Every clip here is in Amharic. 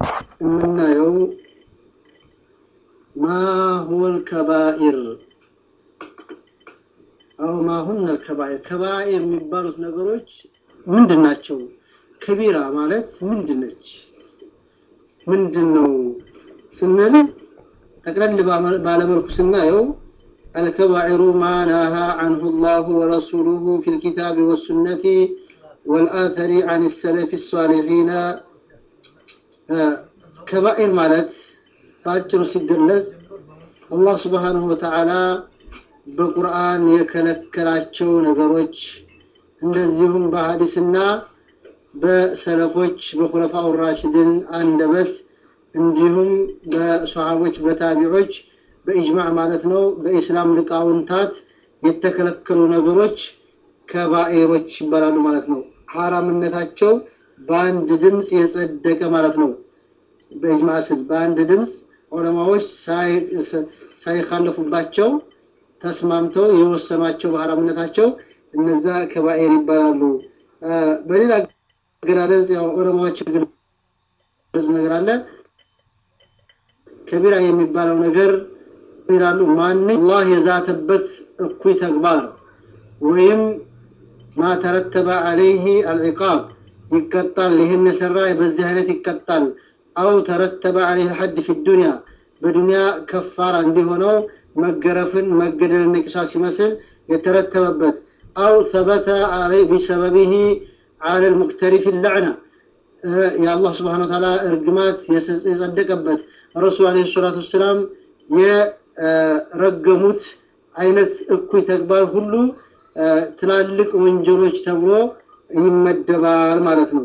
የምናየው ማ ሁወል ከባኢር አው ማ ሁነ ከባኢር ከባኢር የሚባሉት ነገሮች ምንድን ናቸው? ከቢራ ማለት ምንድን ነች? ምንድን ነው ስንል ጠቅለል ባለመልኩ ስናየው الكبائر ما نهى عنه الله ورسوله في الكتاب والسنة والآثر عن السلف الصالحين ከባኢር ማለት በአጭሩ ሲገለጽ አላህ ስብሓንሁ ወተዓላ በቁርአን የከለከላቸው ነገሮች እንደዚሁም በሀዲስና በሰለፎች በኹለፋኡ ራሽድን አንደበት እንዲሁም በሰሃቦች በታቢዖች በኢጅማዕ ማለት ነው በኢስላም ሊቃውንታት የተከለከሉ ነገሮች ከባኢሮች ይባላሉ ማለት ነው። ሐራምነታቸው በአንድ ድምፅ የጸደቀ ማለት ነው። በኢጅማዕ ስል በአንድ ድምፅ ዑለማዎች ሳይካለፉባቸው ተስማምተው የወሰኗቸው በሐራምነታቸው እነዛ ከባኢር ይባላሉ። በሌላ አገላለጽ ያው ዑለማዎች የገለጹ ነገር አለ። ከቢራ የሚባለው ነገር ይላሉ ማን አላህ የዛተበት እኩይ ተግባር ወይም ማ ተረተበ አለይህ አልዕቃብ ይቀጣል። ይህን የሰራ በዚህ አይነት ይቀጣል። አው ተረተበ አለይህ ሐድ ፊ ዱንያ በዱንያ ከፋራ እንዲሆነው መገረፍን መገደልን ቅሳስ ሲመስል የተረተበበት አው ሰበተ ቢሰበቢህ አለ ልሙክተሪፍ ለዕና የአላህ ስብሓን ወተዓላ እርግማት የጸደቀበት ረሱል አለ ሰላቱ ወሰላም የረገሙት አይነት እኩይ ተግባር ሁሉ ትላልቅ ወንጀሎች ተብሎ ይመደባል ማለት ነው።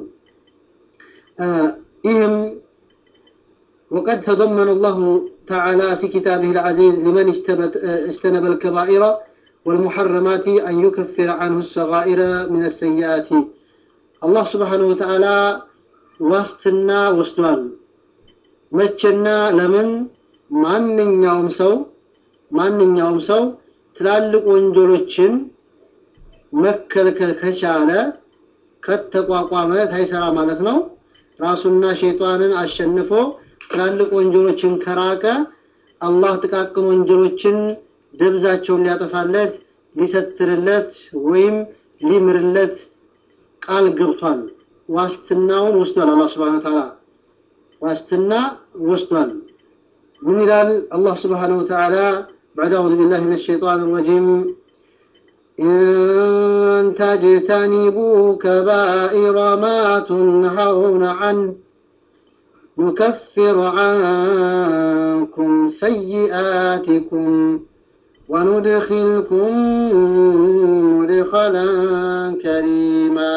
ይህም وقد تضمن الله تعالى في كتابه العزيز لمن اجتنب الكبائر والمحرمات أن يكفر عنه الصغائر من السيئات الله سبحانه وتعالى واستنا وسطوال መቼና ለምን ማንኛውም ሰው ማንኛውም ሰው ትላልቅ ወንጀሎችን መከልከል ከቻለ ከተቋቋመ ታይሰራ ማለት ነው። ራሱና ሸይጣንን አሸንፎ ትላልቅ ወንጀሎችን ከራቀ አላህ ጥቃቅን ወንጀሎችን ደብዛቸውን ሊያጠፋለት ሊሰትርለት ወይም ሊምርለት ቃል ገብቷል። ዋስትናውን ወስዷል። አላህ ሱብሓነሁ ወተዓላ ዋስትና ወስዷል። ምን ይላል አላህ ስብሓነሁ ወተዓላ بعد أعوذ بالله من الشيطان الرجيم إن تجتنبوا كبائر ما تنهون عنه نكفر عنكم سيئاتكم وندخلكم مدخلا كريما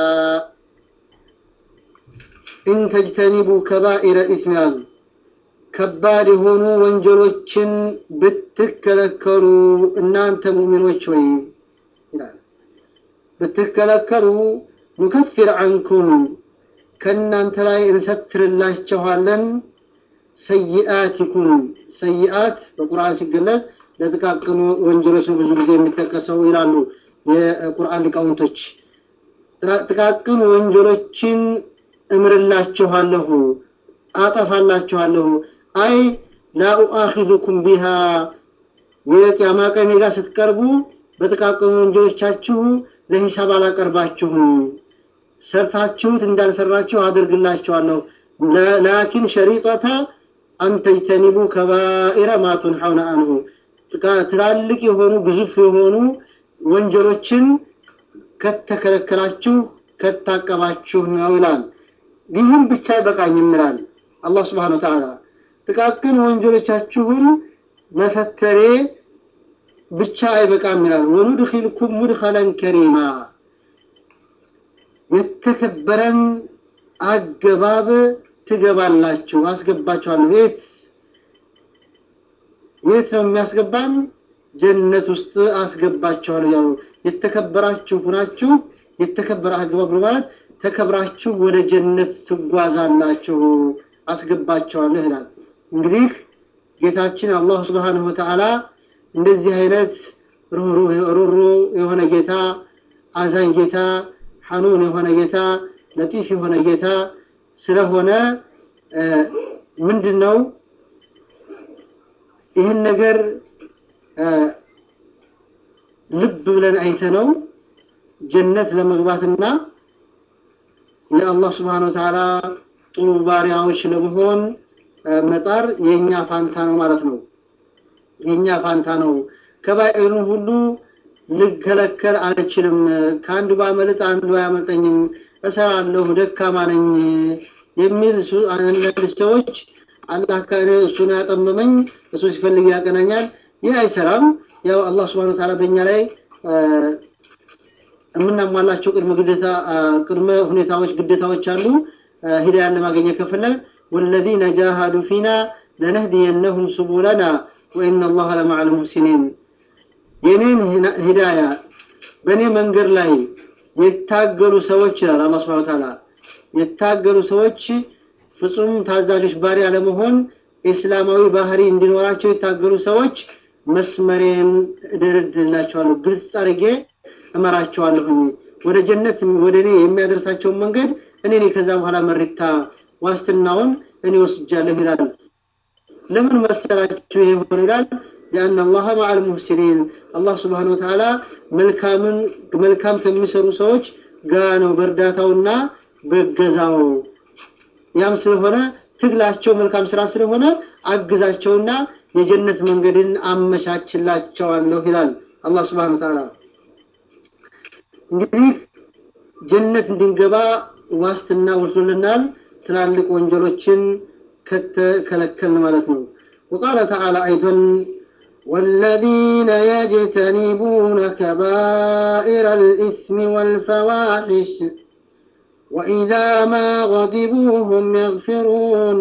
إن تجتنبوا كبائر الإثم ከባድ የሆኑ ወንጀሎችን ብትከለከሉ እናንተ ሙእሚኖች ወይ ይላል። ብትከለከሉ ኑከፊር አንኩም ከእናንተ ላይ እንሰትርላችኋለን ሰይአቲኩም ሰይአት በቁርአን ሲገለጽ ለጥቃቅኑ ወንጀሎች ነው ብዙ ጊዜ የሚጠቀሰው ይላሉ የቁርአን ሊቃውንቶች። ጥቃቅን ወንጀሎችን እምርላችኋለሁ፣ አጠፋላችኋለሁ። አይ ላኡአኺዙኩም ቢሃ የቅያማ ቀን ጋር ስትቀርቡ በጥቃቅኑ ወንጀሎቻችሁ ለሂሳብ አላቀርባችሁም። ሰርታችሁት እንዳልሰራችሁ አድርግላችኋለሁ። ላኪን ሸሪጠተ አንተጅተኒቡ ከባኢረ ማ ቱንሐውነ አንሁ ትላልቅ የሆኑ ግዙፍ የሆኑ ወንጀሎችን ከተከለከላችሁ ከታቀባችሁ ነው ይላል። ይህም ብቻ አይበቃኝም ይላል አላህ ስብሓነ ወተዓላ። ጥቃቅን ወንጀሎቻችሁን መሰተሬ ብቻ አይበቃም ይላል። ወኑድኺልኩም ሙድኸለን ከሪማ የተከበረን አገባብ ትገባላችሁ፣ አስገባችኋለሁ። የት የት ነው የሚያስገባን? ጀነት ውስጥ አስገባችኋለሁ ያሉ የተከበራችሁ ሁናችሁ የተከበረ አገባብ ነው ማለት ተከብራችሁ ወደ ጀነት ትጓዛላችሁ፣ አስገባችኋለሁ ይላል። እንግዲህ ጌታችን አላህ ስብሓነሁ ወተዓላ እንደዚህ አይነት ሩሩ የሆነ ጌታ፣ አዛኝ ጌታ፣ ሐኑን የሆነ ጌታ፣ ለጢፍ የሆነ ጌታ ስለሆነ ምንድን ነው ይህን ነገር ልብ ብለን አይተነው ጀነት ለመግባትና የአላህ ስብሓን ወተዓላ ጥሩ ባሪያዎች ለመሆን መጣር የእኛ ፋንታ ነው ማለት ነው። የእኛ ፋንታ ነው። ከባኢሩን ሁሉ ልከለከል አልችልም። ከአንዱ ባመልጥ አንዱ አያመልጠኝም፣ እሰራለሁ፣ ደካማ ነኝ የሚል አንዳንድ ሰዎች አላህ ከእኔ እሱን ያጠመመኝ እሱ ሲፈልግ ያቀናኛል። ይህ አይሰራም። ያው አላህ ስብሐነሁ ወተዓላ በእኛ ላይ የምናሟላቸው ቅድመ ግዴታ ቅድመ ሁኔታዎች ግዴታዎች አሉ። ሂዳያን ለማግኘት ከፈለግ ወለዚነ ጃሃዱ ፊና ለነህዲየነሁም ሱቡለና ወኢነ አላህ ለመዐል ሙሕሲኒን የኔን ሂዳያ በእኔ መንገድ ላይ የታገሉ ሰዎች ይላል አላህ ስብሐነሁ ወተዓላ የታገሉ ሰዎች ፍጹም ታዛዦች ባሪያ ለመሆን እስላማዊ ባህሪ እንዲኖራቸው የታገሉ ሰዎች መስመሬን እደረድላቸዋለሁ፣ ግልጽ አድርጌ እመራቸዋለሁኝ። ወደ ጀነት ወደ እኔ የሚያደርሳቸውን መንገድ እኔ ነኝ ከዛ በኋላ መሪታ ዋስትናውን እኔ ወስጃለሁ ይላል። ለምን መሰላችሁ ይሄ ሆነ ይላል? ሊአን አላህ መዐል ሙሕሲኒን አላህ ስብሓነሁ ወተዓላ መልካምን መልካም ከሚሰሩ ሰዎች ጋ ነው በእርዳታውና በገዛው ያም ስለሆነ ትግላቸው መልካም ስራ ስለሆነ አግዛቸውና የጀነት መንገድን አመቻችላቸዋለሁ ይላል አላህ ስብሐነሁ ወተዓላ። እንግዲህ ጀነት እንድንገባ ዋስትና ወስዶልናል፣ ትላልቅ ወንጀሎችን ከተከለከልን ማለት ነው። ወቃለ ተዓላ አይዶን والذين يجتنبون كبائر الإثم والفواحش وإذا ما غضبوا هم يغفرون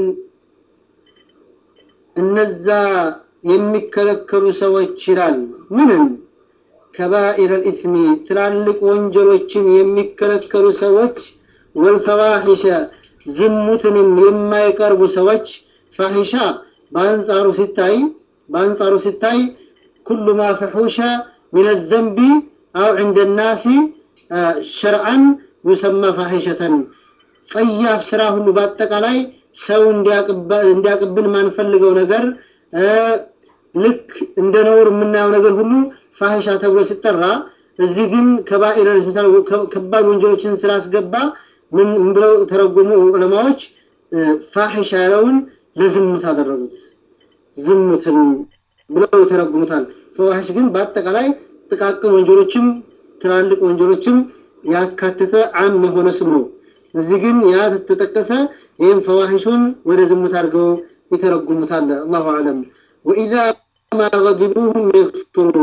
እነዛ የሚከለከሉ ሰዎች ይላል ምንም ከባኢር ልኢስሚ ትላልቅ ወንጀሎችን የሚከለከሉ ሰዎች ወልፈዋሒሸ ዝሙትንም የማይቀርቡ ሰዎች ፋሒሻ በአንጻሩ ሲታይ በአንጻሩ ሲታይ ኩሉ ማ ፈሑሸ ምን ዘንቢ አው ዕንደ ናሲ ሸርዓን ዩሰማ ፋሒሸተን ጸያፍ ስራ ሁሉ በአጠቃላይ ሰው እንዲያቅብን ማንፈልገው ነገር ልክ እንደ ነውር የምናየው ነገር ሁሉ ፋሂሻ ተብሎ ሲጠራ እዚህ ግን ከባኢር ከባድ ወንጀሎችን ስላስገባ ምን ብለው ተረጎሙ ዑለማዎች ፋሂሻ ያለውን ለዝሙት አደረጉት ዝሙትን ብለው ተረጉሙታል ፈዋሂሽ ግን በአጠቃላይ ጥቃቅን ወንጀሎችም ትላልቅ ወንጀሎችም ያካተተ አም የሆነ ስም ነው እዚህ ግን ያ ተጠቀሰ ይህም ፈዋሂሹን ወደ ዝሙት አድርገው ይተረጉሙታል አላሁ አለም ወኢዛ ማ ገዲቡሁም የግፍሩን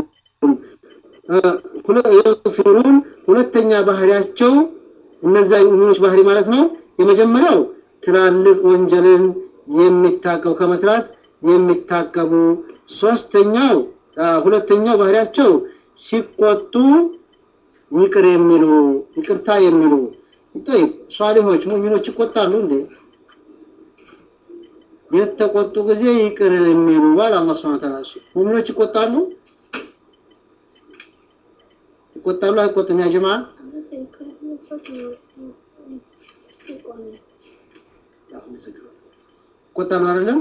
የግፊሩን ሁለተኛ ባህሪያቸው እነዛ ሙሚኖች ባህሪ ማለት ነው የመጀመሪያው ትላልቅ ወንጀልን የሚታቀቡ ከመስራት የሚታቀቡ ሶስተኛው ሁለተኛው ባህሪያቸው ሲቆጡ ይቅር የሚሉ ይቅርታ የሚሉ طيب ሷሊሆች ሙሚኖች ይቆጣሉ እንዴ የተቆጡ ጊዜ ይቅር የሚሉ ባል አላህ Subhanahu Ta'ala ሙሚኖች ይቆጣሉ ይቆጣሉ አይቆጡም ያ ጀማ ይቆጣሉ አይደለም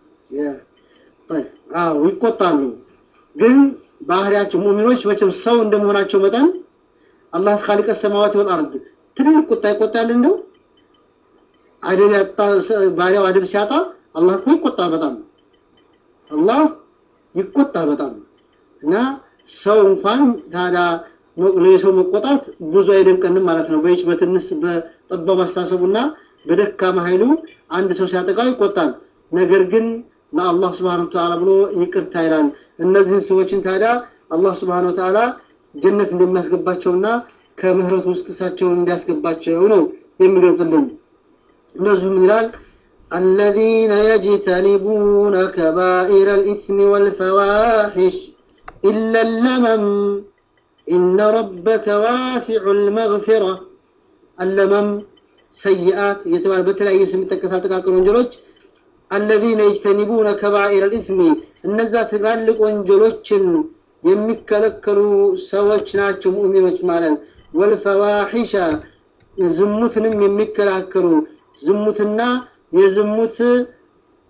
አዎ ይቆጣሉ ግን ባህሪያቸው ሙሚኖች መቼም ሰው እንደመሆናቸው መጠን አላህ ኻሊቀ ሰማዋት ወል አርድ ትልቅ ቁጣ ይቆጣል እንደው አደብ ያጣ ባሪያው አደብ ሲያጣ አላህ እኮ ይቆጣል በጣም አላህ ይቆጣል በጣም እና ሰው እንኳን ታዲያ የሰው መቆጣት ብዙ አይደንቀንም ማለት ነው በይች በትንሽ በጠባብ አስተሳሰቡና በደካማ ኃይሉ አንድ ሰው ሲያጠቃው ይቆጣል ነገር ግን ለአላህ ስብሓን ተዓላ ብሎ ይቅርታ ይላል እነዚህን ሰዎችን ታዲያ አላህ ስብሓን ተዓላ ጀነት እንደሚያስገባቸውና ከምህረቱ ውስጥ እሳቸውን እንዲያስገባቸው ነው የሚገልጽልን እነዚሁ ምን ይላል الذين يجتنبون كبائر الإثم والفواحش إلا اللمم إن ربك واسع المغفرة اللمم سيئات يتبع بتلاقي اسم التكسات تكاكل وانجلوج الذين يجتنبون كبائر الإثم እነዛ ትላልቅ ወንጀሎችን የሚከለከሉ ሰዎች ናቸው ሙእሚኖች ማለት ወልፈዋሒሻ ዝሙትንም የሚከላከሉ ዝሙትና የዝሙት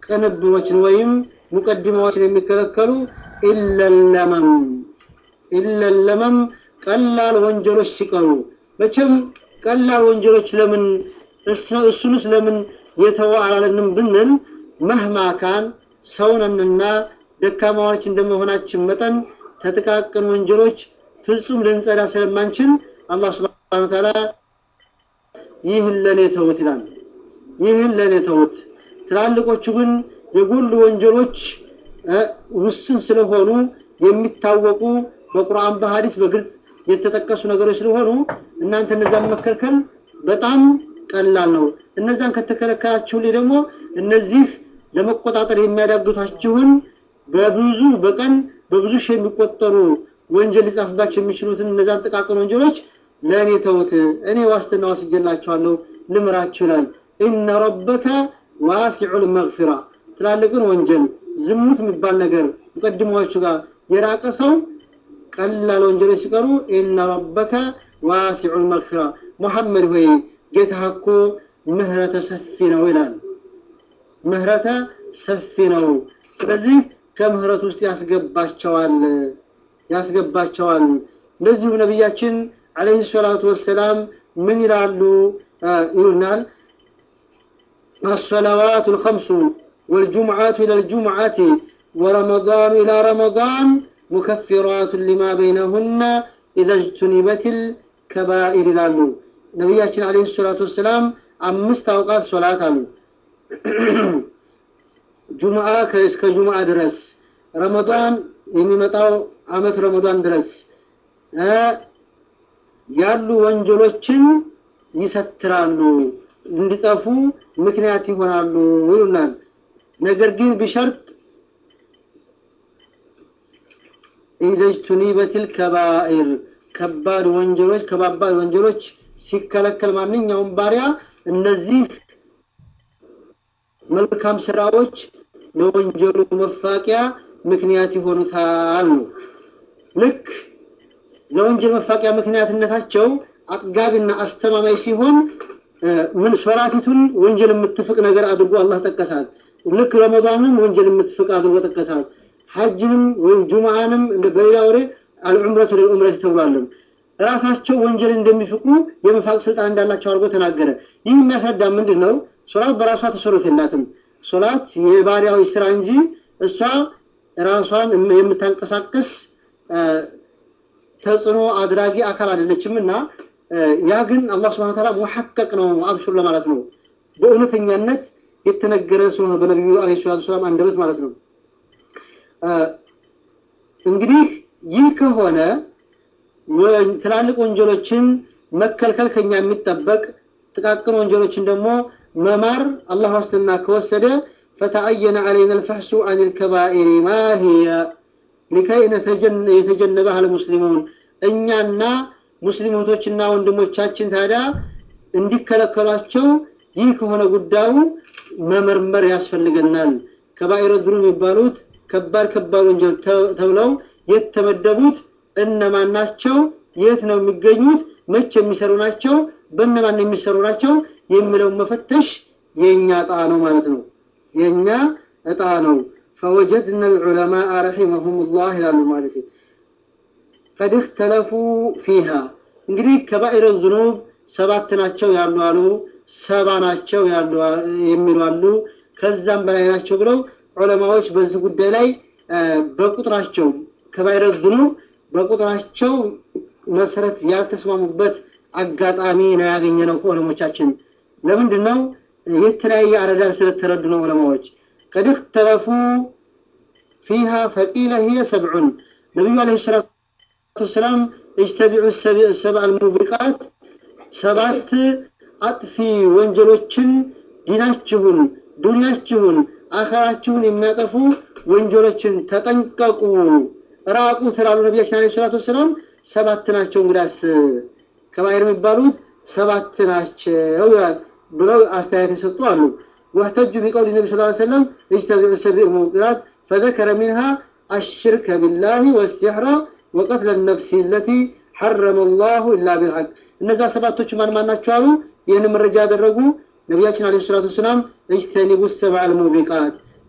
ቅንብሮችን ወይም ሙቀድማዎችን የሚከለከሉ ኢለለመም ኢለለመም ቀላል ወንጀሎች ሲቀሩ መቼም ቀላል ወንጀሎች ለምን እሱንስ ለምን የተወ አላለንም ብንል መህማ ካን ሰውነንና ደካማዎች እንደመሆናችን መጠን ተጥቃቅን ወንጀሎች ፍጹም ልንጸዳ ስለማንችል አላህ ስብሐነሁ ወተዓላ ይህን ለኔ ተውት ይላል። ይህን ለኔ ተውት። ትላልቆቹ ግን የጎሉ ወንጀሎች ውስን ስለሆኑ የሚታወቁ በቁርአን በሐዲስ በግልጽ የተጠቀሱ ነገሮች ስለሆኑ እናንተ እነዛን መከልከል በጣም ቀላል ነው። እነዛን ከተከለከላችሁልኝ ደግሞ እነዚህ ለመቆጣጠር የሚያዳግቷችሁን በብዙ በቀን በብዙ ሺህ የሚቆጠሩ ወንጀል ሊጻፍባቸው የሚችሉትን እነዛን ጥቃቅን ወንጀሎች ለእኔ ተውት፣ እኔ ዋስትና ወስጄላችኋለሁ፣ ልምራችሁ ይላል። ኢነ ረበከ ዋሲዑል መግፊራ ትላልቅን ወንጀል ዝሙት የሚባል ነገር ሙቀድሞዎቹ ጋር የራቀ ሰው ቀላል ወንጀሎች ሲቀሩ ኢነ ረበከ ዋሲዑል መግፊራ ሙሐመድ ሆይ ጌታህ እኮ ምህረተ ሰፊ ነው ይላል። ምህረተ ሰፊ ነው። ስለዚህ ከምህረት ውስጥ ያስገባቸዋል ያስገባቸዋል። እንደዚሁም ነቢያችን አለይሂ ሰላቱ ወሰላም ምን ይላሉ ይሉናል الصلوات الخمس والجمعات إلى الجمعة ورمضان إلى رمضان مكفرات لما بينهن إذا اجتنبت الكبائر ይላሉ ነቢያችን አለይሂ ሰላቱ ወሰላም አምስት አውቃት ሶላት አሉ ጁምዓ እስከ ጁምዓ ድረስ ረመዳን የሚመጣው አመት ረመዳን ድረስ ያሉ ወንጀሎችን ይሰትራሉ እንዲጠፉ ምክንያት ይሆናሉ ይሉናል። ነገር ግን ቢሸርጥ ኢዘጅቱኒበቲል ከባኢር ከባድ ወንጀሎች ከባባድ ወንጀሎች ሲከለከል ማንኛውም ባሪያ እነዚህ መልካም ስራዎች ለወንጀሉ መፋቂያ ምክንያት ይሆኑታል ነው። ልክ ለወንጀል መፋቂያ ምክንያትነታቸው አጥጋቢና አስተማማኝ ሲሆን ምን ሶላቲቱን ወንጀል የምትፍቅ ነገር አድርጎ አላህ ጠቀሳት። ልክ ረመዳንም ወንጀል የምትፍቅ አድርጎ ጠቀሳት። ሐጅንም ወይም ጁምዓንም በሌላ ወሬ አልዑምረቱ ለልዑምረት ተብሏልም። ራሳቸው ወንጀል እንደሚፍቁ የመፋቅ ስልጣን እንዳላቸው አድርጎ ተናገረ። ይህ የሚያስረዳ ምንድን ነው? ሶላት በራሷ ተሰሩት የላትም። ሶላት የባሪያዊ ስራ እንጂ እሷ ራሷን የምታንቀሳቅስ ተጽዕኖ አድራጊ አካል አይደለችም እና ያ ግን አላህ ስብሐነ ወተዓላ ሙሐቀቅ ነው አብሽር ለማለት ነው። በእውነተኛነት የተነገረ ስለሆነ በነቢዩ አለይሂ ሰላቱ ወሰላም አንደበት ማለት ነው። እንግዲህ ይህ ከሆነ ትላልቅ ወንጀሎችን መከልከል ከኛ የሚጠበቅ ጥቃቅን ወንጀሎችን ደግሞ መማር አላህ ዋስትና ከወሰደ ፈተአየነ አለይና ልፈሕሱ አን ልከባኢሪ ማ ሂየ ሊከይ የተጀነበህ አልሙስሊሙን እኛና ሙስሊም እህቶችና ወንድሞቻችን ታዲያ እንዲከለከሏቸው ይህ ከሆነ ጉዳዩ መመርመር ያስፈልገናል። ከባኢረ ዙኑብ የሚባሉት ከባድ ከባድ ወንጀል ተብለው የተመደቡት እነማን ናቸው? የት ነው የሚገኙት? መቼ የሚሰሩ ናቸው? በእነማን የሚሰሩ ናቸው? የሚለውን መፈተሽ የእኛ እጣ ነው ማለት ነው። የእኛ እጣ ነው። ፈወጀድና ልዑለማء ረሒመሁም ላህ ይላሉ ማለት ቀድ እክተለፉ ፊሃ እንግዲህ ከባኢረ ዙኑብ ሰባት ናቸው ያሉ አሉ፣ ሰባ ናቸው ያሉ የሚሉ አሉ፣ ከዛም በላይ ናቸው ብለው ዑለማዎች በዚህ ጉዳይ ላይ በቁጥራቸው ከባኢረ ዙኑብ በቁጥራቸው መሰረት ያልተስማሙበት አጋጣሚ ነው ያገኘነው ከዑለሞቻችን። ለምንድን ነው የተለያየ አረዳድ ስለተረዱ ነው ዑለማዎች። ቀድ እክተለፉ ፊሃ ፈቂለ ሂየ ሰብዑን ነቢዩ ዓለይሂ ሰላቱ ወሰላም እጅተቢዑ ሰብዐል ሙቢቃት ሰባት አጥፊ ወንጀሎችን ዲናችሁን፣ ዱንያችሁን፣ አኸራችሁን የሚያጠፉ ወንጀሎችን ተጠንቀቁ፣ ራቁ ትላሉ ነቢያችን ዓለይሂ ሰላቱ ወሰላም። ሰባት ናቸው እንግዳስ ከባኢር የሚባሉት ሰባት ናቸው ብለው አስተያየት የሰጡ አሉ። واحتجوا بقول النبي صلى الله عليه وسلم اجتنبوا السبع الموبقات فذكر منها الشرك بالله والسحر وقتل النفس التي حرم الله إلا بالحق እነዛ ሰባቶች ማን ማን ናቸው አሉ። ይህን መረጃ ያደረጉ ነቢያችን አለይሂ ሰላቱ ወሰላም እጅተኒቡ ሰብዐል ሙቢቃት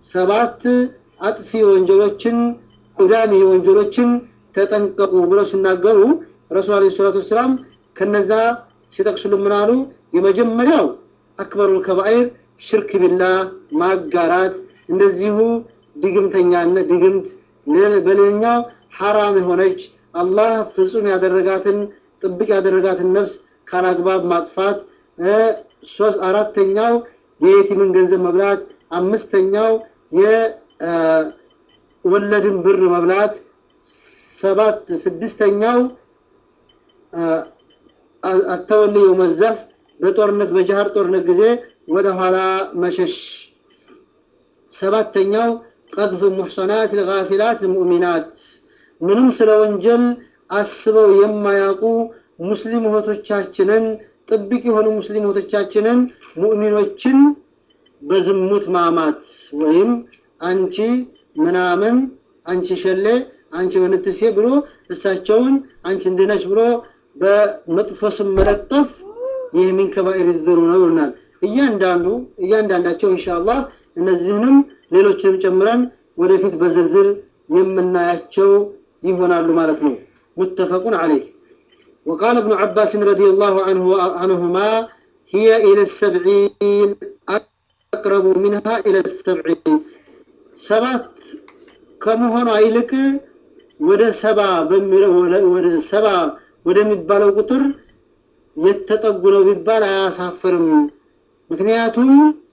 ሰባት አጥፊ ወንጀሎችን ቁዳሚ ወንጀሎችን ተጠንቀቁ ብለው ሲናገሩ ረሱል አለይሂ ሰላቱ ወሰላም ከነዛ ሲጠቅሱልን ምን አሉ? የመጀመሪያው አክበሩል ከባኢር ሽርክ ቢላህ ማጋራት፣ እንደዚሁ ድግምተኛነት ድግምት፣ በሌላኛው ሐራም የሆነች አላህ ፍጹም ያደረጋትን ጥብቅ ያደረጋትን ነፍስ ካላግባብ ማጥፋት፣ ሶስት አራተኛው የየቲምን ገንዘብ መብላት፣ አምስተኛው የወለድን ብር መብላት፣ ሰባት ስድስተኛው አተወልዮ መዘፍ በጦርነት በጃሃር ጦርነት ጊዜ ወደ ኋላ መሸሽ፣ ሰባተኛው ቀዝፍ ሙሕሰናት ልጋፊላት ልሙእሚናት ምንም ስለ ወንጀል አስበው የማያውቁ ሙስሊም እህቶቻችንን ጥብቅ የሆኑ ሙስሊም እህቶቻችንን ሙእሚኖችን በዝሙት ማማት ወይም አንቺ ምናምን አንቺ ሸሌ አንቺ ምንትሴ ብሎ እሳቸውን አንቺ እንድነች ብሎ በመጥፎ ስም መለጠፍ ይህ ሚን ከባኢር ዝሩ ነው ይሉናል። እያንዳንዱ እያንዳንዳቸው ኢንሻአላህ እነዚህንም ሌሎችንም ጨምረን ወደፊት በዝርዝር የምናያቸው ይሆናሉ ማለት ነው። ሙተፈቁን ዐለይህ وقال ابن عباس رضي الله عنه عنهما هي إلى السبعين أقرب منها إلى السبعين سبعة كم هنا አይልቅ ወደ ሰባ ወደ ሰባ ወደሚባለው ቁጥር የተጠጉ ነው ቢባል አያሳፍርም። ምክንያቱም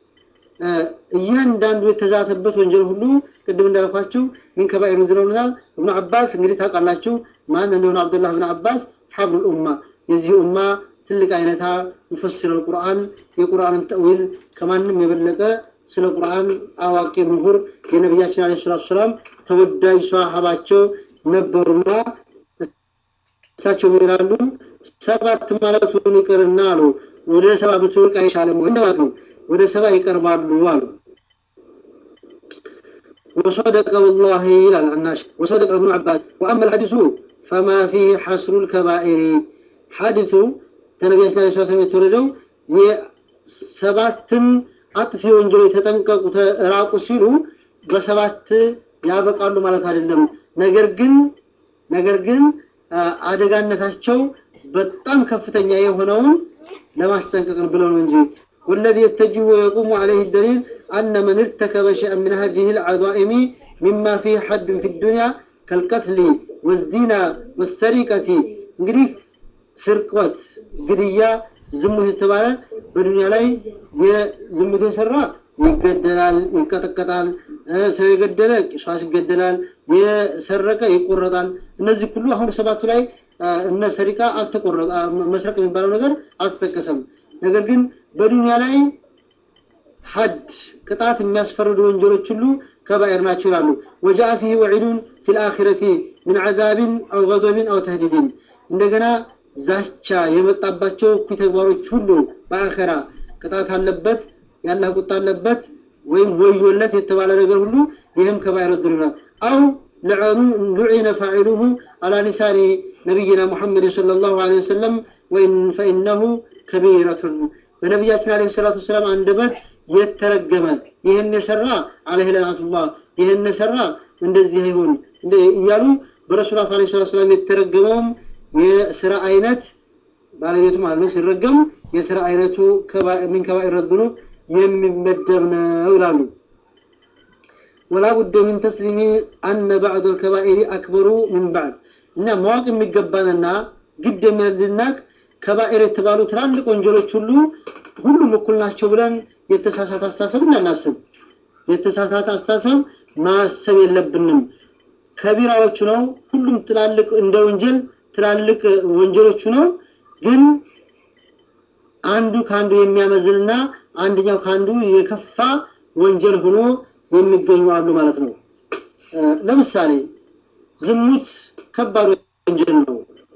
እያንዳንዱ የተዛተበት ወንጀል ሁሉ ቅድም እንዳልኳችሁ ሚን ከባኢር ዝለውናል። እብኑ አባስ እንግዲህ ታውቃላችሁ ማን እንደሆነ አብዱላህ ብን አባስ ሐብሩል ኡማ የዚህ ኡማ ትልቅ አይነታ ሙፈሲር ቁርአን የቁርአንን ተእዊል ከማንም የበለጠ ስለ ቁርአን አዋቂ ምሁር የነቢያችን አለይሂ ሰላቱ ሰላም ተወዳጅ ሷሃባቸው ነበሩና እሳቸው ይላሉ ሰባት ማለቱን ይቅርና አሉ ወደ ሰባ ብትወርቅ አይሻልም ወይ እንደማለት ነው። ወደ ሰባ ይቀርባሉ አሉ። وصدق والله إلى العناش وصدق ابن عباس وأما الحديث فما فيه حصر الكبائر حادث النبي صلى الله عليه وسلم የተወለደው የሰባትን አጥፊ ወንጀሎች ተጠንቀቁ ተራቁ ሲሉ በሰባት ያበቃሉ ማለት አይደለም። ነገር ግን ነገር ግን አደጋነታቸው በጣም ከፍተኛ የሆነውን ለማስጠንቀቅ ብለው ነው እንጂ والذي يتجه ويقوم عليه الدليل أن من ارتكب شيئا من هذه العظائم مما فيه حد في الدنيا كالقتل والزنا والسرقة እንግዲህ ስርቆት፣ ግድያ፣ ዝሙት የተባለ በዱንያ ላይ የዝሙት የሰራ ይገደላል፣ ይቀጠቀጣል። ሰው የገደለ ቂሷስ ይገደላል፣ የሰረቀ ይቆረጣል። እነዚህ ሁሉ አሁን ሰባቱ ላይ እነ ሰሪቃ አልተቆረጠ መስረቅ የሚባለው ነገር አልተጠቀሰም። ነገር ግን በዱንያ ላይ ሐድ ቅጣት የሚያስፈርዱ ወንጀሎች ሁሉ ከባኤር ናቸው ይላሉ። ወጃአ ፊህ ወዒዱን ፊል አኺረቲ ምን ዐዛብን አው ገضብን አው ተህዲድን እንደገና ዛቻ የመጣባቸው እኩይ ተግባሮች ሁሉ በአኸራ ቅጣት አለበት፣ ያላህ ቁጣ አለበት ወይም ወዮለት የተባለ ነገር ሁሉ ይህም ከባኤር ይላል። አው ሉዒነ ፋዒሉሁ አላ ሊሳኒ ነቢይና ሙሐመድ ሰለላሁ ዐለይሂ ወሰለም ወይን ፈኢነሁ ከቢረቱን በነቢያችን ዐለይሂ ሰላቱ ወሰላም አንደበት የተረገመ ይህን የሰራ ዐለይሂ ለዓነቱላህ ይህን የሰራ እንደዚህ ይሁን እያሉ በረሱል ዐለይሂ ሰላቱ ወሰላም የተረገመውም የስራ አይነት ባለቤቱ ማለት ነው ሲረገም የስራ አይነቱ ሚን ከባኢር ዙኑብ የሚመደብ ነው ይላሉ። ወላ ቡደ ሚን ተስሊሚ አነ ባዕድ አልከባኢሪ አክበሩ ሚን ባዕድ እና ማወቅ የሚገባንና ግድ የሚልናቅ ከባኢር የተባሉ ትላልቅ ወንጀሎች ሁሉ ሁሉም እኩል ናቸው ብለን የተሳሳተ አስተሳሰብ እንዳናስብ። የተሳሳተ አስተሳሰብ ማሰብ የለብንም። ከቢራዎቹ ነው ሁሉም ትላልቅ እንደ ወንጀል ትላልቅ ወንጀሎቹ ነው። ግን አንዱ ከአንዱ የሚያመዝንና አንደኛው ከአንዱ የከፋ ወንጀል ሆኖ የሚገኙ አሉ ማለት ነው። ለምሳሌ ዝሙት ከባድ ወንጀል ነው።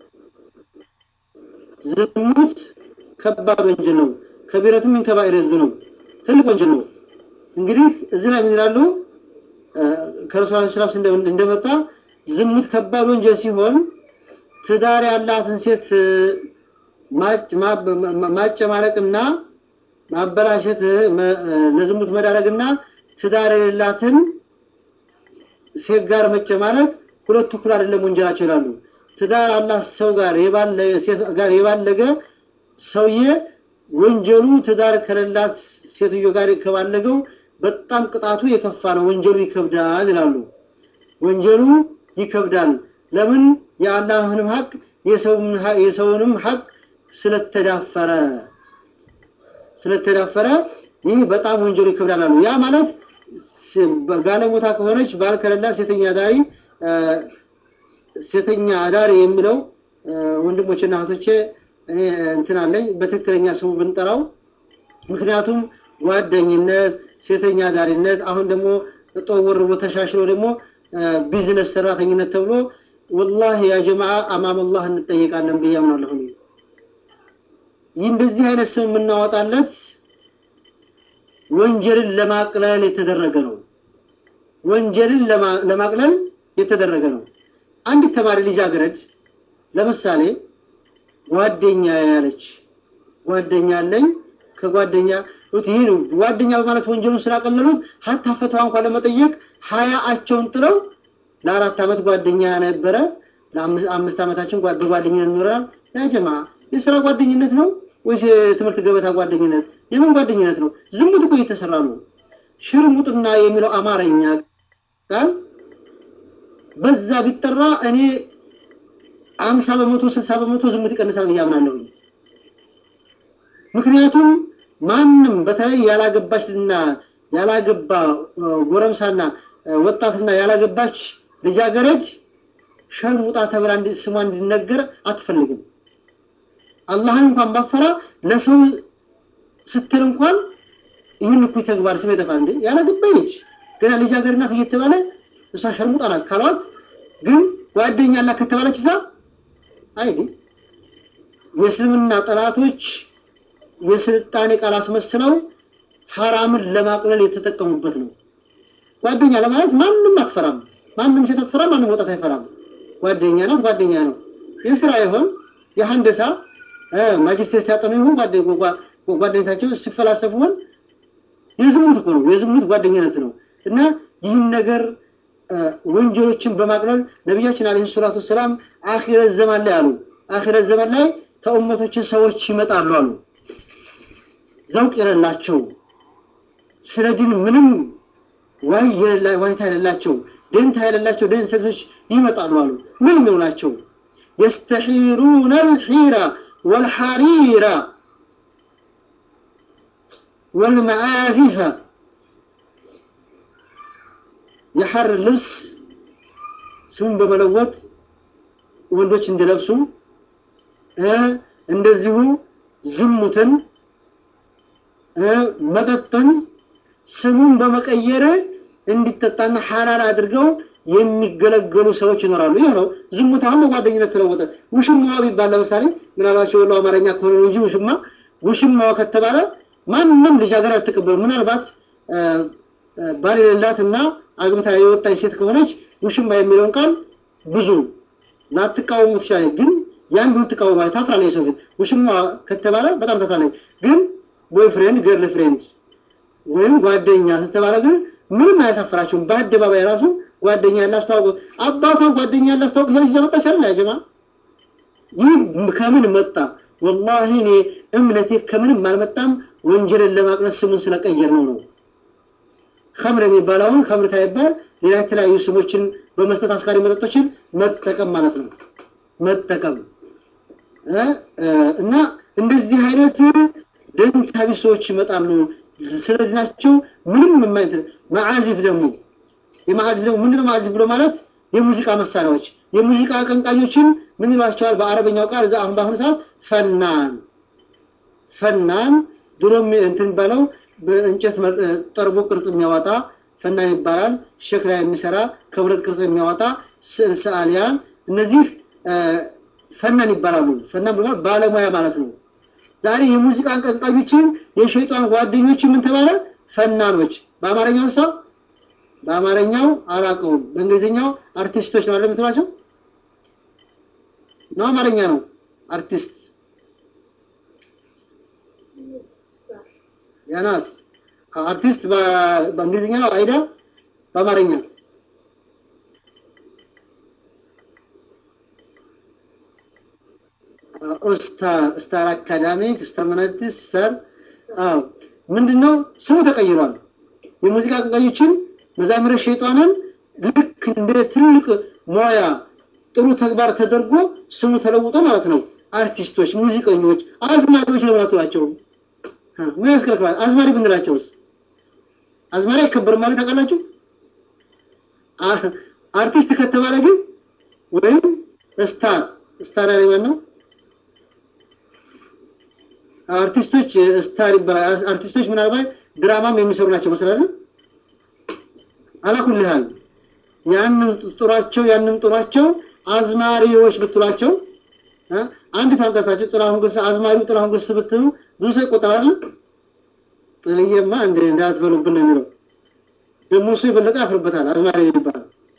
ዝሙት ከባድ ወንጀል ነው። ከቢረቱም ምን ከባኢር ነው፣ ትልቅ ወንጀል ነው። እንግዲህ እዚህ ላይ ምን ይላሉ? ከረሱል ሰለላሁ ዐለይሂ ወሰለም እንደመጣ ዝሙት ከባድ ወንጀል ሲሆን ትዳር ያላትን ሴት ማጨማለቅና ማበላሸት ለዝሙት መዳረግና ትዳር የሌላትን ሴት ጋር መጨማለቅ ሁለቱ እኩል አይደለም ወንጀላቸው ይላሉ። ትዳር አላህ ሰው ጋር የባለገ ሴት ጋር የባለገ ሰውዬ ወንጀሉ ትዳር ከሌላት ሴትዮ ጋር ከባለገው በጣም ቅጣቱ የከፋ ነው። ወንጀሉ ይከብዳል ይላሉ። ወንጀሉ ይከብዳል። ለምን? የአላህንም ሀቅ የሰውንም ሀቅ ስለተዳፈረ ስለተዳፈረ ይህ በጣም ወንጀሉ ይከብዳል አሉ። ያ ማለት ጋለሞታ ከሆነች ባል ከሌላት ሴተኛ አዳሪ ሴተኛ አዳሪ የሚለው ወንድሞችና እህቶቼ እኔ እንትን አለኝ በትክክለኛ ስሙ ብንጠራው፣ ምክንያቱም ጓደኝነት፣ ሴተኛ አዳሪነት አሁን ደግሞ ጠወር ብሎ ተሻሽሎ ደግሞ ቢዝነስ ሰራተኝነት ተብሎ ወላሂ ያ ጀማዓ አማም አላህ እንጠየቃለን ብዬ አምናለሁ። ይህ እንደዚህ አይነት ስም የምናወጣለት ወንጀልን ለማቅለል የተደረገ ነው። ወንጀልን ለማቅለል የተደረገ ነው። አንዲት ተማሪ ልጃገረድ ለምሳሌ ጓደኛ ያለች ጓደኛ አለኝ ከጓደኛ ይህ ነው ጓደኛ በማለት ወንጀሉን ስላቀለሉት ሀታ ፈተዋ እንኳን ለመጠየቅ ሀያአቸውን ጥለው ለአራት ዓመት ጓደኛ ነበረ ለአምስት ዓመታችን በጓደኝነት ኖረናል። ያ ጀማ የስራ ጓደኝነት ነው ወይስ የትምህርት ገበታ ጓደኝነት? የምን ጓደኝነት ነው? ዝሙት እኮ እየተሰራ ነው። ሽርሙጥና የሚለው አማርኛ ቃል በዛ ቢጠራ እኔ አምሳ በመቶ ስልሳ በመቶ ዝሙት ይቀንሳል ብዬ አምናለሁ። ምክንያቱም ማንም በተለይ ያላገባችና ያላገባ ጎረምሳና ወጣትና ያላገባች ልጃገረድ ሸርሙጣ ተብላ ስሟ እንዲነገር አትፈልግም። አላህን እንኳን ባፈራ ለሰው ስትል እንኳን ይህን እኩይ ተግባር ስም ይጠፋል እንዴ? ያላገባኝ ነች ገና ልጃገረድ ናት እየተባለ እሷ ሸርሙጣ ናት ካሏት ግን ጓደኛ አላት ከተባለች እዛ አይዲ የእስልምና ጠላቶች የስልጣኔ ቃል አስመስለው ሐራምን ለማቅለል የተጠቀሙበት ነው። ጓደኛ ለማለት ማንም አትፈራም። ማንም ሴት አትፈራም። ማንም ወጣት አይፈራም። ጓደኛ ናት፣ ጓደኛ ነው። የስራ ይሆን የሀንደሳ ማጅስትሬት ሲያጠኑ ይሁን ጓደኝታቸው ሲፈላሰፉ ሆን የዝሙት እኮ ነው። የዝሙት ጓደኝነት ነው እና ይህን ነገር ወንጀሎችን በማቅለል ነቢያችን አለይሂ ሰላቱ ሰላም አኺረት ዘመን ላይ አሉ። አኺረት ዘመን ላይ ከኡመቶችን ሰዎች ይመጣሉ አሉ ዘውቅ የሌላቸው ስለ ዲን ምንም ዋይ ዋይታ የሌላቸው ደንታ የሌላቸው ደንሰቶች ይመጣሉ አሉ። ምን ነው ናቸው? የስተሒሩነ አልሒራ ወልሐሪራ ወልመዓዚፈ የሐር ልብስ ስሙን በመለወጥ ወንዶች እንዲለብሱ እንደዚሁ ዝሙትን መጠጥን ስሙን በመቀየር እንዲጠጣና ሐላል አድርገው የሚገለገሉ ሰዎች ይኖራሉ። ይህ ነው ዝሙት። አሁን በጓደኝነት ተለወጠ። ውሽማዋ ቢባል ለምሳሌ ምናልባቸው ወሎ አማርኛ ከሆነ ነው እንጂ ውሽማ ውሽማዋ ከተባለ ማንም ልጃገረድ አትቀበሉ። ምናልባት ባል የሌላትና አግብታ የወጣች ሴት ከሆነች ውሽማ የሚለውን ቃል ብዙ ላትቃወሙ ትችላለች። ግን ያን ቢሆን ትቃወማለች፣ ታፍራለች። የሰው ፊት ውሽማ ከተባለ በጣም ታፍራለች። ግን ቦይ ፍሬንድ ገርል ፍሬንድ ወይም ጓደኛ ስትባለ ግን ምንም አያሳፍራቸውም። በአደባባይ ራሱ ጓደኛ ያላስተዋወቁ አባቷ ጓደኛ ያላስተዋወቁ ሰለች ዘመጣች አይደል ያጀማ ይህ ከምን መጣ? ወላሂ እኔ እምነቴ ከምንም አልመጣም። ወንጀልን ለማቅለል ስሙን ስለቀየር ነው ነው ከምር የሚባለውን ከምር ሳይባል ሌላ የተለያዩ ስሞችን በመስጠት አስካሪ መጠጦችን መጠቀም ማለት ነው መጠቀም እና እንደዚህ አይነት ደንታ ቢስ ሰዎች ይመጣሉ። ስለዚህ ናቸው ምንም የማይት መዓዚፍ ደግሞ የመዓዚፍ ደግሞ ምንድነው መዓዚፍ ብሎ ማለት የሙዚቃ መሳሪያዎች የሙዚቃ አቀንቃኞችን ምን ይሏቸዋል? በአረበኛው ቃል እዛ አሁን በአሁኑ ሰዓት ፈናን ፈናን ድሮም እንትን ባለው በእንጨት ጠርቦ ቅርጽ የሚያወጣ ፈናን ይባላል። ሸክላ የሚሰራ ከብረት ቅርጽ የሚያወጣ ስዕል ሰዓሊያን፣ እነዚህ ፈናን ይባላሉ። ፈናን ብሎ ባለሙያ ማለት ነው። ዛሬ የሙዚቃ አቀንቃኞችን የሸይጣን ጓደኞች ምን ተባለ? ፈናኖች። በአማርኛው ሰው በአማርኛው አላውቀውም። በእንግሊዝኛው አርቲስቶች ነው አይደል የምትሏቸው? ነው አማርኛ ነው አርቲስት ያናስ አርቲስት በእንግሊዝኛ ነው አይዳ በአማርኛ ስታር ስታር አካዳሚክ ስታር መናቲስ ስታር አዎ ምንድነው ስሙ ተቀይሯል የሙዚቃ አቀንቃኞችን መዛምረ ሸይጣንን ልክ እንደ ትልቅ ሙያ ጥሩ ተግባር ተደርጎ ስሙ ተለውጦ ማለት ነው አርቲስቶች ሙዚቀኞች አዝማሪዎች ነው ናቸው ምን ያስከረክራል አዝማሪ ብንላቸውስ አዝማሪ አይከበርም ማለት ታውቃላችሁ አርቲስት ከተባለ ግን ወይም ስታር ስታር ያለ ማን ነው አርቲስቶች ስታር ይባላል አርቲስቶች ምናልባት ድራማም የሚሰሩ ናቸው መሰላል አላኩል ያህል ያንን ጥሯቸው ያንን ጥሯቸው አዝማሪዎች ብትሏቸው አንድ ታንጠታችሁ ጥላሁን ገሰ አዝማሪው ጥላሁን ገሰ ብትሉ ብዙ ሰው ይቆጠራል ጥልዬማ እንደ እንዳትበሉብን ነው የሚለው ደግሞ እሱ የበለጠ ያፍርበታል አዝማሪ ይባላል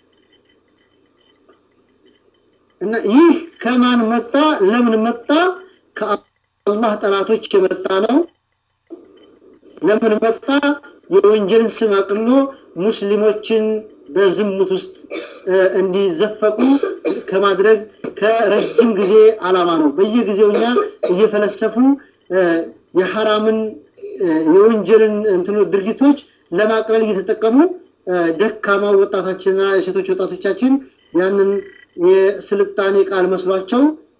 እና ይህ ከማን መጣ ለምን መጣ ከአላህ ጠላቶች የመጣ ነው ለምን መጣ የወንጀልን ስም አቅሎ ሙስሊሞችን በዝሙት ውስጥ እንዲዘፈቁ ከማድረግ ከረጅም ጊዜ አላማ ነው በየጊዜው እኛ እየፈለሰፉ የሐራምን የወንጀልን እንትኑ ድርጊቶች ለማቅለል እየተጠቀሙ ደካማው ወጣታችንና የሴቶች ወጣቶቻችን ያንን የስልጣኔ ቃል መስሏቸው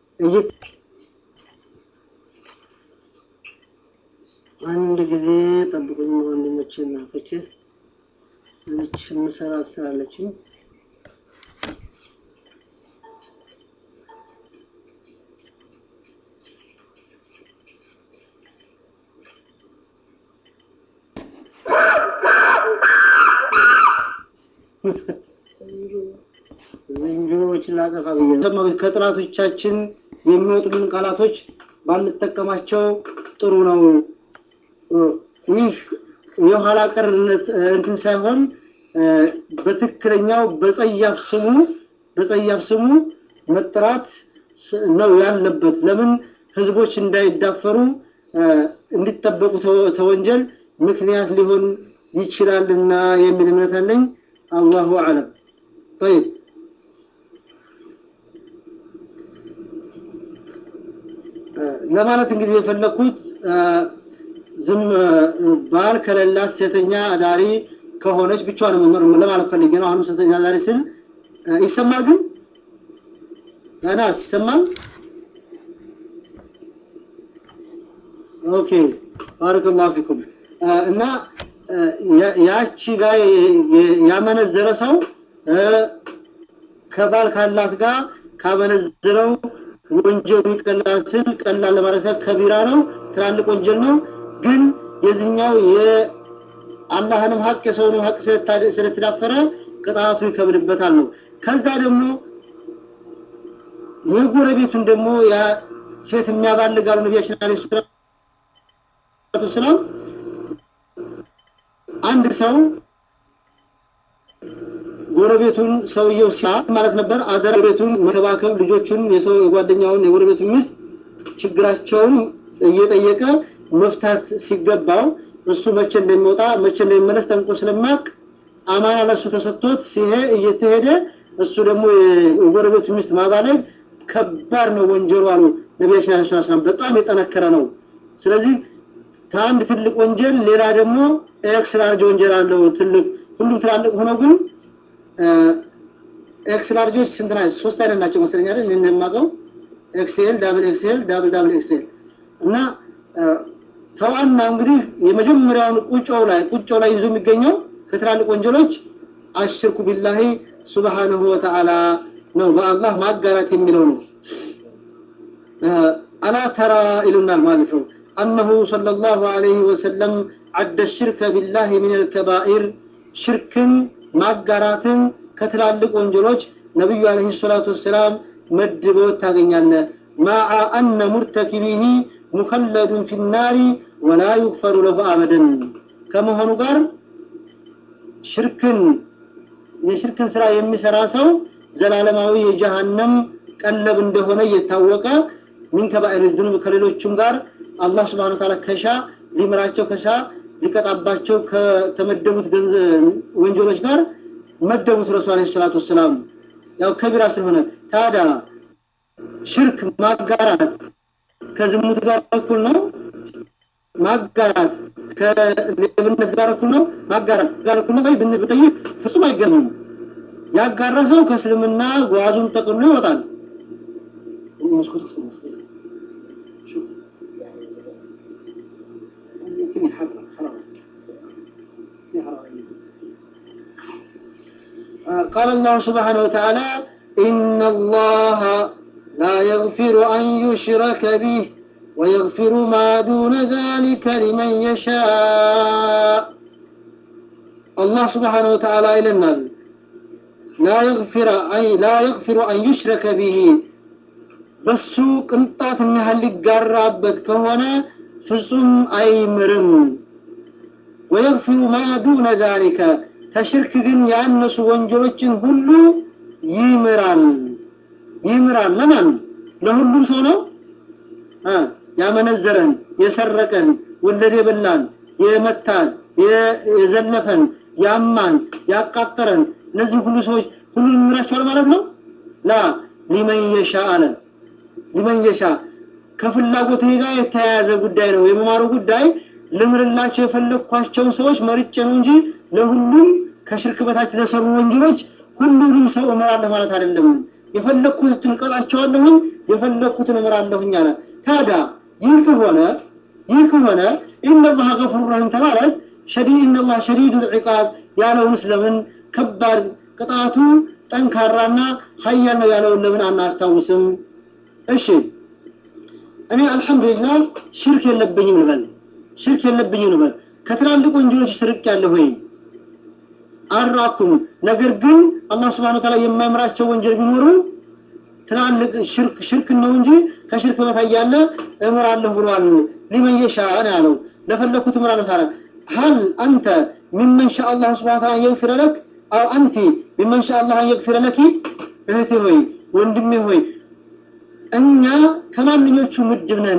አንድ ጊዜ ጠብቁኝ ወንድሞቼ እናቶቼ እዚች የምሰራ ስላለችኝ ዝንጀሮዎችን ላጠፋ ብዬ ከጥላቶቻችን የሚወጡልን ቃላቶች ባንጠቀማቸው ጥሩ ነው። ይህ የኋላ ቀርነት እንትን ሳይሆን በትክክለኛው በጸያፍ ስሙ በጸያፍ ስሙ መጥራት ነው ያለበት። ለምን ህዝቦች እንዳይዳፈሩ እንዲጠበቁ ተወንጀል ምክንያት ሊሆን ይችላልና የሚል እምነት አለኝ። አላሁ አለም። طيب ለማለት እንግዲህ የፈለኩት ዝም ባል ከሌላት ሴተኛ አዳሪ ከሆነች ብቻዋን መኖር ለማለት ፈልጌ ነው። አሁንም ሴተኛ አዳሪ ስል ይሰማል፣ ግን አናስ ይሰማል። ኦኬ ባረከላሁ ፊኩም እና ያቺ ጋር ያመነዘረ ሰው ከባል ካላት ጋር ካመነዘረው ወንጀሉ ይቀላል ስል ቀላል ለማለት ከቢራ ነው፣ ትላልቅ ወንጀል ነው። ግን የዚህኛው የአላህንም ሀቅ የሰውንም ሀቅ ስለተዳፈረ ቅጣቱ ይከብድበታል ነው። ከዛ ደግሞ የጎረቤቱን ደግሞ ያ ሴት የሚያባልጋሉ ነቢያችን አለይሂ ሰላቱ ሰላም አንድ ሰው ጎረቤቱን ሰውየው ሲያ ማለት ነበር አደራ ጎረቤቱን መከባከብ ልጆቹን የሰው የጓደኛውን የጎረቤቱን ሚስት ችግራቸውን እየጠየቀ መፍታት ሲገባው እሱ መቼ እንደሚወጣ መቼ እንደሚመለስ ጠንቆ ስለማቅ አማና ለሱ ተሰጥቶት ሲሄ እየተሄደ እሱ ደግሞ የጎረቤቱ ሚስት ማባለግ ከባድ ነው ወንጀሉ አሉ ነቢያችን አለይሂ ሰላም በጣም የጠነከረ ነው ስለዚህ ከአንድ ትልቅ ወንጀል ሌላ ደግሞ ኤክስ ላርጅ ወንጀል አለው ትልቅ ሁሉም ትላልቅ ሆኖ ግን ኤክስ ላርጆች ስንት ናቸው? ሶስት አይነት ናቸው መሰለኝ አይደል? እኔ የማውቀው ኤክስኤል፣ ዳብል ኤክስኤል፣ ዳብል ዳብል ኤክስኤል እና ተዋና እንግዲህ የመጀመሪያውን ቁጮው ላይ ቁጮው ላይ ይዞ የሚገኘው ከትላልቅ ወንጀሎች አሽርኩ ቢላሂ ሱብሃነሁ ወተዓላ ነው። በአላህ ማጋራት የሚለው ነው። አላ ተራ ይሉናል ማለት ነው። أنه صلى الله عليه وسلم عد الشرك بالله من الكبائر شرك ማጋራትን ከትላልቅ ወንጀሎች ነብዩ አለይሂ ሰላቱ ወሰላም መድበው ታገኛለህ ማዓ አነ ሙርተኪቢሂ ሙኸለዱን ፊ ናሪ ወላ ዩግፈሩ ለሁ አበደን ከመሆኑ ጋር ሽርክን የሽርክን ስራ የሚሰራ ሰው ዘላለማዊ የጀሃነም ቀለብ እንደሆነ እየታወቀ ሚን ከባኢር ዝኑብ ከሌሎቹም ጋር አላህ ስብሐነ ወተዓላ ከሻ ሊምራቸው ከሻ ሊቀጣባቸው ከተመደቡት ወንጀሎች ጋር መደቡት ረሱል አለይሂ ሰላቱ ወሰላም ያው ከቢራ ስለሆነ ታዲያ ሽርክ ማጋራት ከዝሙት ጋር እኩል ነው ማጋራት ከሌብነት ጋር እኩል ነው ማጋራት ጋር እኩል ነው ወይ ብንጠይቅ ፍጹም አይገናኙም ያጋራ ሰው ከእስልምና ጓዙን ጠቅልሎ ይወጣል መስኮት ውስጥ ነው قال الله سبحانه وتعالى إن الله لا يغفر أن يشرك به ويغفر ما دون ذلك لمن يشاء الله سبحانه وتعالى إلى النار لا يغفر أي لا يغفر أن يشرك به በሱ ቅንጣት ያህል ሊጋራበት ከሆነ ፍጹም አይምርም ወየግፊሩ ማ ዱነ ዛሊከ ከሽርክ ግን ያነሱ ወንጀሎችን ሁሉ ይምራል ይምራል ለማን ለሁሉም ሰው ነው ያመነዘረን የሰረቀን ወለድ የበላን የመታን የዘለፈን ያማን ያቃጠረን እነዚህ ሁሉ ሰዎች ሁሉንም ይምራቸዋል ማለት ነው ላ ሊመን የሻ አለ ሊመን የሻ ከፍላጎት ጋር የተያያዘ ጉዳይ ነው የመማሩ ጉዳይ ልምርላቸው የፈለግኳቸውን ሰዎች መርጬ ነው እንጂ ለሁሉም ከሽርክ በታች ለሰሩ ወንጀሎች ሁሉንም ሰው እምራለሁ ማለት አይደለም የፈለግኩትን እቀጣቸዋለሁኝ የፈለግኩትን እምራለሁኝ አለ ታዲያ ይህ ከሆነ ይህ ከሆነ ኢነላህ ገፉር ረሂም ተማለት ሸዲድ ኢነላህ ሸዲዱ ልዕቃብ ያለውን ስለምን ከባድ ቅጣቱ ጠንካራና ሀያል ነው ያለውን ለምን አናስታውስም እሺ እኔ አልሐምዱሊላህ ሽርክ የለብኝም ልበል ሽርክ የለብኝም ልበል ከትላልቅ ወንጀሎች ስርቅ ያለሁ ወይ አራኩም ነገር ግን አላህ Subhanahu Ta'ala የማይምራቸው ወንጀል ቢኖሩ ትላልቅ ሽርክ ሽርክ ነው እንጂ ከሽርክ በታይ ያለ እምራለሁ ብሏል ሊመን የሻእ ነው ያለው ለፈለኩት እምራለሁ ታዲያ هل أنت ممن شاء الله سبحانه وتعالى يغفر لك أو أنت ممن شاء الله أن يغفر لك እህቴ ሆይ ወንድሜ ሆይ እኛ ከማንኞቹ ምድብ ነን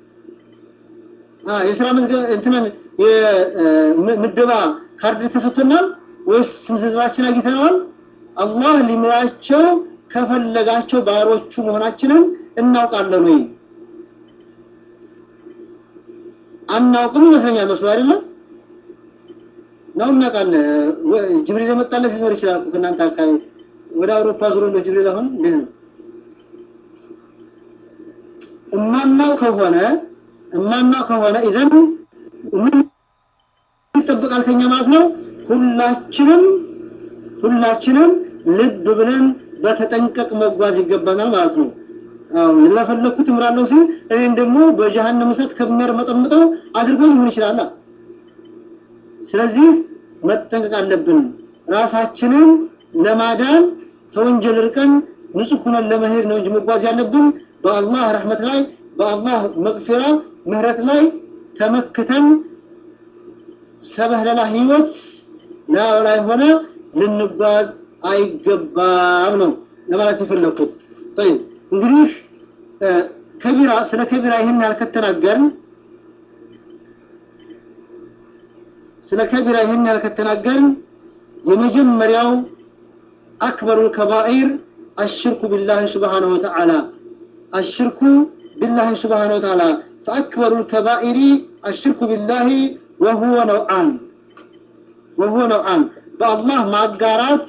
የስራ እንትነን ምድባ ካርድ ተሰጥቶናል ወይስ ስምዝራችን አግኝተነዋል አላህ ሊምራቸው ከፈለጋቸው ባሮቹ መሆናችንን እናውቃለን ወይ አናውቅም ይመስለኛል መስሎ አይደለም ነው እናውቃለን ጅብሪል የመጣለት ሊኖር ይችላል ከእናንተ አካባቢ ወደ አውሮፓ ዙሮ እንደ ጅብሪል አሁን እንዴት ነው እማናው ከሆነ እማናው ከሆነ ኢዘን ምን ይጠብቃል ከኛ ማለት ነው ሁላችንም ሁላችንም ልብ ብለን በተጠንቀቅ መጓዝ ይገባናል ማለት ነው አዎ ለፈለኩት እምራለሁ ሲል እኔን ደግሞ በጀሃነም እሳት ከሚያርመጠምጠው አድርጎ ሊሆን ይችላል ስለዚህ መጠንቀቅ አለብን ራሳችንን ለማዳን ከወንጀል ርቀን ንጹህ ሆነን ለመሄድ ነው እንጂ መጓዝ ያለብን በአላህ ረህመት ላይ በአላህ መግፊራ ምህረት ላይ ተመክተን ሰበህለላ ህይወት ላው ላይ ሆነ ልንጓዝ አይገባም ነው ለማለት የፈለኩት طيب እንግዲህ ከቢራ ስለ ከቢራ ይህን ያልከተናገርን ስለ ከቢራ ይህን ያልከተናገርን የመጀመሪያው አክበሩ ከባኢር الشرك بالله سبحانه وتعالى الشرك بالله سبحانه وتعالى فأكبر الكبائر الشرك بالله وهو نوعان وهو نوعان بالله مع القارات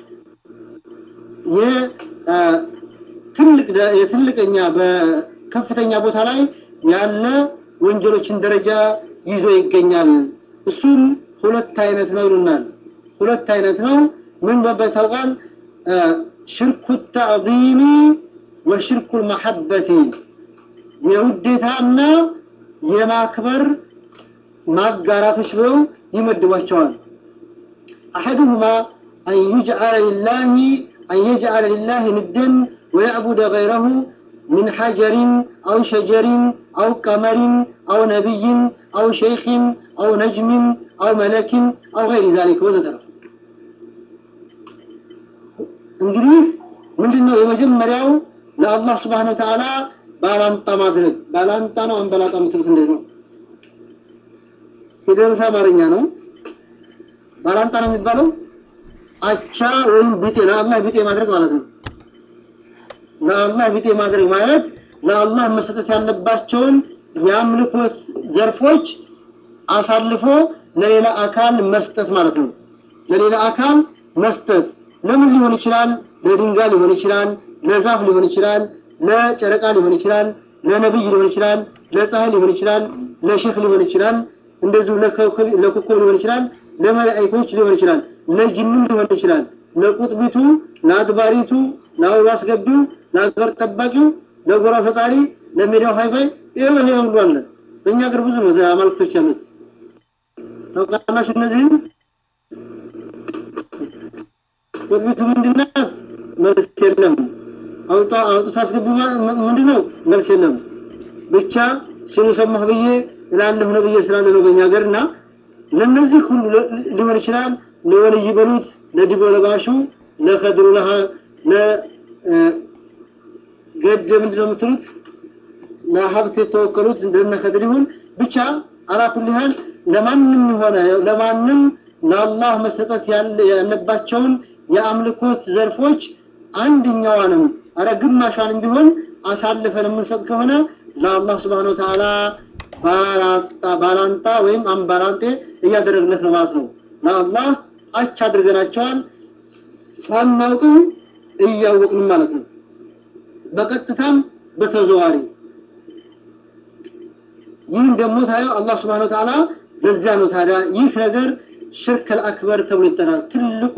የትልቅኛ በከፍተኛ ቦታ ላይ ያለ ወንጀሎችን ደረጃ ይዞ ይገኛል እሱም ሁለት አይነት ነው ይሉናል ሁለት አይነት ነው ምን በበት ታውቃል ሽርኩ ተዕዚሚ ወሽርኩ ልመሐበቲ የውዴታና የማክበር ማጋራቶች ብለው ይመድቧቸዋል አሐዱሁማ አን ዩጅዓለ ሊላሂ أن يجعل لله ندا ويعبد غيره من حجر أو شجر أو قمر أو نبي أو شيخ أو نجم أو ملك أو غير ذلك وزترف እንግዲህ ምንድነው የመጀመሪያው ለአላህ Subhanahu Wa Ta'ala ባላንጣ ማድረግ ባላንጣ ነው አንበላጣ ምትሉት እንዴት ነው የደረሰ አማርኛ ነው። ባላንጣ ነው የሚባለው። አቻ ወይም ቢጤ ለአላህ ቢጤ ማድረግ ማለት ነው። ለአላህ ቢጤ ማድረግ ማለት ለአላህ መሰጠት ያለባቸውን የአምልኮት ዘርፎች አሳልፎ ለሌላ አካል መስጠት ማለት ነው። ለሌላ አካል መስጠት ለምን ሊሆን ይችላል? ለድንጋይ ሊሆን ይችላል፣ ለዛፍ ሊሆን ይችላል፣ ለጨረቃ ሊሆን ይችላል፣ ለነብይ ሊሆን ይችላል፣ ለፀሐይ ሊሆን ይችላል፣ ለሼክ ሊሆን ይችላል፣ እንደዚሁ ለኮከብ ሊሆን ይችላል፣ ለመላእክቶች ሊሆን ይችላል፣ ለጅንም ሊሆን ይችላል፣ ለቁጥቢቱ፣ ለአድባሪቱ፣ ለአበባ አስገቢው፣ ለአገር ጠባቂው፣ ለጎራ ፈጣሪ፣ ለሜዳው ሃይፋይ ይሄ ይሄ ሁሉ አለ። በእኛ ሀገር ብዙ ነው አማልክቶች ያሉት ታውቃላችሁ። እነዚህም ቁጥቢቱ ምንድናት? መልስ የለም። አውጣ አውጥቶ አስገቡ ምንድን ነው? መልስ የለም። ብቻ ሲሉ ሰማሁ ብዬ እላለሁ ነው ብዬ ስላለ ነው በእኛ ሀገር እና ለእነዚህ ሁሉ ሊሆን ይችላል። ለወልይ በሉት፣ ለዲቦ ለባሹ፣ ለከድሩ ለሃ ለገድ ምንድን ነው የምትሉት? ለሀብት የተወከሉት እንደነ ከድር ይሁን ብቻ አላኩል ያህል ለማንም የሆነ ለማንም ለአላህ መሰጠት ያለባቸውን የአምልኮት ዘርፎች አንድኛዋንም አረ ግማሿንም ቢሆን አሳልፈን የምንሰጥ ከሆነ ለአላህ ስብሐነሁ ወተዓላ ባላንጣ ወይም አምባላንጤ እያደረግለት ነው ማለት ነው። ለአላህ አቻ አድርገናቸዋል፣ ሳናውቅም እያወቅንም ማለት ነው። በቀጥታም በተዘዋሪ ይህን ደግሞ ታየው አላህ ስብሐነሁ ወተዓላ በዚያ ነው ታዲያ ይህ ነገር ሽርክ አልአክበር ተብሎ ይጠራል። ትልቁ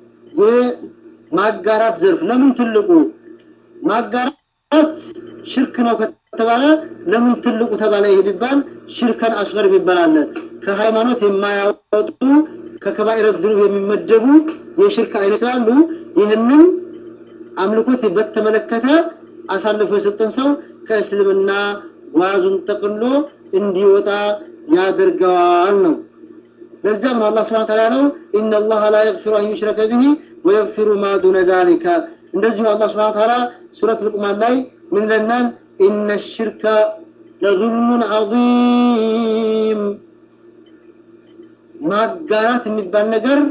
የማጋራት ዘርፍ ለምን ትልቁ ማጋራት ሽርክ ነው ከተባለ ለምን ትልቁ ተባለ? ይሄ ቢባል ሽርከን አስገር የሚባል አለ። ከሃይማኖት የማያወጡ ከከባኢረት ዝኑብ የሚመደቡ የሽርክ አይነት ስላሉ ይህንን አምልኮት በተመለከተ አሳልፎ የሰጠን ሰው ከእስልምና ጓዙን ጠቅሎ እንዲወጣ ያደርገዋል ነው። ለዚያም ነው አላህ ስብሐ ወተዓላ ያለው ኢነላህ ላ የግፊሩ አን ዩሽረከ ቢሂ ወየግፊሩ ማ ዱነ ዛሊከ። እንደዚሁ አላህ ስብሐ ወተዓላ ሱረት ሉቅማን ላይ ምን ይለናል? ኢነ ሽርከ ለዙልሙን ዐዚም። ማጋራት የሚባል ነገር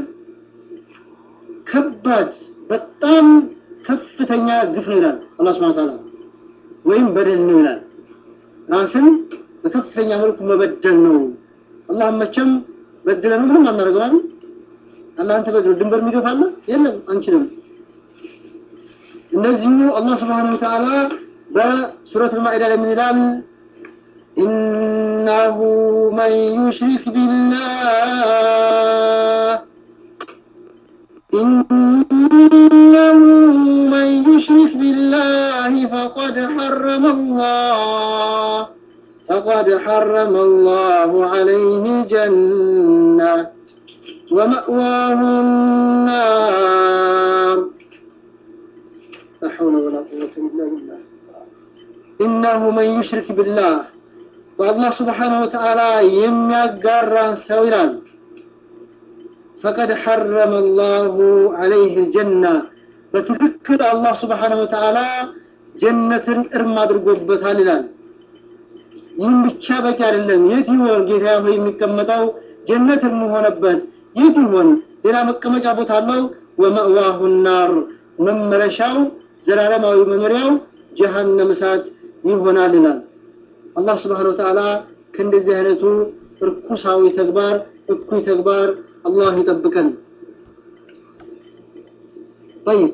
ከባድ በጣም ከፍተኛ ግፍ ነው ይላል አላህ ስብሐ ወተዓላ፣ ወይም በደል ነው ይላል። ራስን በከፍተኛ መልኩ መበደል ነው። አላህ መቼም በድለን ምንም አናደርገው አይደል? አላህን ተበድሎ ድንበር የሚገፋለ የለም፣ አንችልም። እንደዚሁ አላህ ስብሐነሁ ወተዓላ በሱረት አልማኢዳ ላይ ምን ይላል? ኢነሁ መን ዩሽሪክ ቢላህ ኢነሁ መን ዩሽሪክ ቢላህ ፈቀድ ሐረመ አላህ فقد حرم الله عليه الجنة ومأواه النار لا حول ولا قوة إلا بالله إنه من يشرك بالله والله سبحانه وتعالى يم يقرن سويرا فقد حرم الله عليه الجنة بتذكر الله سبحانه وتعالى جنة إرما درقوبتها لله ይህም ብቻ በቂ አይደለም። የት ይሆን ጌታ ሆይ የሚቀመጠው ጀነት የምሆነበት የት ይሆን? ሌላ መቀመጫ ቦታ አለው። ወመእዋሁ ናር መመለሻው ዘላለማዊ መኖሪያው ጀሃነም እሳት ይሆናል ይላል አላህ ስብሐነሁ ወተዓላ። ከእንደዚህ አይነቱ እርኩሳዊ ተግባር እኩይ ተግባር አላህ ይጠብቀን። ጠይብ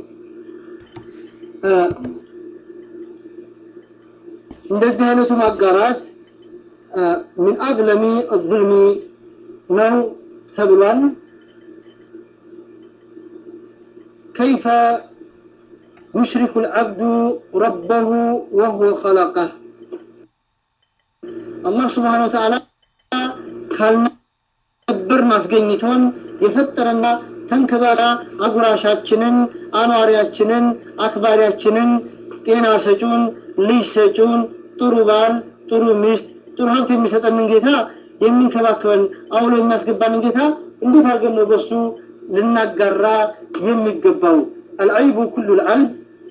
እንደዚህ አይነቱ ማጋራት ምን አዝለሚ አዝልሚ ነው ተብሏል። ከይፈ ዩሽሪኩ ልዓብዱ ረበሁ ወሁወ ኸለቀህ አላህ ስብሓነሁ ወተዓላ ካልነበርን አስገኝቶን የፈጠረና ተንከባላ አጉራሻችንን፣ አኗሪያችንን፣ አክባሪያችንን፣ ጤና ሰጩን፣ ልጅ ሰጩን፣ ጥሩ ባል፣ ጥሩ ሚስት፣ ጥሩ ሀብት የሚሰጠንን ጌታ የሚንከባከበን አውሎ የሚያስገባንን ጌታ እንዴት አድርገን ነው በሱ ልናጋራ የሚገባው? አልዐይቡ ኩሉ ልዐይብ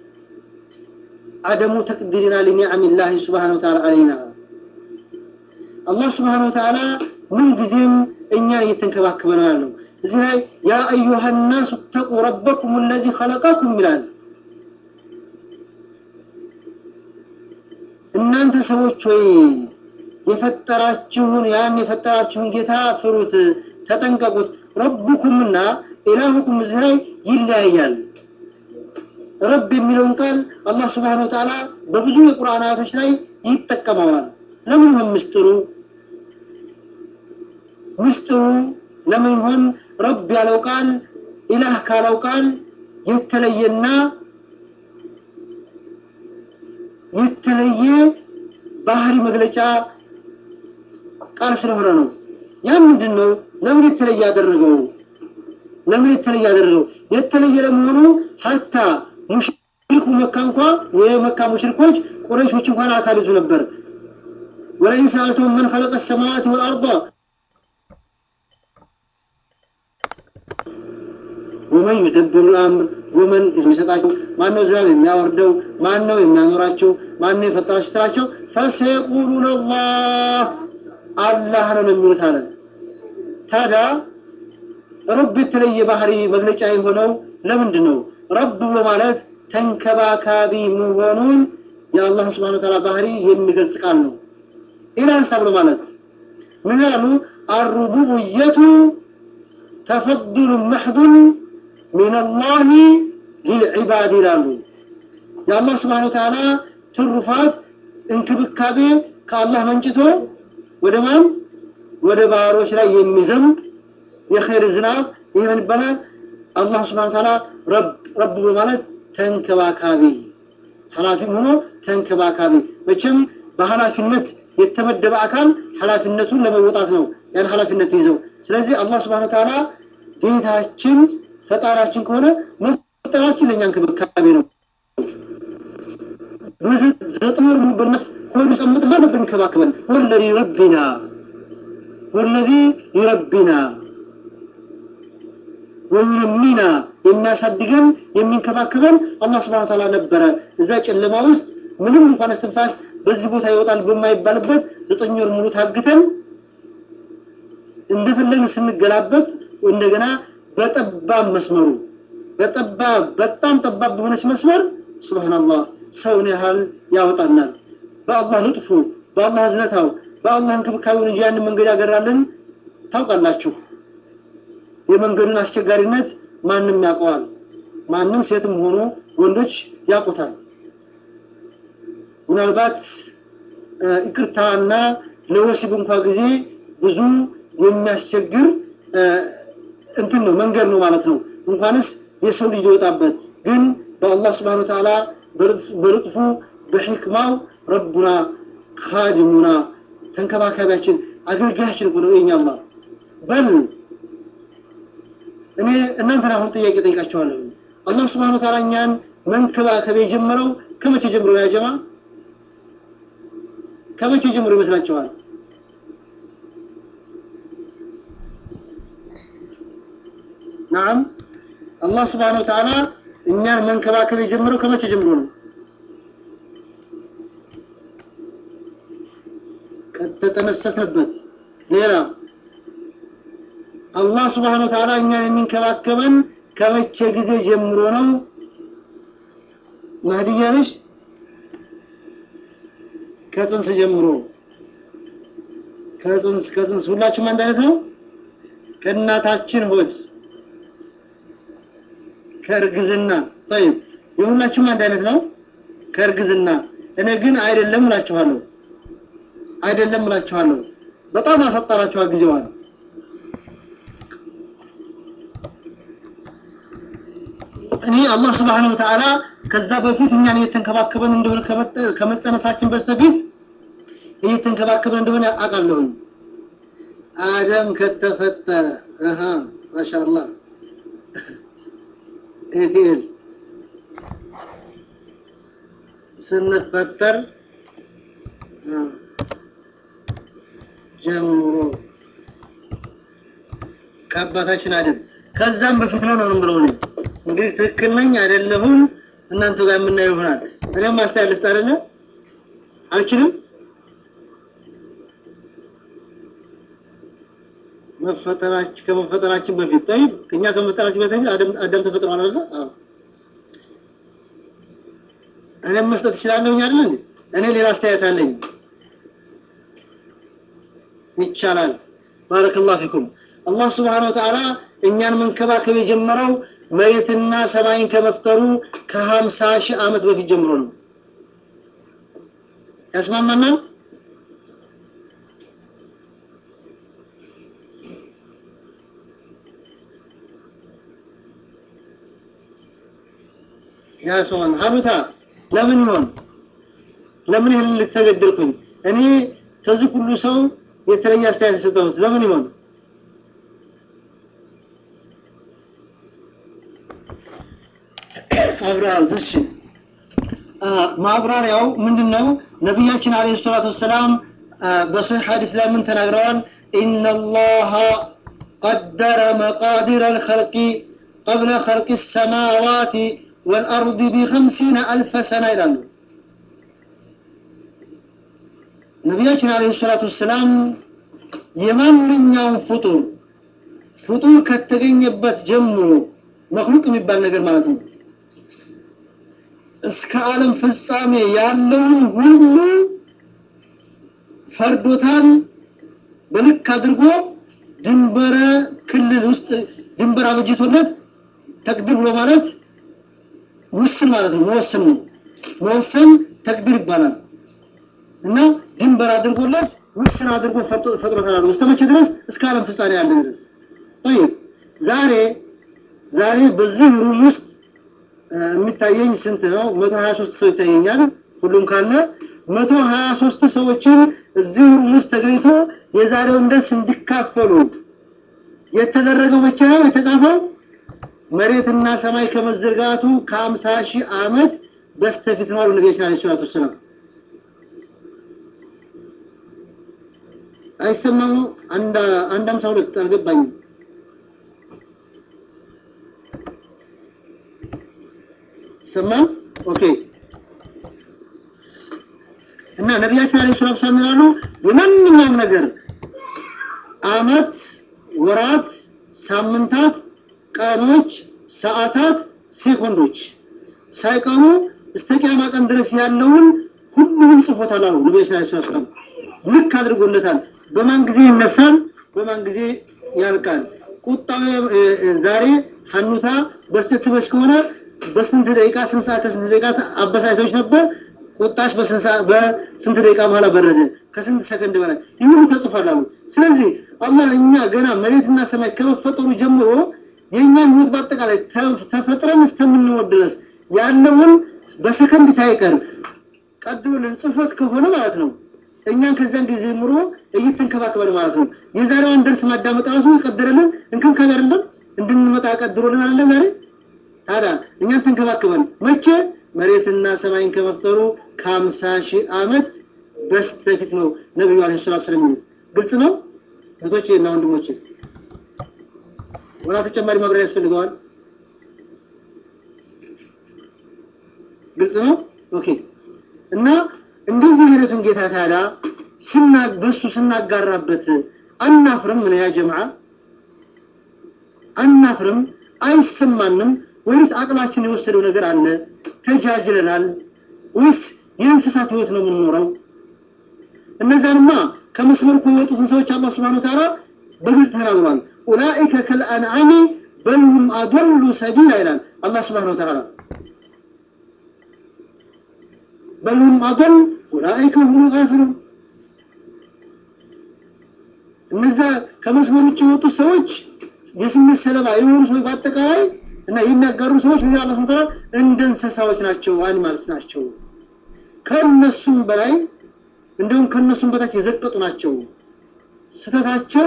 አደሙ ተቅዲሪና ሊኒዕም ላህ ስብሓነሁ ወተዓላ አለይና አላህ ስብሓነሁ ወተዓላ ምን ጊዜም እኛን እየተንከባከበ ነው ያለው። እዚህ ላይ ያ አዩሃ ናሱ ተቁ ረበኩም ለዚ ኸለቀኩም ይላል። እናንተ ሰዎች ወይ የፈጠራችሁን ያን የፈጠራችሁን ጌታ ፍሩት፣ ተጠንቀቁት። ረቡኩምና ኢላሁኩም እዚህ ላይ ይለያያል። ረብ የሚለውን ቃል አላህ ስብሓነሁ ወተዓላ በብዙ የቁርአን አያቶች ላይ ይጠቀመዋል። ለምን ይሆን ምስጢሩ? ምስጢሩ ለምን ይሆን ረብ ያለው ቃል ኢላህ ካለው ቃል የተለየና የተለየ ባህሪ መግለጫ ቃል ስለሆነ ነው። ያ ምንድን ነው? ለምን የተለየ ያደረገው? ለምን የተለየ ያደረገው? የተለየ ለመሆኑ ሀታ ሙሽሪኩ መካ እንኳ የመካ ሙሽሪኮች ቁረይሾች እንኳን አካልዙ ነበር። ወለኢን ሰአልተሁም መን ኸለቀ ሰማዋት ወልአርض ወመን ዩደብሩ ልአምር ወመን የሚሰጣቸው ማን ነው? ዝናብ የሚያወርደው ማን ነው? የሚያኖራቸው ማን ነው? የፈጠራቸው ስትላቸው ፈሰየቁሉነ አላህ አላህ ነው የሚሉት አለ። ታዲያ ረብ የተለየ ባህሪ መግለጫ የሆነው ለምንድን ነው? ረብ ብሎ ማለት ተንከባካቢ መሆኑን የአላህ ስብሐነ ወተዓላ ባህሪ የሚገልጽ ቃል ነው። ሌላ ሀሳብ ነው ማለት ምን ያሉ አሩቡብየቱ ተፈዱሉ መሕዱን ሚነላሂ ሊልዒባድ ይላሉ። የአላህ ስብሐነ ወተዓላ ትሩፋት እንክብካቤ ከአላህ መንጭቶ ወደ ማን ወደ ባሮች ላይ የሚዘንብ የኸይር ዝናብ ይህ ምን ይባላል? አላህ ስብሐነ ወተዓላ ረብ ረብ ማለት ተንከባካቢ ኃላፊም ሆኖ ተንከባካቢ። መቼም በኃላፊነት የተመደበ አካል ኃላፊነቱን ለመወጣት ነው ያን ኃላፊነት ይዘው። ስለዚህ አላህ ስብሐነ ወተዓላ ጌታችን ፈጣሪያችን ከሆነ መፍጠራችን ለእኛ እንክብካቤ ነው። ዘጠኝ ወር በእናት ሆዱ ጸምጥና ነበር እንከባከበን። ወለዚ ረቢና ወለዚ ይረቢና ወዩነሚና የሚያሳድገን የሚንከባከበን አላህ ስብሐነ ወተዓላ ነበረ። እዛ ጨለማ ውስጥ ምንም እንኳን እስትንፋስ በዚህ ቦታ ይወጣል በማይባልበት ዘጠኝ ወር ሙሉ ታግተን እንደፈለግን ስንገላበት እንደገና በጠባብ መስመሩ በጠባብ በጣም ጠባብ በሆነች መስመር ሱብሃንአላህ ሰውን ያህል ያወጣናል። በአላህ ልጥፉ፣ በአላህ እዝነታው፣ በአላህ እንክብካቤውን እንጂ ያንን መንገድ ያገራልን ታውቃላችሁ። የመንገዱን አስቸጋሪነት ማንም ያውቀዋል። ማንም ሴትም ሆኖ ወንዶች ያውቁታል። ምናልባት ይቅርታና ለወሲብ እንኳ ጊዜ ብዙ የሚያስቸግር እንትን ነው መንገድ ነው ማለት ነው። እንኳንስ የሰው ልጅ ይወጣበት ግን በአላህ ስብሐነ ወተዓላ በልጥፉ በሕክማው ረቡና ካድሙና ተንከባካቢያችን አገልጋያችን እኮ ነው የኛ አላህ። በል እኔ እናንተን አሁን ጥያቄ ጠይቃቸዋለሁ። አላህ ስብሐነ ወተዓላ እኛን መንከባከብ የጀመረው ከመቼ ጀምሮ ያ ጀማ? ከመቼ ጀምሮ ይመስላችኋል? ናም አላህ ስብሐነ ወተዓላ እኛን መንከባከብ የጀመረው ከመቼ ጀምሮ ነው? ከተጠነሰስንበት። ሌላ አላህ ስብሐነ ወተዓላ እኛን የሚንከባከበን ከመቼ ጊዜ ጀምሮ ነው? ማህዲያ ነሽ? ከጽንስ ጀምሮ ከጽንስ ከጽንስ ሁላችሁም አንድ አይነት ነው? ከእናታችን ሆድ ከእርግዝና ጠይብ የሁላችሁም አንድ አይነት ነው ከእርግዝና እኔ ግን አይደለም እላችኋለሁ አይደለም እላችኋለሁ በጣም አሳጠራችኋል ጊዜዋን እኔ አላህ ስብሐነሁ ወተዓላ ከዛ በፊት እኛን እየተንከባከበን እንደሆነ ከመጸነሳችን በስተፊት እየተንከባከበን እንደሆነ አውቃለሁኝ አደም ከተፈጠረ አሃ ማሻአላህ ኤቲኤል ስንፈጠር ጀምሮ ከአባታችን አደም ከዛም በፊት ነው ነው ብለው ነው እንግዲህ ትክክል ነኝ አይደለሁም እናንተ ጋር የምናየው ይሆናል እኔም ማስተያየት ልስጥ አይደለ አልችልም መፈጠራችን ከመፈጠራችን በፊት ጠይብ እኛ ከመፈጠራችን በፊት አደም አዳም ተፈጥሯል አይደል? አዎ። እኔም መስጠት እችላለሁኝ አይደል እንዴ? እኔ ሌላ አስተያየት አለኝ። ይቻላል። ባረከላሁ ፊኩም። አላህ ስብሓነሁ ወተዓላ እኛን መንከባከብ የጀመረው መሬትና ሰማይን ከመፍጠሩ ከሀምሳ ሺህ ዓመት በፊት ጀምሮ ነው። ያስማማናል? ያስማማን። ሀኑታ ለምን ይሆን ለምን ይህን ልተገደልኩኝ? እኔ ከዚህ ሁሉ ሰው የተለየ አስተያየት የሰጠሁት ለምን ይሆን? አብራር እሺ ማብራሪያው ምንድነው? ነቢያችን አለይሂ ሰላቱ ወሰላም በሶሒህ ሐዲስ ላይ ምን ተናግረዋል? ኢነላሃ ቀደረ መቃዲረ አልኸልቂ ቀብለ ኸልቂ ሰማዋቲ ወልአርድ ቢኸምሲነ አልፈ ሰና ይላሉ። ነቢያችን አለይሂ ሰላቱ ወሰላም የማንኛውም ፍጡር ፍጡር ከተገኘበት ጀምሮ መክሉቅ የሚባል ነገር ማለት ነው እስከ ዓለም ፍጻሜ ያለውን ሁሉ ፈርዶታል። በልክ አድርጎ ድንበረ ክልል ውስጥ ድንበር አበጅቶለት ተቅዲር ብሎ ማለት ውስን ማለት ነው። መወሰን ነው። መወሰን ተቅዲር ይባላል እና ድንበር አድርጎለት ውስን አድርጎ ፈጥሮታል አሉ። እስከ መቼ ድረስ? እስከ ዓለም ፍጻሜ ያለ ድረስ። ጠይብ ዛሬ ዛሬ በዚህ ሩም ውስጥ የሚታየኝ ስንት ነው? መቶ ሀያ ሶስት ሰው ይታየኛል። ሁሉም ካለ መቶ ሀያ ሶስት ሰዎችን እዚህ ሩም ውስጥ ተገኝቶ የዛሬውን ደርስ እንዲካፈሉ የተደረገው መቼ ነው የተጻፈው? መሬትና ሰማይ ከመዘርጋቱ ከአምሳ ሺህ ዓመት በስተፊት ነው አሉ ነቢያችን ዓለይሂ ሰላቱ ወሰላም። አይሰማሙ? አንድ አንድ አምሳ ሁለት አልገባኝም። ይሰማል? ኦኬ። እና ነቢያችን አለይሂ ሰላቱ ወሰላም ይላሉ የማንኛውም ነገር አመት፣ ወራት፣ ሳምንታት፣ ቀኖች፣ ሰዓታት፣ ሴኮንዶች ሳይቀሩ እስከ ቂያማ ቀን ድረስ ያለውን ሁሉንም ጽፎታል አሉ ነቢያችን አለይሂ ሰላቱ ወሰላም። ልክ አድርጎለታል። በማን ጊዜ ይነሳል፣ በማን ጊዜ ያልቃል። ቁጣው ዛሬ ሀኑታ በስትበሽ ከሆነ በስንት ደቂቃ ስንት ሰዓት ከስንት ደቂቃ አበሳጭቶች ነበር። ቁጣሽ በስንት ሰዓት በስንት ደቂቃ በኋላ በረደ፣ ከስንት ሰከንድ በላይ ይህ ሁሉ ተጽፏል አሉ። ስለዚህ አላህ እኛ ገና መሬትና ሰማይ ከመፈጠሩ ጀምሮ የእኛን ህይወት በአጠቃላይ ተፈጥረን እስከምንወድ ድረስ ያለውን በሰከንድ ታይቀር ቀድሞልን ጽፎት ከሆነ ማለት ነው እኛን ከዛን ጊዜ ጀምሮ እየተንከባከበን ማለት ነው። የዛሬዋን ደርስ ማዳመጥ ራሱ የቀደረልን እንክብካቤ አይደለም እንድንመጣ ቀድሮልን አለ ዛሬ ታዲያ እኛን ተንከባከበን መቼ መሬትና ሰማይን ከመፍጠሩ ከሀምሳ ሺህ ዓመት በስተፊት ነው ነቢዩ አለይሂ ሰላቱ ወሰላም የሚሉት። ግልጽ ነው እህቶቼ እና ወንድሞቼ፣ ወላ ተጨማሪ ማብራሪያ ያስፈልገዋል? ግልጽ ነው። ኦኬ እና እንደዚህ አይነቱን ጌታ ታዲያ ስና በሱ ስናጋራበት አናፍርም? ምን ያ ጀማዓ አናፍርም? አይሰማንም? ወይስ አቅላችን የወሰደው ነገር አለ? ተጃጅለናል? ወይስ የእንስሳት ህይወት ነው የምንኖረው? እነዛንማ ከመስመር እኮ የወጡትን ሰዎች አላህ ሱብሓነሁ ወተዓላ በግልጽ ተናግሯል። ኡላኢከ ከልአንዓሚ በልሁም አዶሉ ሰቢላ ይላል አላህ ሱብሓነሁ ወተዓላ። በልሁም አዶል ኡላኢከ ሁም ጋፊሉን። እነዛ ከመስመር ውጭ የወጡት ሰዎች የስሜት ሰለባ የሆኑ ሰዎች በአጠቃላይ እና የሚያጋሩ ሰዎች ምን አላህ ተዓላ እንደ እንስሳዎች ናቸው፣ አኒማልስ ናቸው። ከነሱም በላይ እንደውም ከነሱም በታች የዘቀጡ ናቸው። ስተታቸው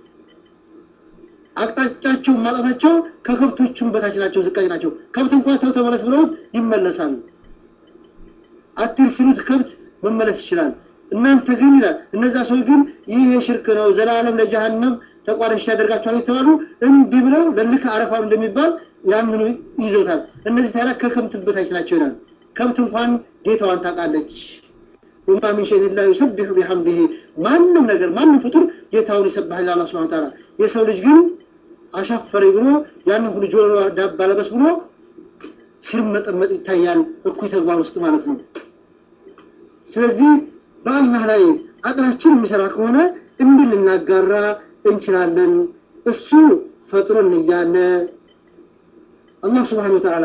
አቅጣጫቸው ማጣታቸው ከከብቶቹም በታች ናቸው፣ ዝቃጭ ናቸው። ከብት እንኳን ተው ተመለስ ብለውት ይመለሳሉ። አትሂድ ሲሉት ከብት መመለስ ይችላል። እናንተ ግን ይላል እነዛ ሰዎች ግን ይህ የሽርክ ነው፣ ዘላለም ለጀሃነም ተቋዳሽ ያደርጋቸዋል የተባሉ እምቢ ብለው ለልክ አረፋው እንደሚባል ያምኑ ይዞታል። እነዚህ ታዲያ ከከብት በታች ናቸው ይላል። ከብት እንኳን ጌታዋን ታውቃለች። ወማ ሚን ሸይኢን ላ ዩሰቢሑ ቢሐምዲሂ ማንም ነገር ማንም ፍጡር ጌታውን ይሰብሐል አላህ ሱብሓነሁ ወተዓላ። የሰው ልጅ ግን አሻፈረኝ ብሎ ያንን ሁሉ ጆሮ ዳባ ለበስ ብሎ ሲርመጠመጥ ይታያል፣ እኩይ ተግባር ውስጥ ማለት ነው። ስለዚህ በአላህ ላይ አቅላችን የሚሰራ ከሆነ እንዲህ ልናጋራ እንችላለን። እሱ ፈጥሮን እያለ አላህ ስብሓነሁ ወተዓላ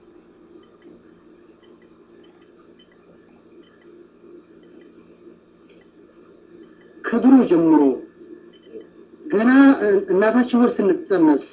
ከድሮ ጀምሮ ገና እናታችን ወር ስንጸነስ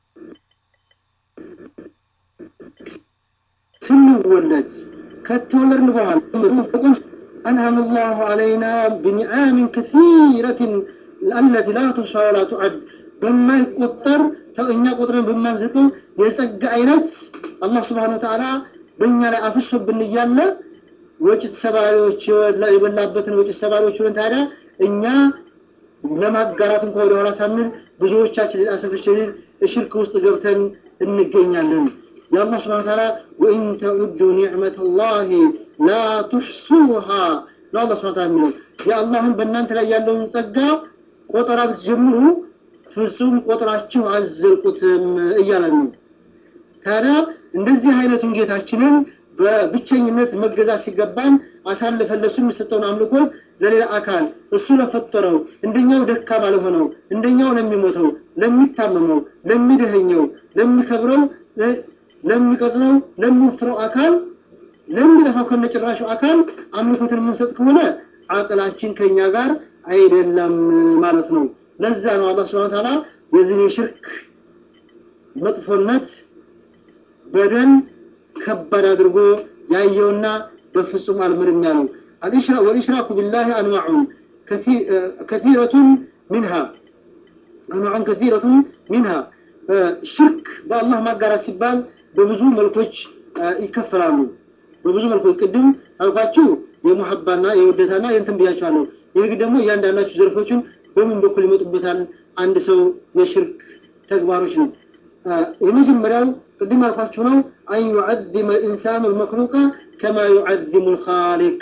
ስንወለድ ከተወለድን በኋላ أنعم الله علينا بنعام كثيرة التي لا تحصى ولا تعد بما يقطر እኛ ቁጥርን በማንዝቀው የጸጋ አይነት አላህ ስብሓነሁ ወተዓላ በእኛ ላይ አፍሶብን እያለ ወጭት ሰባሪዎች የበላበትን ወጭት ሰባሪዎች ሆነን ታዲያ እኛ ለማጋራት እንኳ ወደኋላ ሳንል ብዙዎቻችን ሊጣሰፍችል ሽርክ ውስጥ ገብተን እንገኛለን። የአላህ ስብሐነ ወተዓላ ወኢን ተዑዱ ኒዕመተ ላሂ ላ ቱሕሱሃ ነው አላህ ስብሐነ ወተዓላ የሚለው የአላህን በእናንተ ላይ ያለውን ጸጋ ቆጠራ ብትጀምሩ ፍጹም ቆጥራችሁ አዘልቁትም እያለን ነው። ታዲያ እንደዚህ አይነቱን ጌታችንን በብቸኝነት መገዛት ሲገባን አሳልፈን ለሱ የሚሰጠውን አምልኮት ለሌላ አካል እሱ ለፈጠረው እንደኛው ደካማ ለሆነው እንደኛው ለሚሞተው፣ ለሚታመመው፣ ለሚደኸኘው፣ ለሚከብረው፣ ለሚቀጥለው፣ ለሚወፍረው አካል ለሚጠፋው ከነጭራሹ አካል አምልኮትን የምንሰጥ ከሆነ አቅላችን ከኛ ጋር አይደለም ማለት ነው። ለዛ ነው አላህ ሱብሓነሁ ወተዓላ የዚህን የሽርክ መጥፎነት በደል ከባድ አድርጎ ያየውና በፍጹም አልምርም ያለው ወልኢሽራኩ ቢላሂ አንዋዑን ከሲረቱን ሚንሃ አንዋዑን ከሲረቱን ሚንሃ ሽርክ በአላህ ማጋራት ሲባል በብዙ መልኮች ይከፈላሉ። በብዙ መልኮች ቅድም አልኳችሁ የሙሐባና የውደታና የእንትን ብያቸዋለሁ። ይህ ደግሞ እያንዳንዳችሁ ዘርፎችን በምን በኩል ይመጡበታል? አንድ ሰው የሽርክ ተግባሮች ነው። የመጀመሪያው ቅድም ያልኳችሁ ነው። አን ዩዐዚመ ልኢንሳኑ ልመክሉቀ ከማ ዩዐዚሙ ልኻሊቅ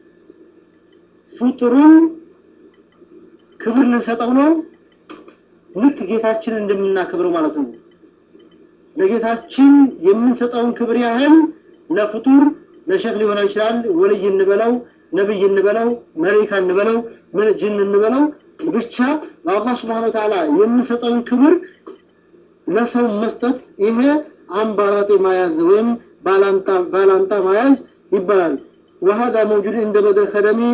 ፍጡሩን ክብር ልንሰጠው ነው፣ ልክ ጌታችንን እንደምናከብረው ማለት ነው። ለጌታችን የምንሰጠውን ክብር ያህል ለፍጡር ለሸክ ሊሆን ይችላል፣ ወልይ እንበለው፣ ነብይ እንበለው፣ መላኢካ እንበለው፣ ጅን እንበለው ብቻ ለአላህ ስብሐነሁ ወተዓላ የምንሰጠውን ክብር ለሰው መስጠት ይሄ አምባራጤ ማያዝ ወይም ባላንጣ ማያዝ ይባላል። وهذا موجود عند بدر الخدمي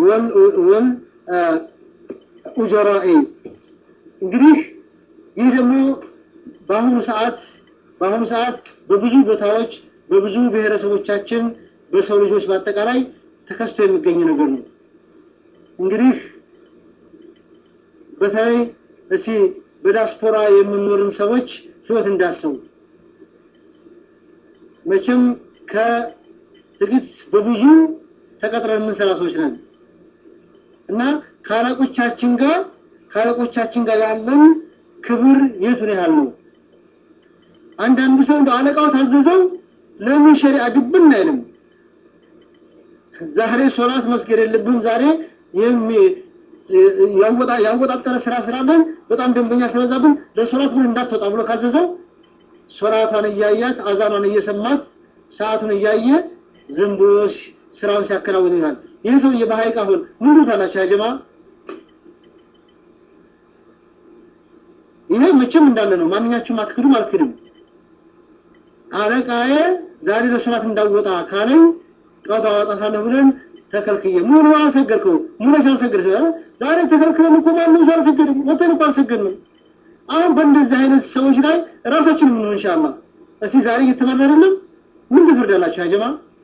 والأجراء እንግዲህ ይህ ደግሞ በአሁኑ ሰዓት በአሁኑ ሰዓት በብዙ ቦታዎች በብዙ ብሔረሰቦቻችን በሰው ልጆች በአጠቃላይ ተከስቶ የሚገኝ ነገር ነው። እንግዲህ በተለይ እስቲ በዲያስፖራ የምንኖርን ሰዎች ህይወት እንዳሰቡ መቼም ከጥቂት በብዙ ተቀጥረን የምንሰራ ሰዎች ነን እና ከአለቆቻችን ጋር ከአለቆቻችን ጋር ያለን ክብር የቱን ያህል ነው? አንዳንዱ ሰው እንደ አለቃው ታዘዘው ለምን ሸሪዓ ድብን አይልም። ዛሬ ሶላት መስገድ የለብህም ዛሬ ያወጣጠረ ስራ ስላለን በጣም ደንበኛ ስለበዛብን ለሶላት ምን እንዳትወጣ ብሎ ካዘዘው ሶላቷን እያያት አዛኗን እየሰማት ሰዓቱን እያየ ዝም ብሎ ስራውን ሲያከናውን ይላል። ይህ ሰውዬ በሀይቅ አሁን ምን ታላችሁ ያጀማ? ይሄ መቼም እንዳለ ነው። ማንኛችሁም አትክዱም አልክድም። አለቃዬ ዛሬ ለሶላት እንዳወጣ ካለኝ ቀጣ አወጣታለሁ ብለን ተከልክዬ ሙሉ አልሰገድከው ሙሉ ሳልሰግድ ዛሬ ተከልክለን እኮ ማንም ሰው አልሰገድም፣ ወተን እኮ አልሰገድንም። አሁን በእንደዚህ አይነት ሰዎች ላይ ራሳችን ምን ኢንሻአላህ እስቲ ዛሬ እየተመራ አይደለም ምን ትፈርዳላችሁ? ያጀማ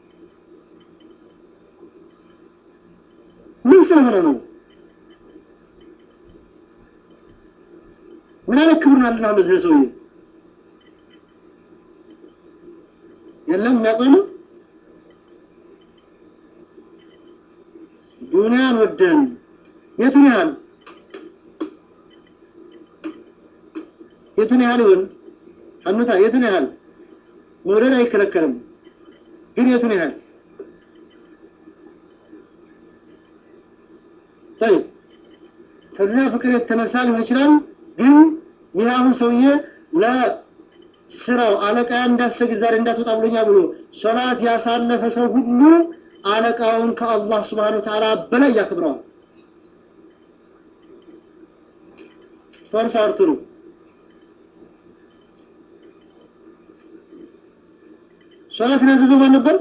ምን ስለሆነ ነው? ምን አይነት ክብር አለን አሁን ለዚህ ሰውዬ? የለም የሚያውቀው ነው ዱንያን ወደን የቱን ያህል የቱን ያህል ይሆን ሐኑታ የቱን ያህል መውደድ አይከለከልም፣ ግን የቱን ያህል طيب ከዱንያ ፍቅር የተነሳ ሊሆን ይችላል። ግን ይህ አሁን ሰውዬ ለስራው አለቃ እንዳሰግድ ዛሬ እንዳትወጣ ብሎኛ ብሎ ሶላት ያሳለፈ ሰው ሁሉ አለቃውን ከአላህ ስብሓነ ወተዓላ በላይ ያከብረዋል። ፈርስ አርትሩ ሶላትን ያዘዘው ማን ነበር?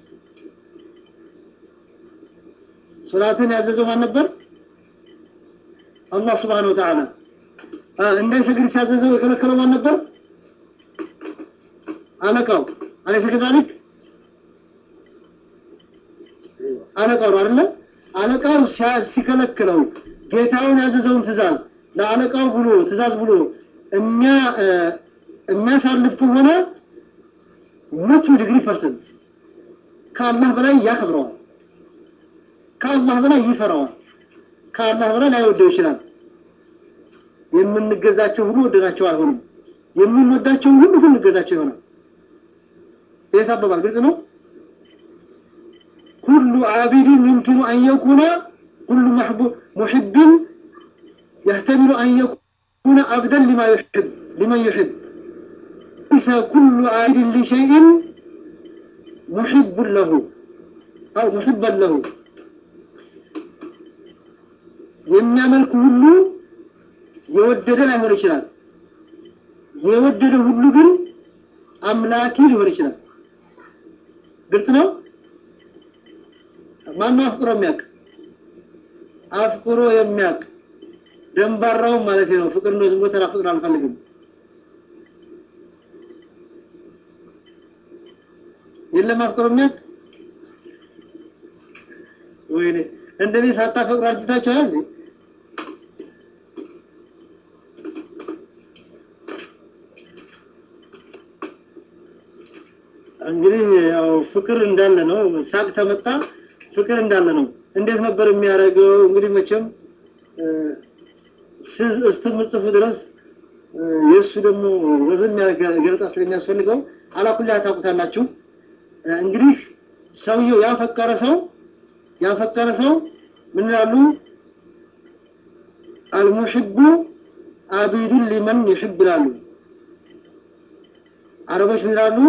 ሶላትን ያዘዘው ማን ነበር? አላህ ስብሓነሁ ወተዓላ። እንዳይሰግድ ሲያዘዘው የከለከለው ማን ነበር? አለቃው። አለይሰ ከዛሊክ? አለቃው ነው አይደለ? አለቃው ሲከለክለው ጌታውን ያዘዘውን ትእዛዝ ለአለቃው ብሎ ትእዛዝ ብሎ የሚያሳልፍ ከሆነ መቶ ዲግሪ ፐርሰንት ከአላህ በላይ ያከብረዋል። ከአላህ በላይ ይፈራዋል። ከአላህ በላይ ላይወደው ይችላል። የምንገዛቸው ሁሉ ወደናቸው አይሆንም። የምንወዳቸው ሁሉ ግን እንገዛቸው ይሆናል። ይህ አባባል ግልጽ ነው። ኩሉ ዓቢድን يمكن أن يكون كل محب يحتمل أن يكون عبدا لما يحب لمن يحب ليس كل عابد لشيء محب له أو محبا له የሚያመልክ ሁሉ የወደደ ላይሆን ይችላል። የወደደ ሁሉ ግን አምላኪ ሊሆን ይችላል። ግልጽ ነው። ማነው አፍቅሮ የሚያውቅ? አፍቅሮ የሚያውቅ ደንባራውን ማለት ነው። ፍቅር ነው። ዝም ብሎ ተራ ፍቅር አልፈልግም። የለም አፍቅሮ የሚያውቅ ወይኔ እንደኔ ሳታፈቅሩ አርጅታችኋል እንዴ? እንግዲህ ያው ፍቅር እንዳለ ነው። ሳቅ ተመጣ ፍቅር እንዳለ ነው። እንዴት ነበር የሚያደርገው? እንግዲህ መቼም እስከምጽፉ ድረስ የእሱ ደግሞ ወዘን ገለጣ ስለሚያስፈልገው አላኩላ ታውቁታላችሁ። እንግዲህ ሰውየው ያፈቀረ ሰው ያፈቀረ ሰው ምን ይላሉ? አልሙሕቡ አቢዱን ሊመን ይሕብ ይላሉ። አረቦች ምን ይላሉ?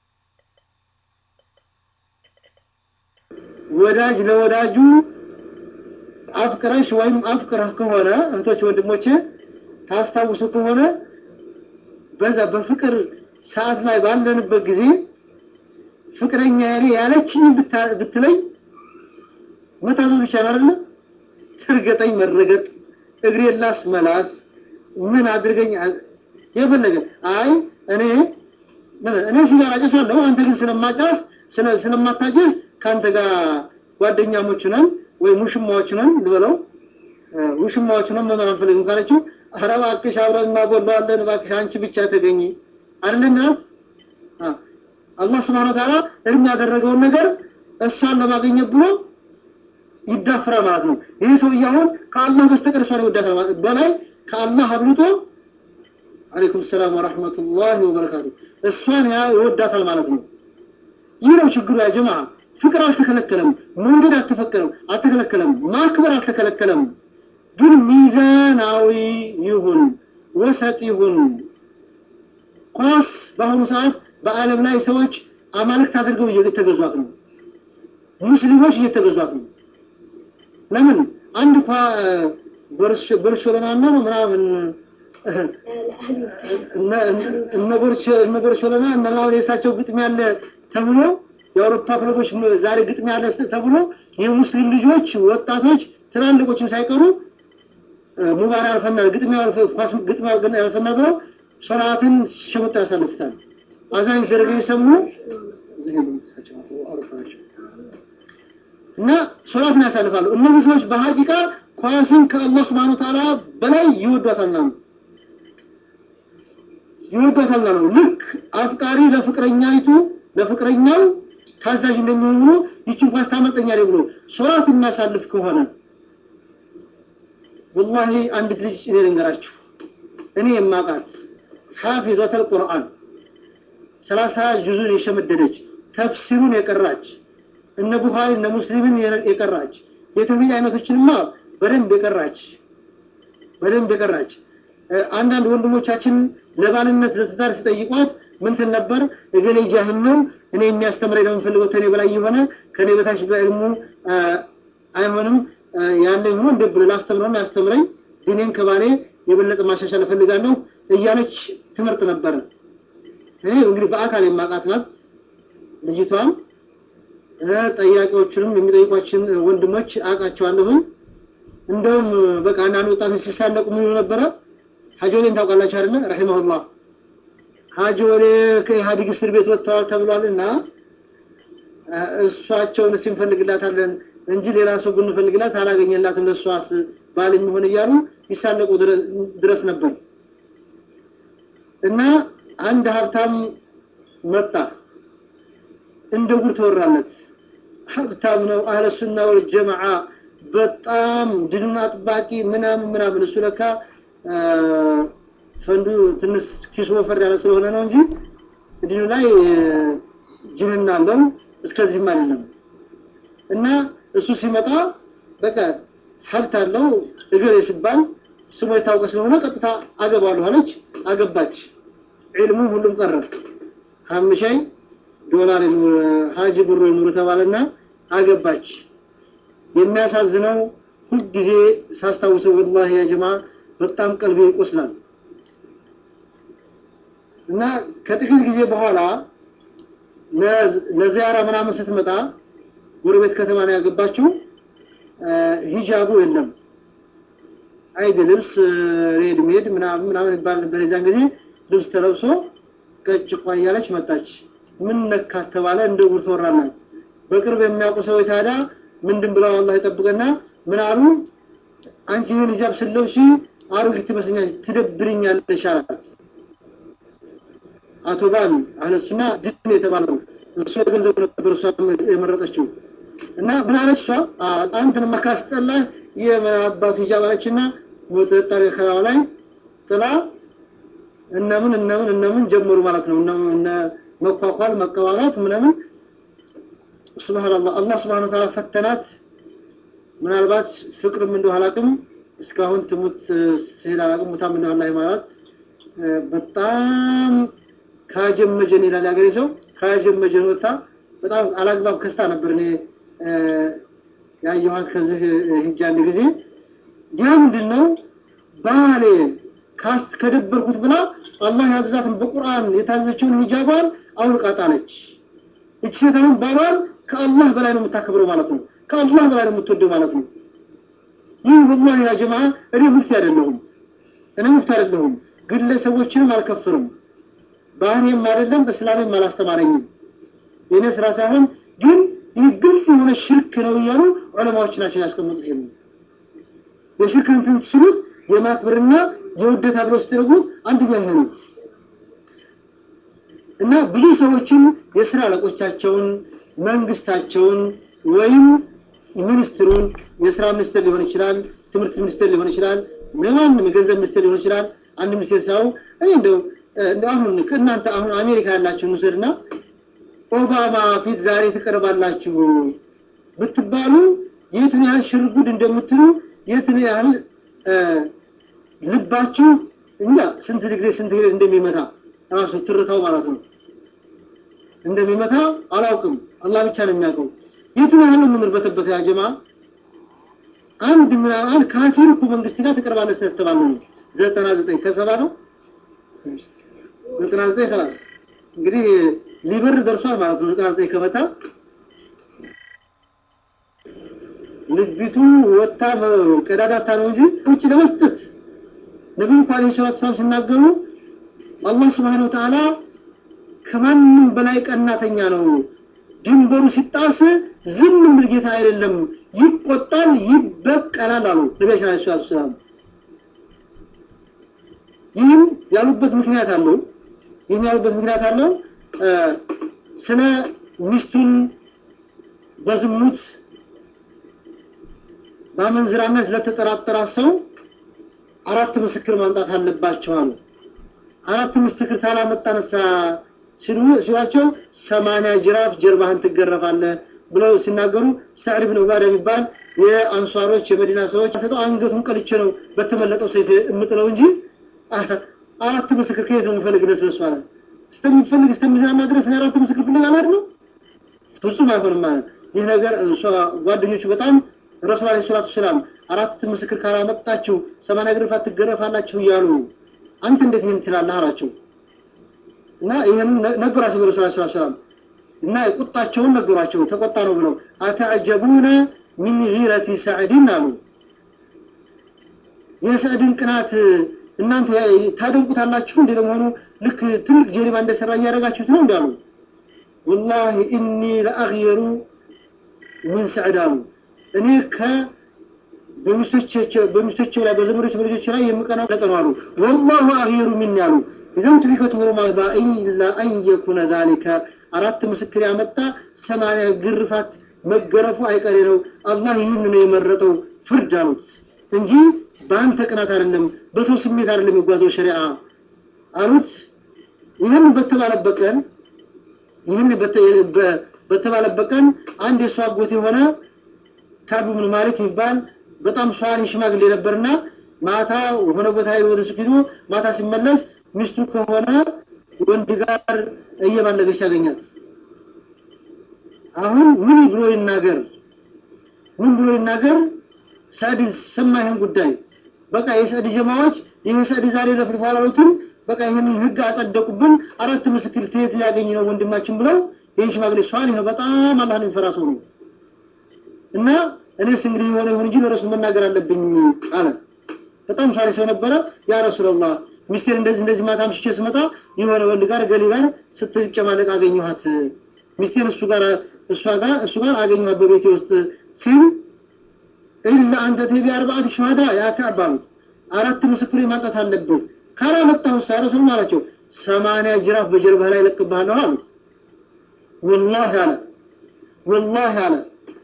ወዳጅ ለወዳጁ አፍቅረሽ ወይም አፍቅረህ ከሆነ እህቶች ወንድሞቼ ታስታውሱ ከሆነ በዛ በፍቅር ሰዓት ላይ ባለንበት ጊዜ ፍቅረኛ ያለ ያለችኝ ብትለኝ መታዘዝ ብቻ ነው አይደለ? ትርገጠኝ መረገጥ፣ እግሬ ላስ መላስ፣ ምን አድርገኝ የፈለገ አይ እኔ እኔ ሲጋራ ጨሳለሁ፣ አንተ ግን ስለማጫስ ስለማታጨስ ከአንተ ጋር ጓደኛሞች ነን ወይ ሙሽማዎች ነን ልበለው፣ ውሽማዎች ነን መኖር አንፈልግም ካለችው፣ ኧረ እባክሽ አብረን እናቦላዋለን፣ እባክሽ አንቺ ብቻ ተገኝ አይደለም ናት። አላህ ስብሐነ ወተዓላ እርም ያደረገውን ነገር እሷን ለማግኘት ብሎ ይዳፍራል ማለት ነው። ይህ ሰውዬ አሁን ከአላህ በስተቀር እሷን ይወዳታል ማለት በላይ ከአላህ አብልጦ አለይኩም ሰላም ወራህመቱላሂ ወበረካቱ እሷን ይወዳታል ማለት ነው። ይህ ነው ችግሩ ያ ጀማዓ። ፍቅር አልተከለከለም፣ መውደድ አልተፈቀረም አልተከለከለም፣ ማክበር አልተከለከለም። ግን ሚዛናዊ ይሁን፣ ወሰጥ ይሁን። ኳስ በአሁኑ ሰዓት በዓለም ላይ ሰዎች አማልክት አድርገው እየተገዟት ነው። ሙስሊሞች እየተገዟት ነው። ለምን አንድ እንኳ በርሾሎና ነው ምናምን እነ በርሾሎና እነ ምናምን የእሳቸው ግጥም ያለ ተብሎ የአውሮፓ ክለቦች ዛሬ ግጥም ያለ ተብሎ የሙስሊም ልጆች ወጣቶች ትላልቆችም ሳይቀሩ ሙባራ ያልፈናል ግጥም ኳስ ግጥም ያልፈናል ብለው ሶላትን ሸመጣ ያሳልፉታል። አዛኝ ደረገ የሰሙ እና ሶላትን ያሳልፋሉ። እነዚህ ሰዎች በሀቂቃ ኳስን ከአላህ Subhanahu Ta'ala በላይ ይወዷታልና ነው ይወዷታልና ነው። ልክ አፍቃሪ ለፍቅረኛይቱ ለፍቅረኛው ታዛዥ እንደሚሆን ብሎ ይችን ኳስ ታመልጠኛለች ብሎ ሶላት የሚያሳልፍ ከሆነ ወላሂ አንዲት ልጅ እኔ ልንገራችሁ፣ እኔ የማውቃት ሐፊዘተል ቁርአን ሰላሳ ጁዙን የሸመደደች ተፍሲሩን የቀራች እነ ቡኻሪ እነ ሙስሊምን የቀራች የተውሂድ አይነቶችንማ በደንብ የቀራች በደንብ የቀራች አንዳንድ ወንድሞቻችን ለባልነት ለትዳር ሲጠይቋት ምንትን ነበር እገሌ ጃህል ነው እኔ የሚያስተምረኝ ነው የምፈልገው ከኔ በላይ የሆነ ከኔ በታች በዕልሙ አይሆንም ያለኝ ሆኖ እንደ ብሎ ላስተምረውና ያስተምረኝ ዲኔን ከባሌ የበለጠ ማሻሻል እፈልጋለሁ እያለች ትምህርት ነበረ። እኔ እንግዲህ በአካል የማውቃት ናት ልጅቷም ጠያቂዎቹንም የሚጠይቋችን ወንድሞች አውቃቸዋለሁኝ። እንደውም በቃ አንዳንድ ወጣቶች ሲሳለቁ ምን ይሉ ነበረ? ሀጂ ወሌን ታውቃላችሁ አይደለ? ረሂመሁላህ ሀጂ ወሌ ከኢህአዲግ እስር ቤት ወጥተዋል ተብሏል እና እሷቸውን እስኪ እንፈልግላታለን እንጂ ሌላ ሰው ብንፈልግላት አላገኘላትም ለእሷስ ባል የሚሆን እያሉ ይሳለቁ ድረስ ነበር። እና አንድ ሀብታም መጣ፣ እንደ ጉድ ተወራለት። ሀብታም ነው፣ አህለ ሱና ወል ጀማዓ በጣም ድኑን አጥባቂ ምናምን ምናምን። እሱ ለካ ፈንዱ ትንሽ ኪሱ ወፈር ያለ ስለሆነ ነው እንጂ ድኑ ላይ ጅንና አለው እስከዚህም አይደለም። እና እሱ ሲመጣ በቃ ሀብት አለው እገሌ ሲባል ስሙ የታወቀ ስለሆነ ቀጥታ አገባለሁ አለች። አገባች። ዒልሙ ሁሉም ቀረ። ሀምሻይ ዶላር ሀጂ ብሮ ይኑሩ ተባለና አገባች። የሚያሳዝነው ሁልጊዜ ሳስታውሰው ወላሂ ያ ጀማ በጣም ቀልቤ ይቆስላል። እና ከጥቂት ጊዜ በኋላ ለዚያራ ምናምን ስትመጣ ጎረቤት ከተማ ነው ያገባችው። ሂጃቡ የለም አይድ ልብስ ሬድሜድ ምናምን ምናምን ይባል ነበር የዛን ጊዜ ልብስ ተለብሶ ቀጭ ቋ እያለች መጣች። ምን ነካት ተባለ። እንደ ጉድ ተወራናል። በቅርብ የሚያውቁ ሰዎች ታዲያ ምንድን ብለው አላህ ይጠብቀና ምን አሉ? አንቺ ይህን ሂጃብ ስለብሺ አሮጊት ትመስለኛለች፣ ትደብርኛለሽ አላት። አቶ ባል አህለሱና ድን የተባለው እሱ ገንዘብ ነበር እሷ የመረጠችው እና ምን አለች እሷ አንተን መካስጠላ የአባቱ ሂጃብ አለችና ወጥጣሪ ከላው ላይ ጥላ እነምን እነምን እነምን ጀመሩ ማለት ነው። እነ መኳኳል መቀባባት ምናምን ሱብሃንአላህ አላህ ሱብሃነሁ ወተዓላ ፈተናት። ምናልባት ፍቅርም እንደው አላውቅም እስካሁን ትሙት ሲል አላውቅም ሙታም እንደው አላህ ማለት በጣም ካጀመጀን ይላል ያገሬ ሰው ካጀመጀን ወጣ በጣም አላግባብ ከስታ ነበር እኔ ያየኋት ከዚህ ሂጃ አንድ ጊዜ ያ ምንድን ነው ባሌ ካስ ከደበርኩት ብላ አላህ ያዘዛትን በቁርአን የታዘዘችውን ሂጃቧን አውልቃ ጣለች። እቺ ሴት አሁን ባሏን ከአላህ በላይ ነው የምታከብረው ማለት ነው። ከአላህ በላይ ነው የምትወደው ማለት ነው። ይህ ወላሂ ያ ጀማ እኔ ሙፍቲ አይደለሁም፣ እኔ ሙፍቲ አይደለሁም፣ ግለሰቦችንም አልከፍርም፣ ባህሪም አይደለም፣ እስላምም አላስተማረኝም። የኔ ስራ ሳይሆን ግን ይህ ግልጽ የሆነ ሽርክ ነው እያሉ ዑለማዎች ናቸው ያስቀምጡት። ይሄ የሽርክ እንትን ስሉት የማክበርና የውደታ ብለው ስትነግሩት አንደኛ ይሄ ነው እና ብዙ ሰዎችን የስራ አለቆቻቸውን መንግስታቸውን ወይም ሚኒስትሩን የስራ ሚኒስትር ሊሆን ይችላል፣ ትምህርት ሚኒስትር ሊሆን ይችላል፣ ማንም የገንዘብ ሚኒስትር ሊሆን ይችላል። አንድ ሚኒስቴር ሳው እኔ እንደው እንደው አሁን ከእናንተ አሁን አሜሪካ ያላችሁ ውሰድና ኦባማ ፊት ዛሬ ትቀርባላችሁ ብትባሉ የቱን ያህል ሽርጉድ እንደምትሉ የቱን ያህል ልባችሁ እንጃ ስንት ዲግሪ ስንት ዲግሪ እንደሚመታ ራሱ ትርታው ማለት ነው እንደሚመታ አላውቅም። አላህ ብቻ ነው የሚያውቀው። የቱን ያህል ነው የምንርበተበት ያ ጀማ አንድ ምናምን ካፊር እኮ መንግስት ጋር ትቀርባለህ ስለተባለ ነው። ዘጠና ዘጠኝ ከሰባ ነው ዘጠና ዘጠኝ ከላስ እንግዲህ ሊበር ደርሷል ማለት ነው። ዘጠና ዘጠኝ ከመታ ልጅቱ ወጣ ቀዳዳታ ነው እንጂ ውጭ ለመስጠት ነቢዩ ዓለይሂ ሰላቱ ሰላም ሲናገሩ አላህ ስብሐነሁ ወተዓላ ከማንም በላይ ቀናተኛ ነው። ድንበሩ ሲጣስ ዝም የሚል ጌታ አይደለም፣ ይቆጣል፣ ይበቀላል አሉ ነቢያችን ዓለይሂ ሰላቱ ሰላም። ይህም ያሉበት ምክንያት አለው። ይህም ያሉበት ምክንያት አለው። ስለ ሚስቱን በዝሙት በአመንዝራነት ለተጠራጠራ ሰው አራት ምስክር ማምጣት አለባቸው አሉ። አራት ምስክር ታላመጣ ነሳ ሲሉ ሲሏቸው ሰማንያ ጅራፍ ጀርባህን ትገረፋለህ ብለው ሲናገሩ ሰዕድ ብን ዑባዳ የሚባል የአንሷሮች የመዲና ሰዎች ሰጠው አንገቱን ቀልቼ ነው በተመለጠው ሰይፍ የምጥለው እንጂ አራት ምስክር ከየት ነው የምፈልግለት ደስ ማለት እስከሚፈልግ እስከሚዝናና ድረስ እኔ አራት ምስክር ፍለግ አላድ ነው ፍጹም አይሆንም ማለት ይህ ነገር እሷ ጓደኞቹ በጣም ረሱል አለይሂ ሰላቱ ሰላም አራት ምስክር ካላመጣችሁ ሰማንያ ግርፋት ትገረፋላችሁ እያሉ አንተ እንዴት ይህን ትላለህ አላቸው እና ይህን ነገሯቸው ረሱል አለይሂ ሰላቱ ሰላም እና ቁጣቸውን ነገሯቸው ተቆጣ ነው ብለው አተዐጀቡነ ሚን ጊረቲ ሰዕድን አሉ የሰዕድን ቅናት እናንተ ታደንቁታላችሁ እንዴ ለመሆኑ ልክ ትልቅ ጀሪባ እንደሰራ እያደረጋችሁት ነው እንዳሉ ወላሂ ኢኒ ለአግየሩ ምን ሰዕድ አሉ እኔ ከ በሚስቶቼ ላይ በዘመዶች በልጆች ላይ የምቀናው ለቀኑ አሉ ወላሁ አግየሩ ሚን ያሉ ኢዘን ትፊከት ሁሩማ ኢላ አን የኩነ ዛሊከ አራት ምስክር ያመጣ ሰማንያ ግርፋት መገረፉ አይቀሬ ነው አላህ ይህን ነው የመረጠው ፍርድ አሉት እንጂ በአንተ ቅናት አይደለም በሰው ስሜት አይደለም የሚጓዘው ሸሪዓ አሉት ይህን በተባለበት ቀን ይህን በተባለበት ቀን አንድ የእሱ አጎት የሆነ ካዕብ ብን ማሊክ የሚባል በጣም ሷሊ ሽማግሌ ነበርና ማታ የሆነ ቦታ ወደ ሱቅ ሄዶ ማታ ሲመለስ ሚስቱ ከሆነ ወንድ ጋር እየባለገች ያገኛት አሁን ምን ብሎ ይናገር ምን ብሎ ይናገር ሳዕድ ሰማ ይህን ጉዳይ በቃ የሳዕድ ጀማዎች ይህ ሳዕድ ዛሬ ለፍልፎ አላሉትም በቃ ይህንን ህግ አጸደቁብን አራት ምስክር ትየት ሊያገኝ ነው ወንድማችን ብለው ይህን ሽማግሌ ሷሊ ነው በጣም አላህን የሚፈራ ሰው ነው እና እኔስ እንግዲህ የሆነ ይሁን እንጂ ለረሱል መናገር አለብኝ አለ በጣም ሷሊ ሰው ነበረ ያ ረሱላላህ ሚስቴር እንደዚህ እንደዚህ ማታ አምሽቼ ስመጣ የሆነ ወንድ ጋር ገሊ ጋር ስትጨማለቅ አገኘኋት ሚስቴር እሱ ጋር እሷ ጋር እሱ ጋር አገኘኋት በቤቴ ውስጥ ሲል ኢላ አንተ ተቢ አርባዓት ሸሃዳ ያ ከዕብ አሉት አራት ምስክር ማምጣት አለብህ ካላመጣሁ ሳ ረሱል አላቸው ሰማንያ ጅራፍ በጀርባህ ላይ ለቅብሃለሁ አሉት ወላሂ አለ ወላሂ አለ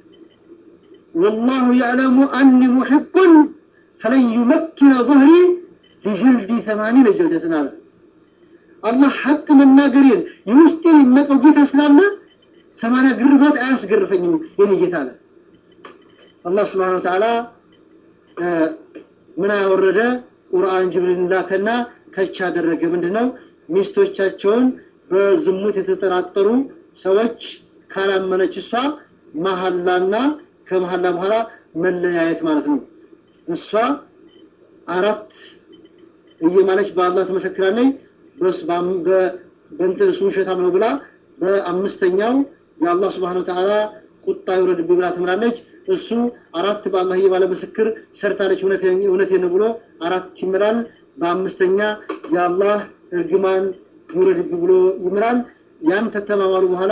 والله يعلم أني محق فلن يمكن ظهري لجلدي ثمانين جلدة على الله حق من ناقرين يوستين إنك وجيت أسلامنا سمانا قرفات آس قرفين يني جيت على الله سبحانه وتعالى ምን አወረደ ቁርአን ጅብሪል ላከና ከቻ አደረገ ምንድነው ሚስቶቻቸውን በዝሙት የተጠራጠሩ ሰዎች ካላመነች እሷ መሐላና ከመሐላ በኋላ መለያየት ማለት ነው እሷ አራት እየማለች በአላህ ትመሰክራለች በስ በእንትን እሱ ውሸታም ነው ብላ በአምስተኛው የአላህ ስብሓን ወተዓላ ቁጣ ይውረድብኝ ብላ ትምላለች እሱ አራት በአላህ እየባለ ምስክር ሰርታለች እውነቴን ነው ብሎ አራት ይምራል በአምስተኛ የአላህ እርግማን ይውረድብኝ ብሎ ይምራል ያን ከተማማሉ በኋላ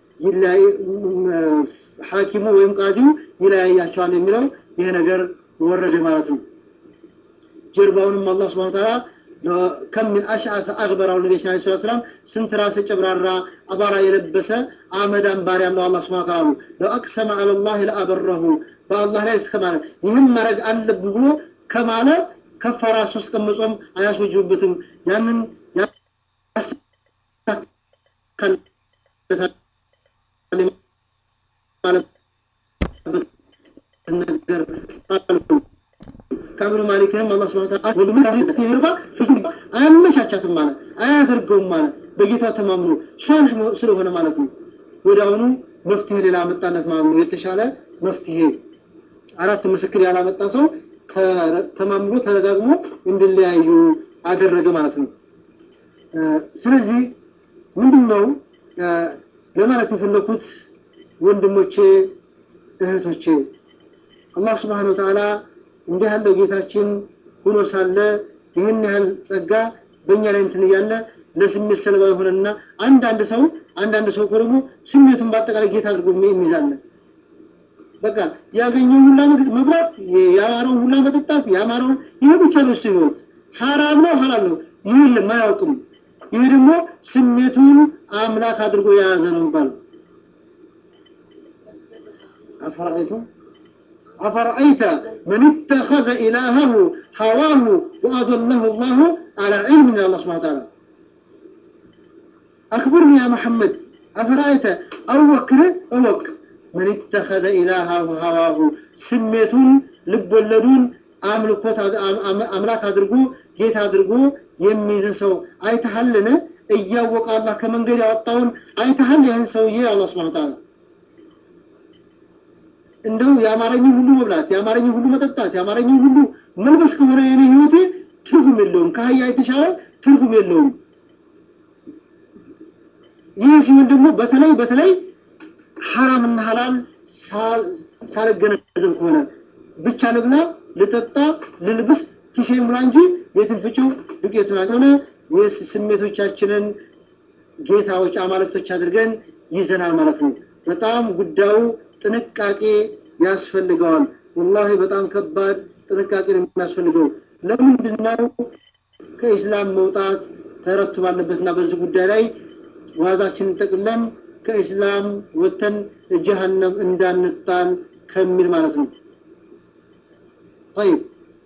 ሐኪሙ ወይም ቃዲው ይለያያቸዋል የሚለው ይሄ ነገር ወረደ ማለት ነው ጀርባውንም አላህ ስብሐ ወተዓላ ከም ምን አሽዓተ አግበራው ነቢያችን ዓለይሂ ሰላቱ ወሰላም ስንት ራሰ ጨብራራ አባራ የለበሰ አመዳም ባሪያ ነው አላህ ስብሐ ወተዓላ ለው አቅሰመ ዐለላህ ለአበረሁ በአላህ ላይ እስከ ማለት ይህን ማድረግ አለብህ ብሎ ከማለ ከፈራ ሶስት ቀን መጾም አያስወጅብበትም ያንን ነገር ከአብኑ ማሊክንም አላህ ስብሐ ወተዓላ ወልሙ ይርባ ፍጹም አያመቻቻትም ማለት አያደርገውም ማለት በጌታው ተማምኖ ሷልህ ስለሆነ ማለት ነው ወዲያውኑ መፍትሄ ሌላ አመጣለት ማለት ነው የተሻለ መፍትሄ አራት ምስክር ያላመጣ ሰው ተማምኖ ተረጋግሞ እንዲለያዩ አደረገ ማለት ነው ስለዚህ ምንድነው ለማለት የፈለኩት ወንድሞቼ እህቶቼ አላህ ስብሓን ወተዓላ እንዲህ ያለው ጌታችን ሆኖ ሳለ ይህን ያህል ጸጋ በእኛ ላይ እንትን እያለ ለስሜት ሰለባ የሆነና አንዳንድ ሰው አንዳንድ ሰው እኮ ደግሞ ስሜቱን በአጠቃላይ ጌታ አድርጎ የሚይዛለ በቃ ያገኘው ሁላ መብራት ያማረውን ሁላ መጠጣት ያማረውን ይሄ ብቻ ነው እሱ ህይወት ሐራም ነው ሐላል ነው ይህ የለም አያውቅም ይሄ ደግሞ ስሜቱን አምላክ አድርጎ የያዘ ነው የሚባለው አፈራይቱም أفرأيت من اتخذ إلهه هواه وأضله الله على علم من الله سبحانه وتعالى أخبرني يا محمد أفرأيت أوك أوك መን ተኸዘ ኢላሃሁ ሀዋሁ ስሜቱን ልቦለዱን አምልኮት አምላክ አድርጎ ጌታ አድርጎ የሚይዝ ሰው አይተሃልን? እያወቀ አላህ ከመንገድ ያወጣውን አይተሃል? ይህን ሰውዬ አላህ ሱብሓነሁ ወተዓላ እንደው የአማረኝ ሁሉ መብላት፣ የአማረኝ ሁሉ መጠጣት፣ የአማረኝ ሁሉ መልበስ ከሆነ የኔ ህይወቴ ትርጉም የለውም፣ ከአህያ የተሻለ ትርጉም የለውም። ይህ ሲሆን ደግሞ በተለይ በተለይ ሐራምና ሐላል ሳልገነዘብ ከሆነ ብቻ ልብላ፣ ልጠጣ፣ ልልብስ፣ ኪሴን ሙላ እንጂ የትን ፍጪው ዱቄቱን ሆነ ስሜቶቻችንን ጌታዎች አማልክቶች አድርገን ይዘናል ማለት ነው። በጣም ጉዳዩ ጥንቃቄ ያስፈልገዋል። ወላሂ በጣም ከባድ ጥንቃቄ ነው የሚያስፈልገው። ለምንድን ነው ከኢስላም መውጣት ተረቱ ባለበትና በዚህ ጉዳይ ላይ ዋዛችንን ጠቅለን ከኢስላም ወጥተን ጀሀነም እንዳንጣል ከሚል ማለት ነው። طيب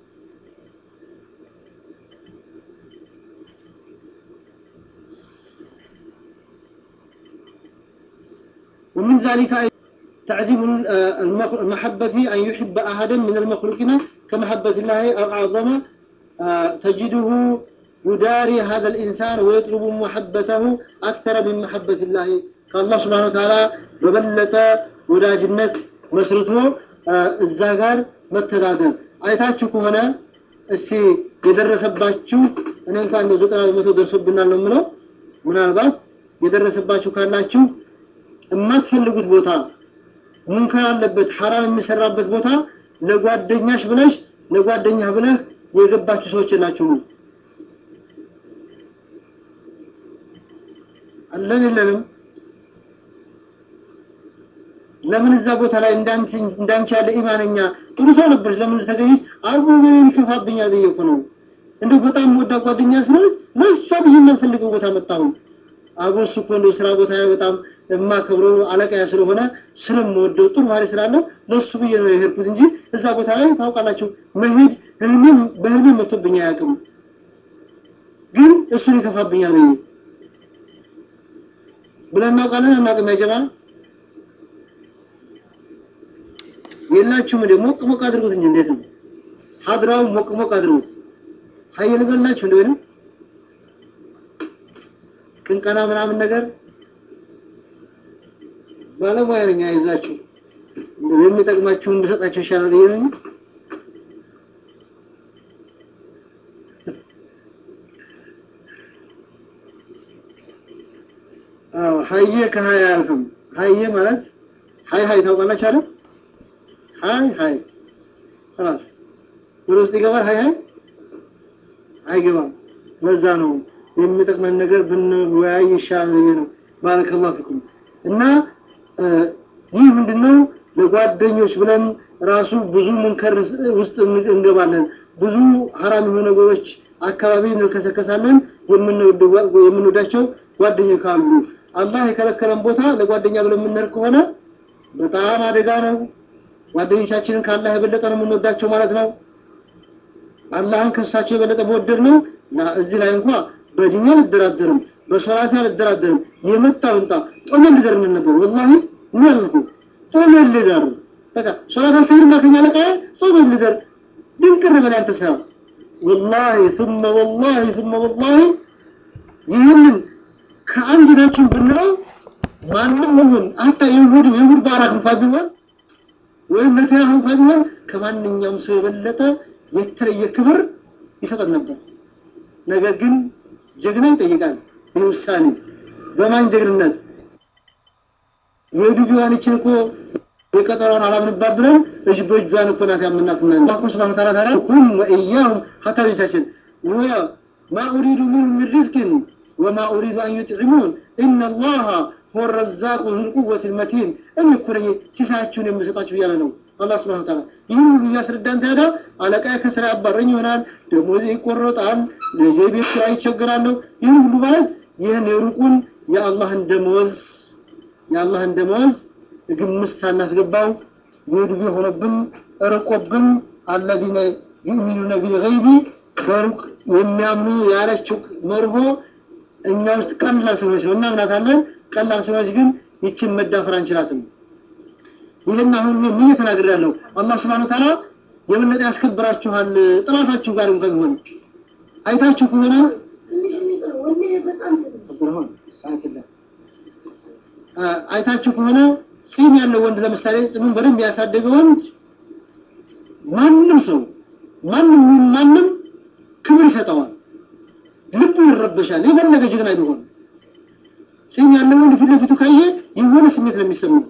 ومن ذلك تعظيم المحبة أن يحب أحدا من المخلوقين كمحبة الله أو أعظم تجده يداري هذا الإنسان ويطلب محبته أكثر من محبة الله كالله سبحانه وتعالى ببلة ودا جنة مسرته الزاغار متدادر አይታችሁ ከሆነ እስቲ የደረሰባችሁ እኔ እንኳን ነው ዘጠና በመቶ ደርሶብናል ነው የምለው ምናልባት የደረሰባችሁ ካላችሁ የማትፈልጉት ቦታ ሙንከር አለበት ሐራም የሚሰራበት ቦታ ለጓደኛሽ ብለሽ ለጓደኛህ ብለህ የገባችሁ ሰዎች ናችሁ አለን የለንም ለምን እዛ ቦታ ላይ እንዳንቺ እንዳንቺ ያለ ኢማነኛ ጥሩ ሰው ነበርሽ ለምን ተገኘሽ አርቦ ገኔን ይከፋብኛል ብዬ እኮ ነው እንደው በጣም ወዳ ጓደኛ ስለሆነች ለእሷ ብዬ የማልፈልገው ቦታ መጣሁ አቦ እሱ እኮ እንደው ስራ ቦታ በጣም የማከብረው አለቃያ ስለሆነ ስለምወደው ጥሩ ባህሪ ስላለው ለእሱ ብዬ ነው የሄድኩት እንጂ እዛ ቦታ ላይ ታውቃላችሁ መሄድ ህልሜም በህልሜ መጥቶብኝ አያውቅም ግን እሱን ይከፋብኛል ብዬ ብለን እናውቃለን አናውቅም ያጀማ የላችሁም ደግሞ ሞቅ ሞቅ አድርጉት እንጂ እንዴት ነው ሀድራው ሞቅ ሞቅ አድርጉት ሀይ ልበላችሁ እንደሆነ ቅንቀና ምናምን ነገር ባለሙያ ነኝ አይዛችሁ የሚጠቅማችሁ እንድሰጣችሁ ይሻላል ብዬ ነው አዎ ሀየ ከሀያ አያልፍም ሀየ ማለት ሀይ ሀይ ታውቃላችሁ አይደል ሀይ ሀይ خلاص ወደ ውስጥ ይገባል ሀይ ሀይ አይገባም ለዛ ነው የሚጠቅመን ነገር ብንወያይ ይሻላል ብዬ ነው ባረከላሁ ፊኩም እና ይህ ምንድነው ለጓደኞች ብለን ራሱ ብዙ ሙንከር ውስጥ እንገባለን ብዙ ሀራም የሆኑ ነገሮች አካባቢ እንከሰከሳለን የምንወዳቸው ጓደኞች ካሉ አላህ የከለከለን ቦታ ለጓደኛ ብለን የምንሄድ ከሆነ በጣም አደጋ ነው ጓደኞቻችንን ከአላህ የበለጠ ነው የምንወዳቸው ማለት ነው አላህን ከእሳቸው የበለጠ በወደድ ነው እና እዚህ ላይ እንኳ በድኛ አልደራደርም በሶላት አልደራደርም የመጣው እንጣ ጦመ ልዘር ምን ነበር ወላሂ ምን አልኩ ጦመ ልዘር በቃ ሶላት አሰግድና ከኛ ለቃ ጾመ ልዘር ድንቅር በላይ አንተ ሰራ ወላሂ ثم والله ثم والله ይህንን ከአንድ ናችን ብንለው ማንም ይሁን አታ ይሁድ ይሁድ ባራክ እንኳን ቢሆን ወይም ነተያሁ እንኳን ቢሆን ከማንኛውም ሰው የበለጠ የተለየ ክብር ይሰጠን ነበር ነገር ግን ጀግና ይጠይቃል ይህ ውሳኔ በማን ጀግንነት የሄዱ ቢሆንችን እኮ የቀጠሯን አላምንባት ብለን እጅ በእጇን እኮ ናት ያምናትና አላሁ ስብሐነ ወተዓላ ታዲያ ሁም ወኢያሁም ሀታ ልጆቻችን ወማ ኡሪዱ ሚንሁም ምን ሪዝቅን ወማ ኡሪዱ አን ዩጥዕሙን ኢነ አላህ ሁወ ረዛቁ ዙል ቁወት ልመቲን እኔ እኮ ነኝ ሲሳያችሁን የምሰጣችሁ እያለ ነው አላህ ስብሐነ ወተዓላ ይህን ሁሉ እያስረዳን ታዲያ አለቃ ከስራ ያባረኝ ይሆናል ደሞዝ ይቆረጣል ልጄ ቤት ኪራይ ይቸገራለሁ ይህን ሁሉ ማለት ይህን የሩቁን የአላህን ደመወዝ የአላህን ደመወዝ ግምት ሳናስገባው የዱቤ ሆነብን ርቆብን አለዚነ ዩእሚኑነ ቢልገይቢ በሩቅ የሚያምኑ ያለችው መርሆ እኛ ውስጥ ቀላል ሰዎች ነው እናምናታለን ቀላል ሰዎች ግን ይችን መዳፈር አንችላትም ይህን አሁን ምን ተናግሬያለሁ? አላህ ስብሐነ ወተዓላ የበለጠ ያስከብራችኋል ጥላታችሁ ጋር እንኳን ቢሆን አይታችሁ ከሆነ አይታችሁ ከሆነ ፂም ያለው ወንድ ለምሳሌ ፂሙን በደንብ ያሳደገ ወንድ ማንም ሰው ማንም ማንም ክብር ይሰጠዋል፣ ልቡ ይረበሻል። የፈለገ ጀግና ቢሆን ፂም ያለው ወንድ ፊት ለፊቱ ካየ የሆነ ስሜት ነው የሚሰማው።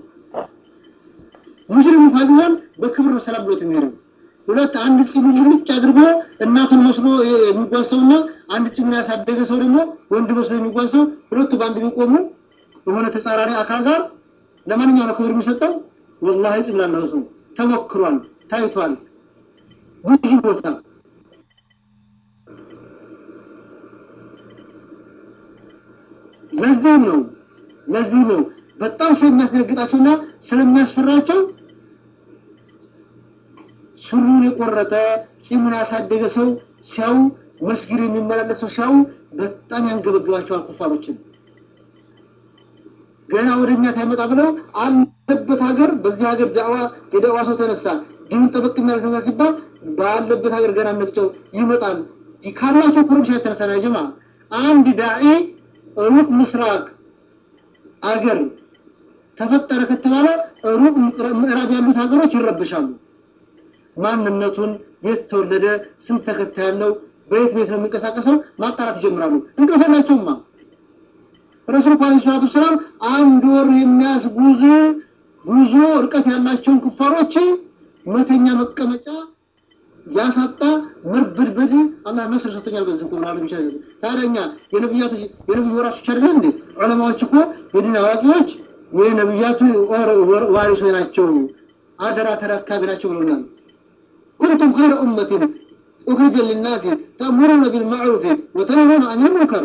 ሙስሊም እንኳን ቢሆን በክብር ነው ሰላም ብሎት የሚሄደው። ሁለት አንድ ፂሙን ሙልጭ አድርጎ እናቱን መስሎ የሚጓዝ ሰውና አንድ ፂሙን ያሳደገ ሰው ደግሞ ወንድ መስሎ የሚጓዝ ሰው ሁለቱ በአንድ ቢቆሙ የሆነ ተጻራሪ አካል ጋር ለማንኛው ነው ክብር የሚሰጠው? ወላሂ ፂም ላለው ሰው ተሞክሯል፣ ታይቷል ብዙ ቦታ ለዚህም ነው ለዚህ ነው በጣም ስለሚያስደነግጣቸውና ስለሚያስፈራቸው ሱሪውን የቆረጠ ፂሙን ያሳደገ ሰው ሲያዩ መስጊድ የሚመላለስ ሰው ሲያዩ በጣም ያንገበግባቸዋል ኩፋሮችን። ገና ወደኛ ታይመጣ ብለው አለበት ሀገር በዚህ ሀገር ዳዋ የዳዋ ሰው ተነሳ ዲኑን ጠበቅ የሚያደርግ ሲባል ባለበት ሀገር ገና ነቅጨው ይመጣል። ካላቸው ኮረብሻ የተነሳ ነው ጀማ አንድ ዳዒ ሩቅ ምስራቅ አገር ተፈጠረ ከተባለ ሩቅ ምዕራብ ያሉት ሀገሮች ይረብሻሉ። ማንነቱን፣ የት ተወለደ፣ ስንት ተከታይ ያለው፣ በየት ቤት ነው የሚንቀሳቀሰው ማጣራት ይጀምራሉ። እንቅልፍ የላቸውማ። ረሱል ዓለይሂ ሰላቱ ሰላም አንድ ወር የሚያስጉዝ ጉዞ እርቀት ያላቸውን ኩፋሮች መተኛ መቀመጫ ያሳጣ መርበድበድ አላህ ነስር ሰጥቶኛል። በዚህ እኮ ብለዋል ብቻ ታዲያኛ የነብያቱ የነብዩ ወራሾች አይደል እንዴ? ዑለማዎች እኮ የዲን አዋቂዎች የነብያቱ ዋሪሶች ናቸው፣ አደራ ተረካቢ ናቸው ብለውናል። ኩንቱም ኸይረ ኡመቲን ኡኽሪጀ ሊናሲ ተእሙሩነ ቢልማዕሩፍ ወተንሀውነ አኒል ሙንከር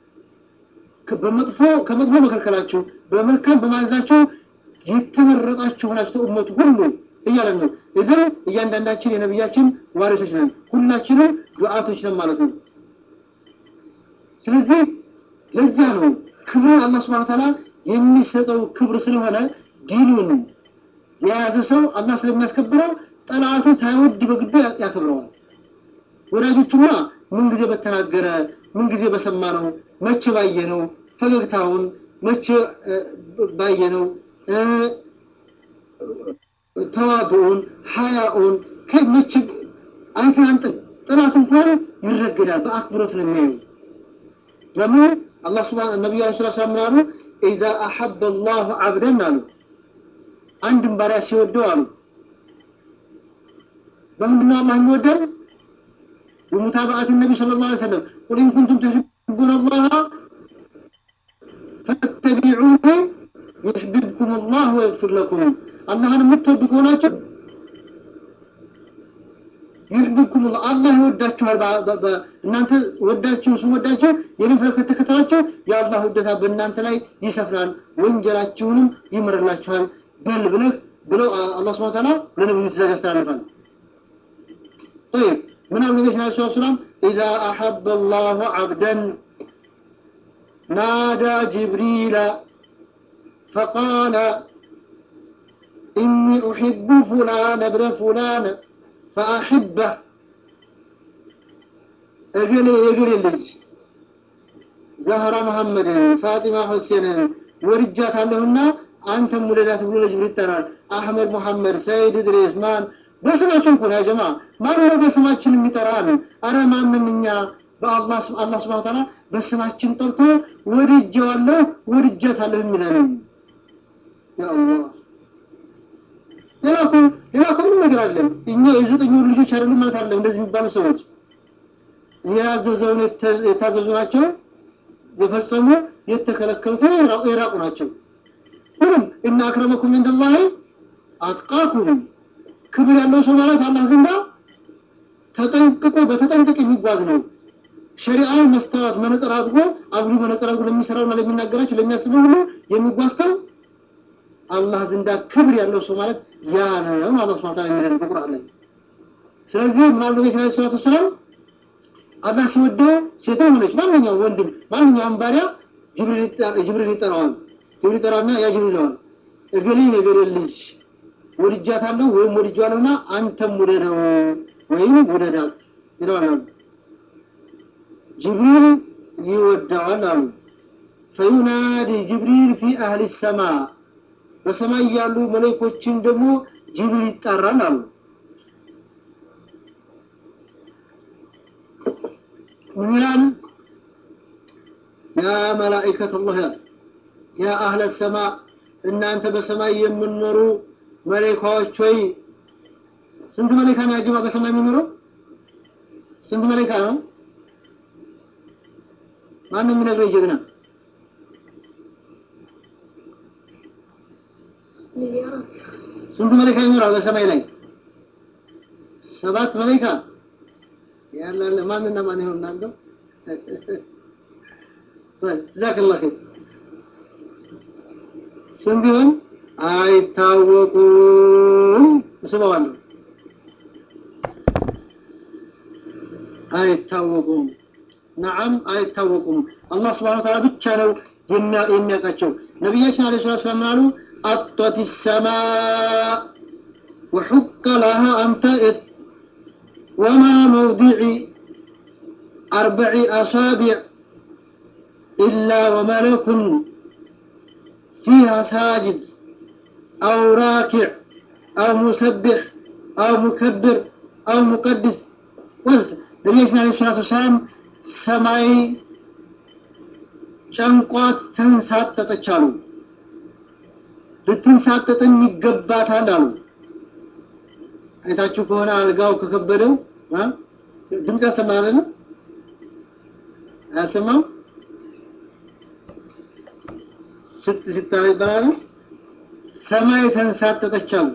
በመጥፎ ከመጥፎ መከልከላችሁ በመልካም በማዘዛችሁ የተመረጣችሁ ሆናችሁ ኡመቱ ሁሉ እያለን ነው። እዚህ እያንዳንዳችን የነብያችን ዋሪሶች ነን፣ ሁላችንም ዱዓቶች ነን ማለት ነው። ስለዚህ ለዚያ ነው ክብርን አላህ ሱብሓነሁ ወተዓላ የሚሰጠው ክብር ስለሆነ ዲኑን የያዘ ሰው አላህ ስለሚያስከብረው ጠላቱ ታይወድ በግዱ ያከብረዋል። ወዳጆቹማ ምን ጊዜ በተናገረ ምን ጊዜ በሰማ ነው መቼ ባየ ነው ፈገግታውን መቼ ባየ ነው ተዋብኡን ሀያኡን ከመች አይተን አንጥን ጥላት እንኳን ይረገዳል። በአክብሮት ነው የሚያዩ። ለምን አላህ ስብሐነ ነቢዩ ዐለይሂ ሰላቱ ወሰላም ምን አሉ? ኢዛ አሐበ አላሁ ዐብደን አሉ አንድን ባሪያ ሲወደው አሉ በምንድነው አላህ የሚወደው? በሙታባዓት ነቢ ሰለላሁ ዐለይሂ ወሰለም ቁል ኢን ኩንቱም ትሕቡነ አላህ ፈተቢዑኒ ዩሕቢብኩም አላህ ወየግፊር ለኩም አላህን የምትወዱ ከሆናችሁ ይሕብብኩም አላህ ይወዳችኋል። እናንተ ወዳችሁ ስወዳችሁ የኔን ፈለግ ከተከተላችሁ የአላህ ውደታ በእናንተ ላይ ይሰፍናል፣ ወንጀላችሁንም ይምርላችኋል። በል ብለህ ብለው አላህ ስብሐ ወተዓላ ለነብዩ ትእዛዝ ያስተላልፋል። طيب من أول النبي صلى الله عليه وسلم إذا أحب الله عبدا نادى جبريل فقال إني أحب فلان ابن فلان فأحبه أجلي أجلي اللج زهرة محمد فاطمة حسين ورجات عندهن أنت مولدات بلو جبريل ترى أحمد محمد سيد إدريس مان በስማችን እኮ ነው ያ ጀማ ማን ነው በስማችን የሚጠራን? አረ ማንም እኛ በአላህ አላህ ሱብሓነሁ ወተዓላ በስማችን ጠርቶ ወድጄዋለሁ ወድጃታለሁ የሚለን ያ አላህ ሌላ እኮ ሌላ እኮ ምንም ነገር አለም። እኛ የዘጠኝ ወር ልጆች አይደሉም ማለት አይደለም። እንደዚህ የሚባሉ ሰዎች ያዘዘውን የታዘዙ ናቸው፣ የፈጸሙ የተከለከሉት የራቁ ናቸው። ሁሉም እና አክረመኩም ኢንደላሂ አትቃኩም ክብር ያለው ሰው ማለት አላህ ዘንዳ ተጠንቅቆ በተጠንቀቅ የሚጓዝ ነው። ሸሪዓን መስታወት መነጽር አድርጎ አብዱ መነጽር አድርጎ ለሚሰራውና ለሚናገራቸው ለሚያስበው ሁሉ የሚጓዝ ሰው አላህ ዘንዳ ክብር ያለው ሰው ማለት ያ ነው። አላህ ሱብሓነሁ ወተዓላ የሚለው በቁርአን ላይ። ስለዚህ ምናሉ ነብዩ ሰለላሁ ዐለይሂ ወሰለም አላህ ሲወደው ሴትም ሆነች ማንኛውም ወንድም ማንኛውም ባሪያ ጅብሪል ጅብሪል ይጠራዋል። ጅብሪል ይጠራና ያ ጅብሪል ይለዋል እገሌ ነገር ልጅ ወድጃታለሁ ወይም ወድጃለሁና አንተም ውደደው ወይም ውደዳት ይለዋል አሉ። ጅብሪል ይወደዋል አሉ። ፈዩናዲ ጅብሪል ፊ አህሊ ሰማ በሰማይ ያሉ መለኮችን ደግሞ ጅብሪል ይጣራል አሉ። ምን ይላል? ያ መላኢከት አላህ ይላል ያ አህለ ሰማ እናንተ በሰማይ የምንኖሩ መለካዎች ሆይ ስንት መለካ ነው ያጀማ በሰማይ የሚኖረው ስንት መለካ ነው ማንም የሚነግረኝ ጀግና ስንት መለካ ይኖራል በሰማይ ላይ ሰባት መለካ ያላለ ማንና ማን ይሆን እናንተ ጀዛከላህ ኸይር ስንት ይሆን አይታወቁም እስበዋለሁ አይታወቁም ነዓም አይታወቁም አላህ ስብሐነሁ ወተዓላ ብቻ ነው የሚያውቃቸው ነቢያችን አለይሂ ሰላቱ ወሰላም አሉ አጠት ሰማ وحق لها أن تئت وما موضع أربع أصابع إلا وملك فيها ساجد أو راكع أو مسبح أو مكبر أو مقدس وزد نبينا عليه الصلاة والسلام ሰማይ ጨንቋት ተንሳጠጠች አሉ። ልትንሳጠጥም ይገባታል አሉ። አይታችሁ ከሆነ አልጋው ከከበደው ድምፅ ያሰማል አይደል? አያሰማም? ስት ሲታል ይባላል። ሰማይ ተንሳጠጠች አሉ።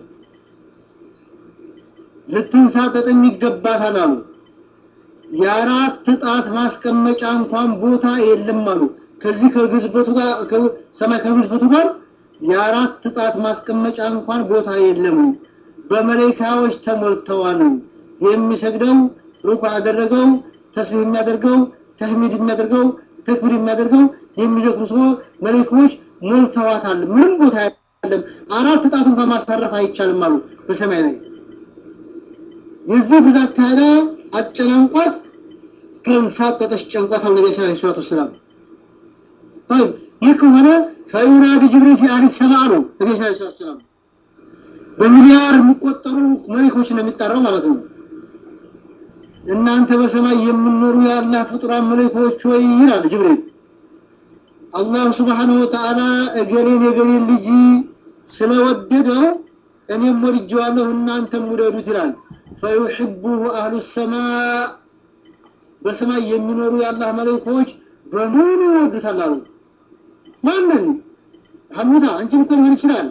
ልትንሳጠጥም ይገባታል አሉ። የአራት ጣት ማስቀመጫ እንኳን ቦታ የለም አሉ። ከዚህ ከግዝበቱ ጋር ሰማይ ከግዝበቱ ጋር የአራት ጣት ማስቀመጫ እንኳን ቦታ የለም። በመላእክቶች ተሞልተዋል። የሚሰግደው ሩኩ ያደረገው ተስቢህ የሚያደርገው ተህሚድ የሚያደርገው ተክቢር የሚያደርገው የሚዘክሩ ሰው መላእክቶች ሞልተዋታል። ምንም ቦታ የለም። አራት ጣት እንኳን ማሳረፍ አይቻልም አሉ በሰማይ ላይ የዚህ ብዛት ታዲያ አጨናንቋት ከንሳጠጠች ጨንቋት አሉ ነቢ ስ ሰላት ወሰላም طيب ይህ ከሆነ ፈዩናዲ ጅብሪል ፊ አህሊ ሰማ አሉ ነቢ ስ ሰላት ወሰላም በሚሊያር የሚቆጠሩ መሊኮች ነው የሚጠራው ማለት ነው እናንተ በሰማይ የምኖሩ የአላህ ፍጡራን መለኮች ወይ ይላል ጅብሪል አላህ ስብሓንሁ ወተዓላ እገሌን የገሌን ልጅ ስለወደደው እኔም ወድጀዋለሁ እናንተም ውደዱት ይላል ፈዩሕቡሁ አህሉ ሰማእ በሰማይ የሚኖሩ የአላህ መለኮች በሙሉ ይወዱታል አሉ ማንን ሐሙዳ አንቺን እኮ ሊሆን ይችላል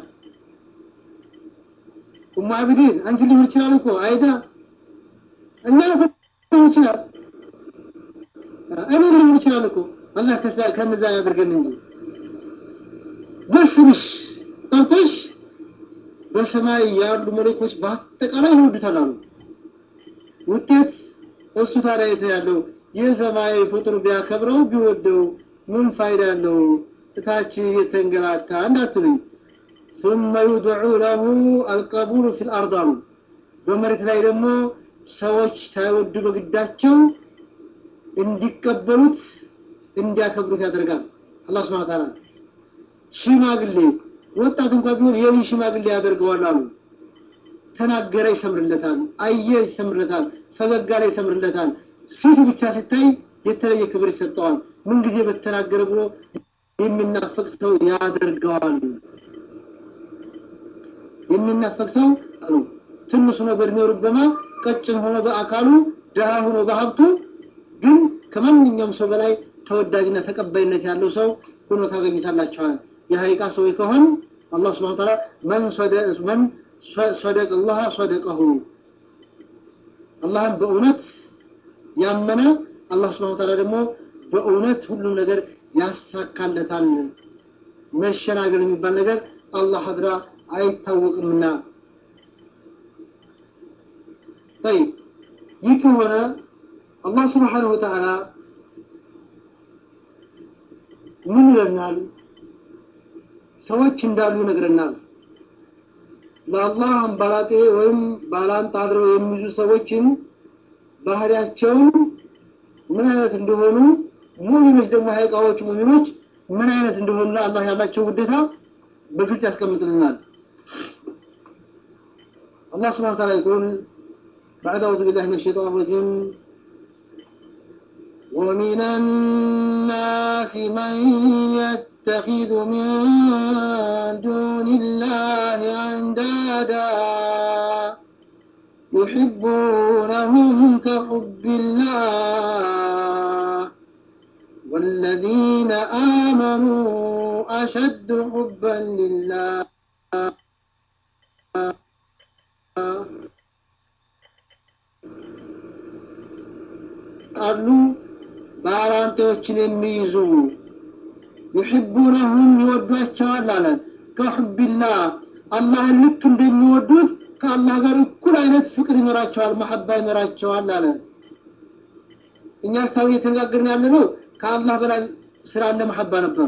ኡሙ አብዲን አንቺን ሊሆን ይችላል እኮ አይዳ እኛ ሊሆን ይችላል እኔ ሊሆን ይችላል እኮ አላህ ከነዛ ያደርገን እንጂ በስምሽ ጠርተሽ በሰማይ ያሉ መለኮች በአጠቃላይ ይወዱታል አሉ ውጤት እሱ ታዲያ የት ያለው የሰማይ ፍጡር ቢያከብረው ቢወደው ምን ፋይዳ አለው እታች የተንገላታ እንዳትሉኝ ثم يدعو له القبول في الارض አሉ በመሬት ላይ ደግሞ ሰዎች ሳይወዱ በግዳቸው እንዲቀበሉት እንዲያከብሩት ያደርጋል አላህ Subhanahu Ta'ala ሽማግሌ ወጣት እንኳን ቢሆን የኔ ሽማግሌ ያደርገዋል አሉ ተናገረ ይሰምርለታል አየ ይሰምርለታል ፈገጋ ላይ ይሰምርለታል ፊቱ ብቻ ሲታይ የተለየ ክብር ይሰጠዋል ምን ጊዜ በተናገረ ብሎ የሚናፈቅ ሰው ያደርገዋል የሚናፈቅ ሰው አሉ ትንሽ ሆኖ በእድሜው ርበማ ቀጭን ሆኖ በአካሉ ደሃ ሆኖ በሀብቱ ግን ከማንኛውም ሰው በላይ ተወዳጅና ተቀባይነት ያለው ሰው ሆኖ ታገኙታላችኋል የሀይቃ ሰው ከሆን አላህ Subhanahu Ta'ala መን መን صدق الله صدقه አላህን በእውነት ያመነ አላህ Subhanahu Ta'ala ደግሞ በእውነት ሁሉ ነገር ያሳካለታል መሸናገል የሚባል ነገር አላህ ሀድራ አይታወቅምና طيب ይህ ከሆነ አላህ Subhanahu Wa Ta'ala ምን ይለናል ሰዎች እንዳሉ ይነግረናል ለአላህ አምባላጤ ወይም ባላንጣ አድረው የሚይዙ ሰዎችን ባህሪያቸውን ምን አይነት እንደሆኑ ሙሚኖች ደግሞ ሀይቃዎች ሙሚኖች ምን አይነት እንደሆኑ አላህ ያላቸው ውዴታ በግልጽ ያስቀምጥልናል። الله سبحانه وتعالى يقول بعد أعوذ بالله من الشيطان الرجيم ومن الناس من يتخذ من دون الله أندادا يحبونهم كحب الله والذين آمنوا أشد حبا لله አሉ ባላንጣዎችን የሚይዙ ይሕቡነሁም ይወዷቸዋል አለ ከሑቢላህ አላህን ልክ እንደሚወዱት ከአላህ ጋር እኩል አይነት ፍቅር ይኖራቸዋል መሐባ ይኖራቸዋል አለ እኛ እስካሁን እየተነጋገርን ያለ ነው ከአላህ በላይ ስላለ መሐባ ነበር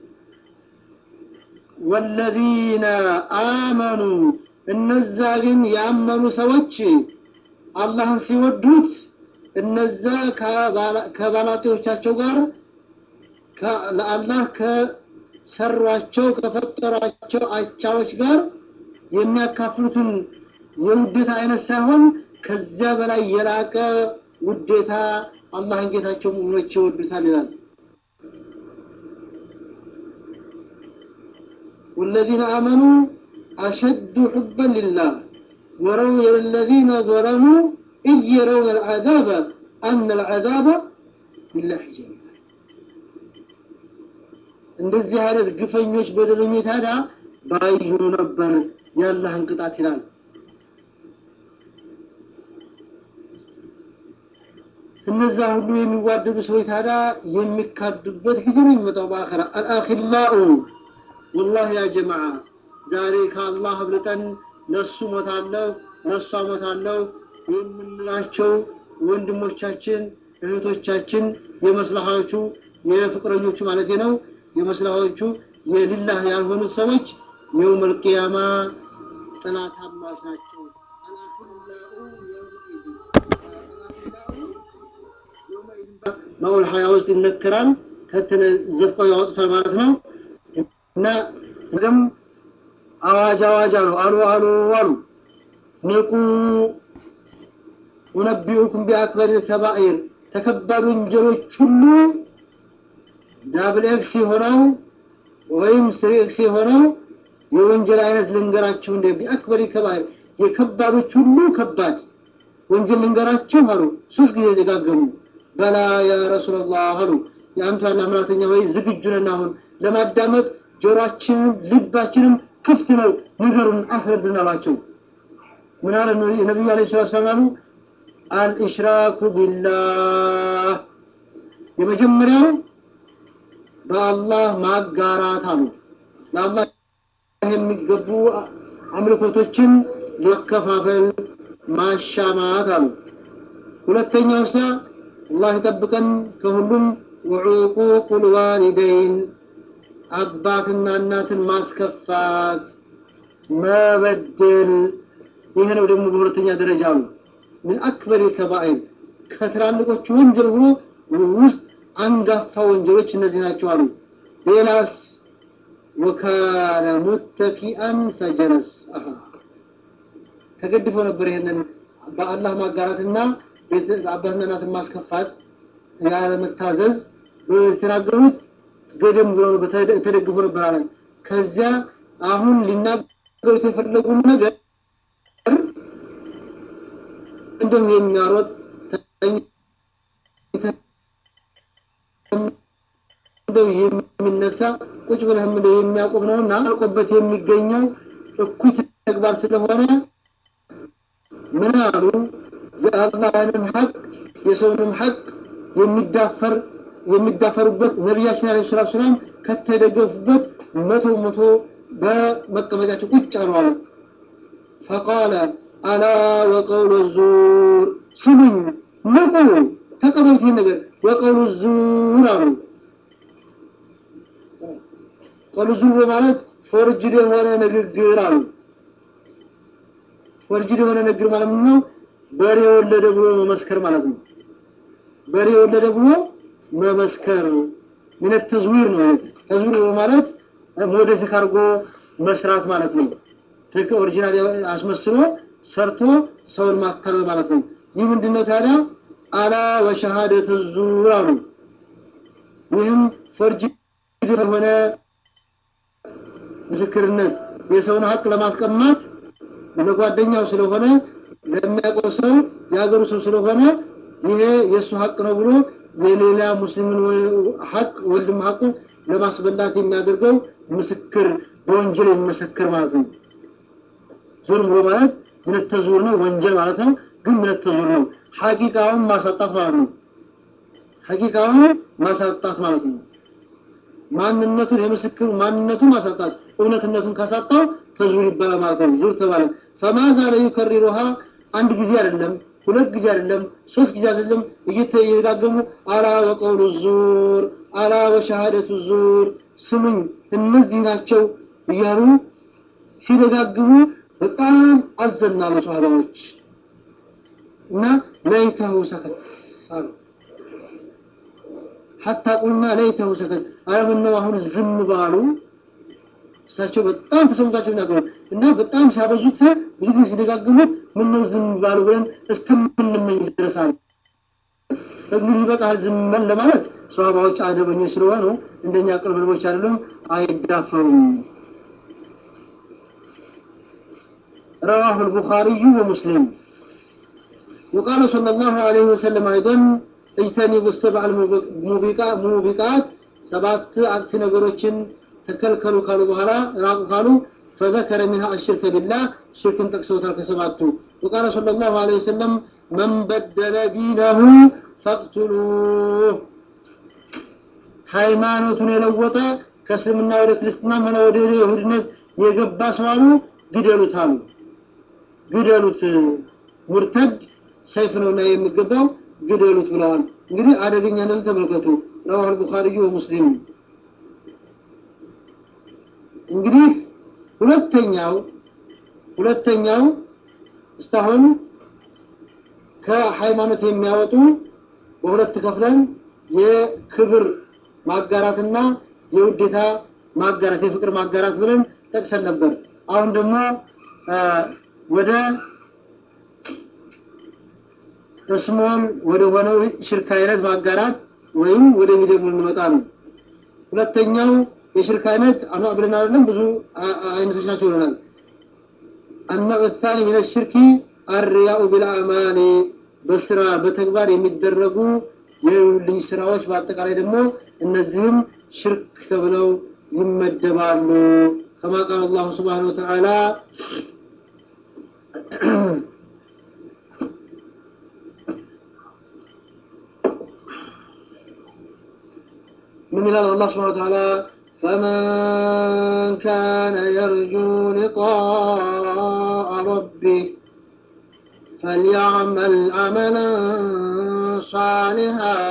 ወለዚነ አመኑ እነዛ ግን ያመኑ ሰዎች አላህን ሲወዱት እነዛ ከባላጤዎቻቸው ጋር ለአላህ ከሰሯቸው ከፈጠሯቸው አቻዎች ጋር የሚያካፍሉትን የውዴታ አይነት ሳይሆን ከዚያ በላይ የላቀ ውዴታ አላህን ጌታቸው ሙእሚኖች ይወዱታል ይላል። والذين آمنوا أشد حبا لله وروا الذين ظلموا إذ يرون العذاب أن العذاب بالله جميعا እንደዚህ አይነት ግፈኞች በደለኞች ታዲያ ባዩ ነበር የአላህን ቅጣት ይላል። እነዛ ሁሉ የሚዋደዱ ሰዎች ታዲያ የሚካዱበት ጊዜ ነው የሚመጣው በአኸራ አልአኺላኡ ወላሂ ያ ጀማዓ ዛሬ ከአላህ አብልጠን ለሱ ሞታለሁ ለሷ ሞታለሁ የምንላቸው ወንድሞቻችን እህቶቻችን የመስላሃዎቹ የፍቅረኞቹ ማለት ነው የመስላሃዎቹ የሊላህ ያልሆኑት ሰዎች የውመል ቂያማ ጥላታማዎች ናቸው። ማኡል ሀያ ውስጥ ይነከራል ከተዘፍቀው ያወጡታል ማለት ነው እና ግን አዋጅ አዋጅ አሉ አሉ አሉ አሉ ንቁ ኡነቢኡኩም ቢአክበር ከባኢር ተከባድ ወንጀሎች ሁሉ ዳብል ኤክስ የሆነው ወይም ስሪ ኤክስ የሆነው የወንጀል አይነት ልንገራችሁ እንደ ቢአክበር ከባኢር የከባዶች ሁሉ ከባድ ወንጀል ልንገራችሁ አሉ። ሶስት ጊዜ ደጋገሙ። በላ ያ ረሱላላህ አሉ። የአንቱ ያለ አምላክተኛ ወይ ዝግጁ ነን አሁን ለማዳመጥ ጆሮአችንም ልባችንም ክፍት ነው፣ ንገሩን፣ አስረዱን አሏቸው። ምን አለ የነቢዩ ዓለይሂ ሰላቱ ወሰላም አልኢሽራኩ ቢላህ የመጀመሪያው በአላህ ማጋራት አሉ። ለአላህ የሚገቡ አምልኮቶችን መከፋፈል ማሻማት አሉ። ሁለተኛው ሳ አላህ ይጠብቀን ከሁሉም ወዑቁቁል ዋሊደይን አባትና እናትን ማስከፋት መበደል ይህ ነው ደግሞ በሁለተኛ ደረጃ አሉ። ምን አክበር ከባኢር ከትላልቆቹ ወንጀል ሆኖ ውስጥ አንጋፋ ወንጀሎች እነዚህ ናቸው አሉ። ሌላስ ወካነ ሙተኪአን ፈጀለስ ተገድፎ ነበር። ይሄንን በአላህ ማጋራትና አባትና እናትን ማስከፋት ያለመታዘዝ የተናገሩት ገደም ብሎ ተደግፎ ነበር አለ። ከዚያ አሁን ሊናገሩት የፈለጉ ነገር እንደም የሚያሮጥ እንደው የሚነሳ ቁጭ ብለህም እንደው የሚያቆም ነውና አልቆበት የሚገኘው እኩይ ተግባር ስለሆነ ምን አሉ? የአላህንም ሐቅ የሰውንም ሐቅ የሚዳፈር የሚዳፈሩበት ነቢያችን አለይሂ ሰላቱ ሰላም ከተደገፉበት መቶ መቶ በመቀመጫቸው ቁጭ አሉ አለ። ፈቃለ አላ ወቀውሉ ዙር ስሙኝ፣ ንቁ፣ ተቀበሉት ይህን ነገር ወቀውሉ ዙር አሉ። ቀውሉ ዙር ማለት ፎርጅድ የሆነ ንግግር አሉ። ፎርጅድ የሆነ ንግግር ማለት ምንድን ነው? በሬ ወለደ ብሎ መመስከር ማለት ነው። በሬ ወለደ ብሎ መመስከር ምን ተዝዊር ነው። ተዝዊር ማለት ሞዲፊክ አድርጎ መስራት ማለት ነው። ትክክል ኦሪጂናል አስመስሎ ሰርቶ ሰውን ማታለል ማለት ነው። ይህ ምንድነው ታዲያ? አላ ወሸሃደቱ ዙር አሉ። ይህም ፎርጅ የሆነ ምስክርነት የሰውን ሀቅ ለማስቀማት ለጓደኛው ስለሆነ ለሚያውቀው ሰው የሀገሩ ሰው ስለሆነ ይሄ የእሱ ሀቅ ነው ብሎ የሌላ ሙስሊምን ሀቅ ወንድም ሀቅ ለማስበላት የሚያደርገው ምስክር በወንጀል የሚመሰክር ማለት ነው። ዙልም ብሎ ማለት ምን ተዙር ነው፣ ወንጀል ማለት ነው። ግን ምን ተዙር ነው፣ ሐቂቃውን ማሳጣት ማለት ነው። ሐቂቃውን ማሳጣት ማለት ነው። ማንነቱን የምስክሩ ማንነቱን ማሳጣት እውነትነቱን ካሳጣው ተዙር ይባላል ማለት ነው። ዙር ተባለ። ፈማዛ ላይ ይከሪሩሃ አንድ ጊዜ አይደለም፣ ሁለት ጊዜ አይደለም፣ ሶስት ጊዜ አይደለም፣ እየተደጋገሙ አላ ወቀውሉ ዙር አላ ወሸሃደቱ ዙር ስሙኝ እነዚህ ናቸው እያሉ ሲደጋግሙ በጣም አዘናሉ ሰሃባዎች እና ለይተሁ ሰከት ሳሉ ሐታ ቁልና ለይተሁ ሰከት አረ ምነው አሁን ዝም ባሉ እሳቸው በጣም ተሰምቷቸው ይናገሩ እና በጣም ሲያበዙት ብዙ ጊዜ ሲደጋግሙት ምነው ዝም ባሉ ብለን እስከምንመኝ ድረሳል። እንግዲህ በቃል ዝም በል ለማለት ሰሃባዎች አደበኞች ስለሆኑ እንደኛ ቅርብ ልቦች አይደሉም፣ አይዳፈሩም። رواه البخاري ومسلم وقال صلى الله عليه وسلم أيضا اجتنبوا السبع الموبقات سبعة أكف نقروችን ተከልከሉ ካሉ በኋላ ራቁ ካሉ فذكر منها الشرك بالله شركን ጠቅሰውታል ከሰባቱ وقال صلى الله عليه وسلم من بدل دينه فاقتلوه ሃይማኖቱን የለወጠ ከእስልምና ወደ ክርስትና ሆነ ወደ ይሁድነት የገባ ሰው አሉ ግደሉት አሉ ግደሉት ሙርተድ ሰይፍ ነውና የሚገባው ግደሉት ብለዋል እንግዲህ አደገኛነቱ ተመልከቱ ረዋህ البخاري ومسلم እንግዲህ ሁለተኛው ሁለተኛው እስካሁን ከሃይማኖት የሚያወጡ በሁለት ከፍለን የክብር ማጋራትና የውዴታ ማጋራት የፍቅር ማጋራት ብለን ጠቅሰን ነበር። አሁን ደግሞ ወደ እስሞን ወደ ሆነው ሽርክ አይነት ማጋራት ወይም ወደ ሚደሙ እንመጣ ነው። ሁለተኛው የሽርክ አይነት አኑ ብለን አይደለም ብዙ አይነቶች ናቸው ብለናል። النوع الثاني من الشرك الرياء بالأعمال በስራ በተግባር የሚደረጉ የልጅ ስራዎች በአጠቃላይ ደግሞ እነዚህም ሽርክ ተብለው ይመደባሉ። ከማ ቃል አላሁ ስብሓነሁ ወተዓላ من إلى الله سبحانه وتعالى فمن كان يرجو لقاء ربه فليعمل عملا صالحا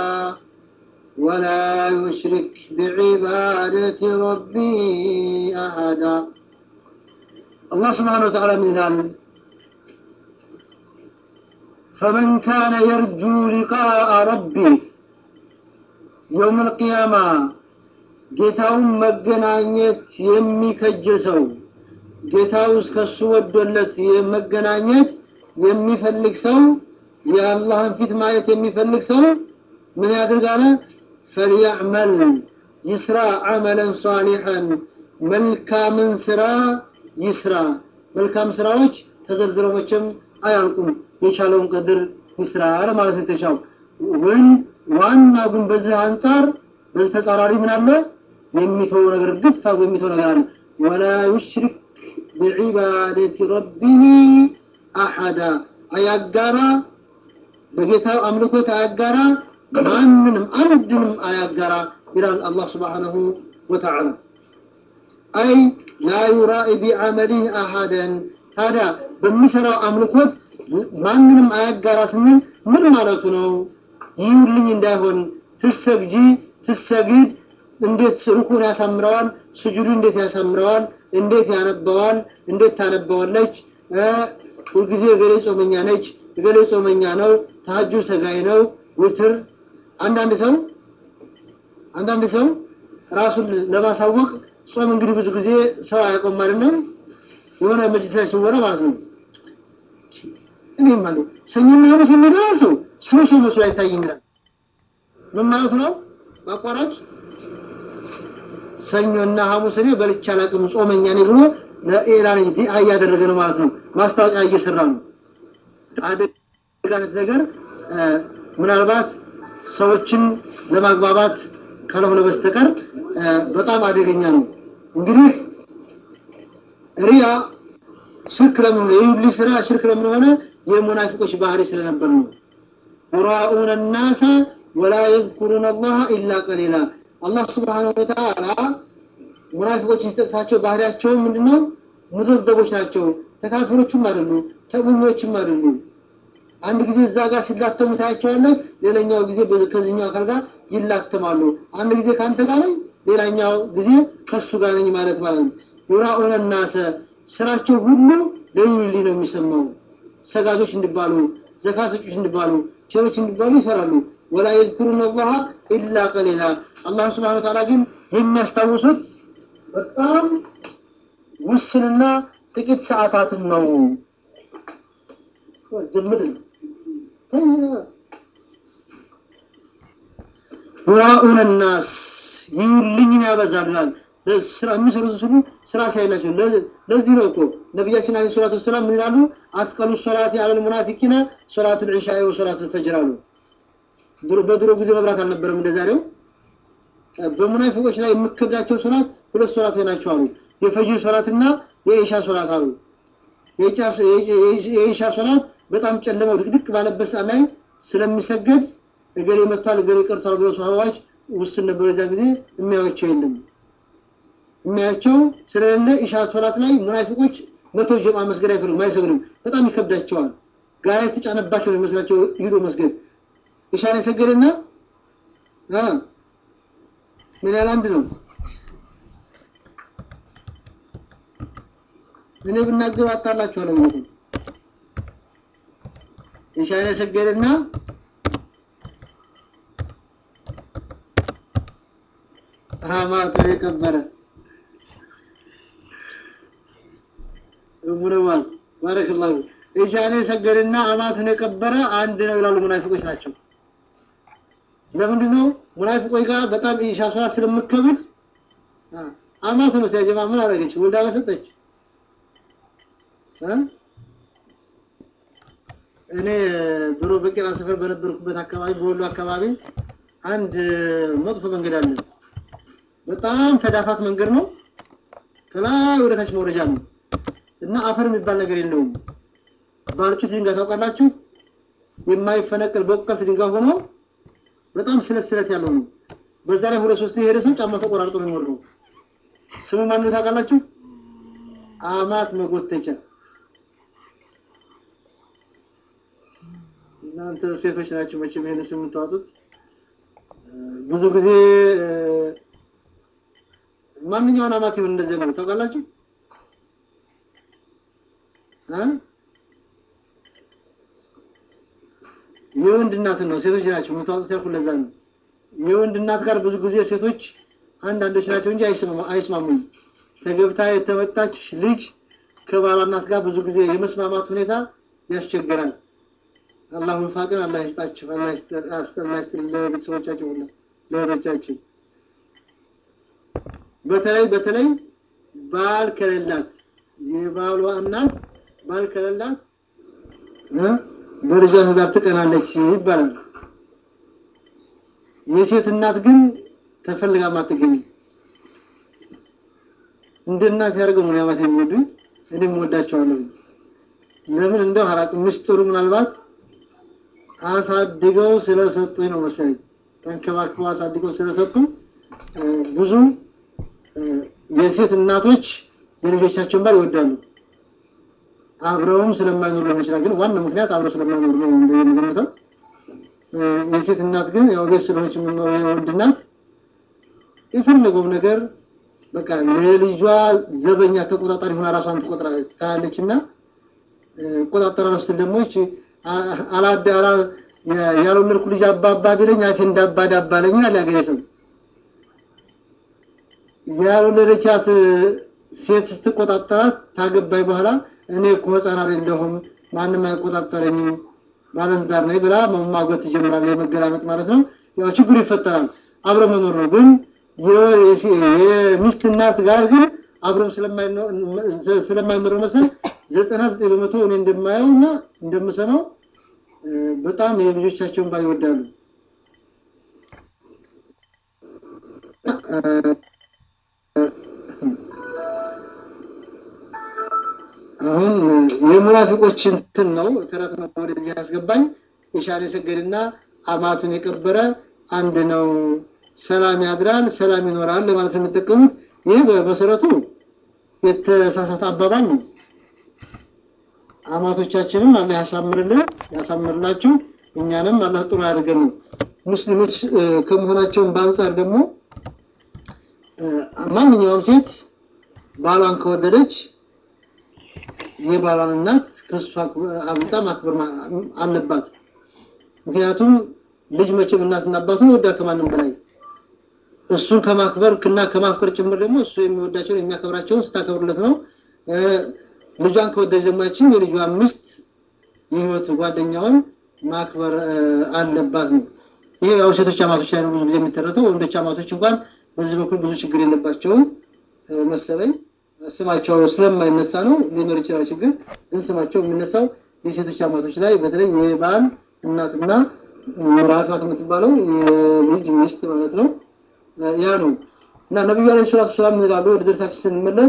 ولا يشرك بعبادة ربه أحدا الله سبحانه وتعالى من ذلك فمن كان يرجو لقاء ربه يوم القيامة ጌታውን መገናኘት የሚከጅል ሰው ጌታው እስከሱ ወዶለት መገናኘት የሚፈልግ ሰው የአላህን ፊት ማየት የሚፈልግ ሰው ምን ያድርጋለ? ፈልያዕመል ይስራ አመለን ሷሊሐን መልካምን ስራ ይስራ። መልካም ስራዎች ተዘርዝረው መቼም አያልቁም። የቻለውን ቀድር ይስራ ለማለት ነው የተሻው። ወይም ዋናው ግን በዚህ አንጻር በዚህ ተጻራሪ ምን አለ? የሚተው ነገር ግፍ አድርጎ የሚተው ነገር አለ። ወላ ዩሽሪክ ቢዒባደቲ ረቢህ አሐዳ አያጋራ በጌታው አምልኮት አያጋራ ማንንም አንድንም አያጋራ ይላል አላህ ስብሓነሁ ወተዓላ አይ ላ ዩራኢ ቢዐመሊህ አሐደን ታዲያ በሚሰራው አምልኮት ማንንም አያጋራ ስንል ምን ማለቱ ነው ይሁልኝ እንዳይሆን ትሰግጂ ትሰግድ እንዴት ሩኩን ያሳምረዋል ስጁዱ እንዴት ያሳምረዋል እንዴት ያነበዋል እንዴት ታነበዋለች ሁልጊዜ እገሌ ጾመኛ ነች፣ እገሌ ጾመኛ ነው፣ ታጁ ሰጋይ ነው፣ ውትር አንዳንድ ሰው አንዳንድ ሰው ራሱን ለማሳወቅ ጾም እንግዲህ ብዙ ጊዜ ሰው አያውቀውም ማለት ነው። የሆነ መጅሊስ ላይ ሲወራ ማለት ነው። እኔ ማለት ሰኞና ሐሙስ የሚገባ ሰው ሰው ሰው መስሎ አይታይም ይላል። ምን ማለት ነው? በአቋራጭ ሰኞና ሐሙስ እኔ በልቼ አላውቅም ጾመኛ ነኝ ብሎ ለኤላን ዲአ እያደረገ ነው ማለት ነው። ማስታወቂያ እየሰራ ነው። አደጋነት ነገር ምናልባት ሰዎችን ለማግባባት ካልሆነ በስተቀር በጣም አደገኛ ነው። እንግዲህ ሪያ ሽርክ ለምን የሁሉ ስራ ሽርክ ለምን ሆነ? የሙናፊቆች ባህሪ ስለነበር ነው። ዩራኡነ ናሰ ወላ የዝኩሩነ አላህ ኢላ ቀሊላ። አላህ ስብሓነሁ ወተዓላ ሙናፊቆችን ሲጠቅሳቸው ባህሪያቸው ምንድነው? ሙዘዘቦች ናቸው። ተካፊሮችም አይደሉ፣ ተእምኞችም አይደሉ። አንድ ጊዜ እዛ ጋር ሲላተሙ ታያቸዋለህ። ሌላኛው ጊዜ ከዚህኛው አካል ጋር ይላተማሉ። አንድ ጊዜ ከአንተ ጋር ነኝ፣ ሌላኛው ጊዜ ከሱ ጋር ነኝ ማለት ማለት ነው። ዩራኡነ ናሰ ስራቸው ሁሉ ለዩሊ ነው የሚሰማው። ሰጋጆች እንዲባሉ፣ ዘካ ሰጮች እንዲባሉ፣ ቸሮች እንዲባሉ ይሰራሉ። ወላ የዝኩሩነ አላህ ኢላ ቀሊላ። አላህ ስብሐነ ወተዓላ ግን የሚያስታውሱት በጣም ውስንና ጥቂት ሰዓታትን ነው። ጀምር ዩራኡነ ናስ ይዩልኝን ያበዛሉናል። ስራ የሚሰሩት ሁሉ ስራ ሳይላቸው ለዚህ ነው እኮ ነቢያችን አለይሂ ሰላቱ ወሰላም ምን ይላሉ? አትቀሉ ሶላቲ አለል ሙናፊቂና ሶላቱል ዒሻኢ ወሶላቱል ፈጅር አሉ። በድሮ ጊዜ መብራት አልነበረም እንደዛሬው። በሙናፊቆች ላይ የምከብዳቸው ሶላት ሁለት ሶላት ናቸው አሉ። የፈጅር ሶላትና የኢሻ ሶላት አሉ። የኢሻ ሶላት በጣም ጨለመው ድቅድቅ ባለበት ሰዓት ላይ ስለሚሰገድ እገሌ መጥቷል እገሌ ቀርቷል ብለው ሰሃባዎች ውስን ነበረ። እዛ ጊዜ የሚያዩቸው የለም የሚያያቸው ስለሌለ ኢሻ ሶላት ላይ ሙናፊቆች መቶ ጀማ መስገድ አይፈልጉም፣ አይሰግዱም። በጣም ይከብዳቸዋል። ጋራ የተጫነባቸው ነው የሚመስላቸው ሂዶ መስገድ። ኢሻን የሰገደና ምን ያህል አንድ ነው። እኔ ብናገሩ አጣላችኋለሁ ማለት ነው። ኢሻን የሰገደና አማቱን የቀበረ ሙነዋዝ ባረከላሁ ኢሻን የሰገደና አማቱን የቀበረ አንድ ነው ይላሉ ሙናፊቆች ናቸው። ለምንድን ነው ሙናፊቆች ጋር በጣም ኢሻ ሶላት ስለምከብድ አማቱ ነው ሲያጀማ ምን አደረገች? ወልዳ በሰጠች እኔ ድሮ በቄራ ሰፈር በነበርኩበት አካባቢ በወሎ አካባቢ አንድ መጥፎ መንገድ አለ። በጣም ተዳፋት መንገድ ነው። ከላይ ወደ ታች መውረጃ ነው እና አፈር የሚባል ነገር የለውም። ባልጩት ድንጋይ ታውቃላችሁ? የማይፈነቅል በቁቀት ድንጋይ ሆኖ በጣም ስለት ስለት ያለው ነው። በዛ ላይ ሁለት ሶስት የሄደ ሰው ጫማ ተቆራርጦ ነው የሚወርደው። ስሙ ማን ነው ታውቃላችሁ? አማት መጎተቻ። እናንተ ሴቶች ናችሁ መቼም ይሄን ስም የምታወጡት። ብዙ ጊዜ ማንኛውን አማት ይሁን እንደዚህ ነው ታውቃላችሁ? የወንድ እናትን ነው ሴቶች ናቸው የምታወጡት ያልኩት ለዛ ነው። የወንድ እናት ጋር ብዙ ጊዜ ሴቶች አንዳንዶች ናቸው እንጂ አይስማሙም። ተገብታ የተመጣች ልጅ ከባሏ እናት ጋር ብዙ ጊዜ የመስማማት ሁኔታ ያስቸግራል። አላህ ወፋቅን አላህ ይስጣችሁ፣ አላህ ይስጥልን ለቤተሰቦቻችሁ ሁሉ ለወዳጆቻችሁ። በተለይ በተለይ ባል ከሌላት የባሏ እናት ባል ከሌላት በልጇ ትዳር ትቀናለች ይባላል። የሴት እናት ግን ተፈልጋ ማትገኝ እንደ እናት ያደርገው ነው ያማት የሚወዱኝ እኔም ወዳቸዋለሁ። ለምን እንደው አላውቅም። ምስጢሩ ምናልባት አሳድገው ስለሰጡኝ ነው መሰለኝ። ተንከባክበው አሳድገው ስለሰጡ ብዙ የሴት እናቶች የልጆቻቸውን ባል ይወዳሉ። አብረውም ስለማይኖሩ ሊሆን ይችላል። ግን ዋናው ምክንያት አብረው ስለማይኖሩ ነው እንደምገምተው። የሴት እናት ግን ያው ቤት ስለሆነች የምኖረው የወንድ እናት የፈለገው ነገር በቃ ለልጇ ዘበኛ ተቆጣጣሪ ሆና ራሷን ትቆጥራለች ታያለች እና ቆጣጠራለሁ ስትል ደግሞ ይቺ አላዳ አላ ያልወለድኩ ልጅ አባባ ቢለኝ አፌ እንዳባ ዳባ ለኝ አለ ያገሬ ሰው። ያልወለደቻት ሴት ስትቆጣጠራት ታገባኝ በኋላ እኔ እኮ ህፃን አይደለሁም ማንም አይቆጣጠረኝም ባለትዳር ነኝ ብላ መሟገት ትጀምራለች። የመገላመጥ ማለት ነው። ያው ችግሩ ይፈጠራል። አብረ መኖር ነው። ግን የሚስት እናት ጋር ግን አብረው ስለማይኖር መሰል ዘጠና ዘጠኝ በመቶ እኔ እንደማየው እና እንደምሰማው በጣም የልጆቻቸውን ባል ይወዳሉ። አሁን የሙናፊቆች እንትን ነው ተረት ነው ወደዚህ ያስገባኝ። የሻለ የሰገድና አማቱን የቀበረ አንድ ነው፣ ሰላም ያድራል፣ ሰላም ይኖራል ለማለት ነው የሚጠቀሙት። ይህ በመሰረቱ የተሳሳተ አባባል ነው። አማቶቻችንም አላህ ያሳምርልን ያሳምርላችሁ፣ እኛንም አላህ ጥሩ ያድርገን ነው። ሙስሊሞች ከመሆናቸውን በአንጻር ደግሞ ማንኛውም ሴት ባሏን ከወደደች የባሏን እናት ከእሷ አብልጣ ማክበር አለባት። ምክንያቱም ልጅ መቼም እናትና አባቱን ይወዳል ከማንም በላይ እሱን ከማክበር እና ከማፍቀር ጭምር ደግሞ እሱ የሚወዳቸውን የሚያከብራቸውን ስታከብርለት ነው። ልጇን ከወደደ ደግሞ ያችን የልጇን ሚስት የህይወት ጓደኛውን ማክበር አለባት ነው። ይሄ ያው ሴቶች አማቶች ላይ ነው ብዙ ጊዜ የሚተረተው። ወንዶች አማቶች እንኳን በዚህ በኩል ብዙ ችግር የለባቸውም መሰለኝ። ስማቸው ስለማይነሳ ነው ሊኖር ይችላል ችግር፣ ግን ስማቸው የሚነሳው የሴቶች አማቶች ላይ በተለይ የባል እናትና ምራት ናት የምትባለው የልጅ ሚስት ማለት ነው። ያ ነው እና ነቢዩ አለይሂ ሰላቱ ሰላም ይላሉ። ወደ ደርሳችን ስንመለስ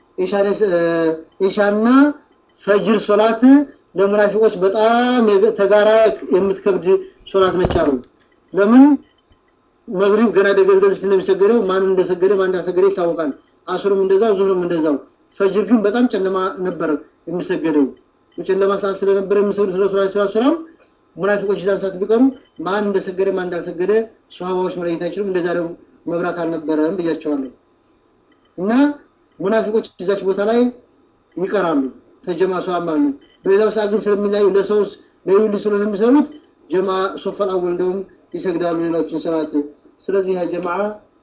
ኢሻና ፈጅር ሶላት ለሙናፊቆች በጣም ተጋራ የምትከብድ ሶላት ነች አሉ። ለምን መግሪብ ገና ደገዝገዝ ስለሚሰገደው ማን እንደሰገደ ማን እንዳልሰገደ ይታወቃል። አስሩም እንደዛው ዙሁርም እንደዛው። ፈጅር ግን በጣም ጨለማ ነበር የሚሰገደው። በጨለማ ሰዓት ስለነበረ የሚሰግዱት ረሱል ሰለላሁ ዐለይሂ ወሰለም ሙናፊቆች እዛን ሰዓት ቢቀሩ ማን እንደሰገደ ማን እንዳልሰገደ ሷሃባዎች መለየት አይችሉም። እንደዛ ደግሞ መብራት አልነበረም ብያቸዋለሁ። እና ሙናፊቆች እዛች ቦታ ላይ ይቀራሉ ተጀማ ሷማ ነው። በሌላው ሰዓት ግን ስለሚለያዩ ለሰው ለይሁን ስለሆነ የሚሰሩት ጀማ ሶፈል አወል እንደውም ይሰግዳሉ ሌሎችን ሰላት። ስለዚህ ያ ጀማዓ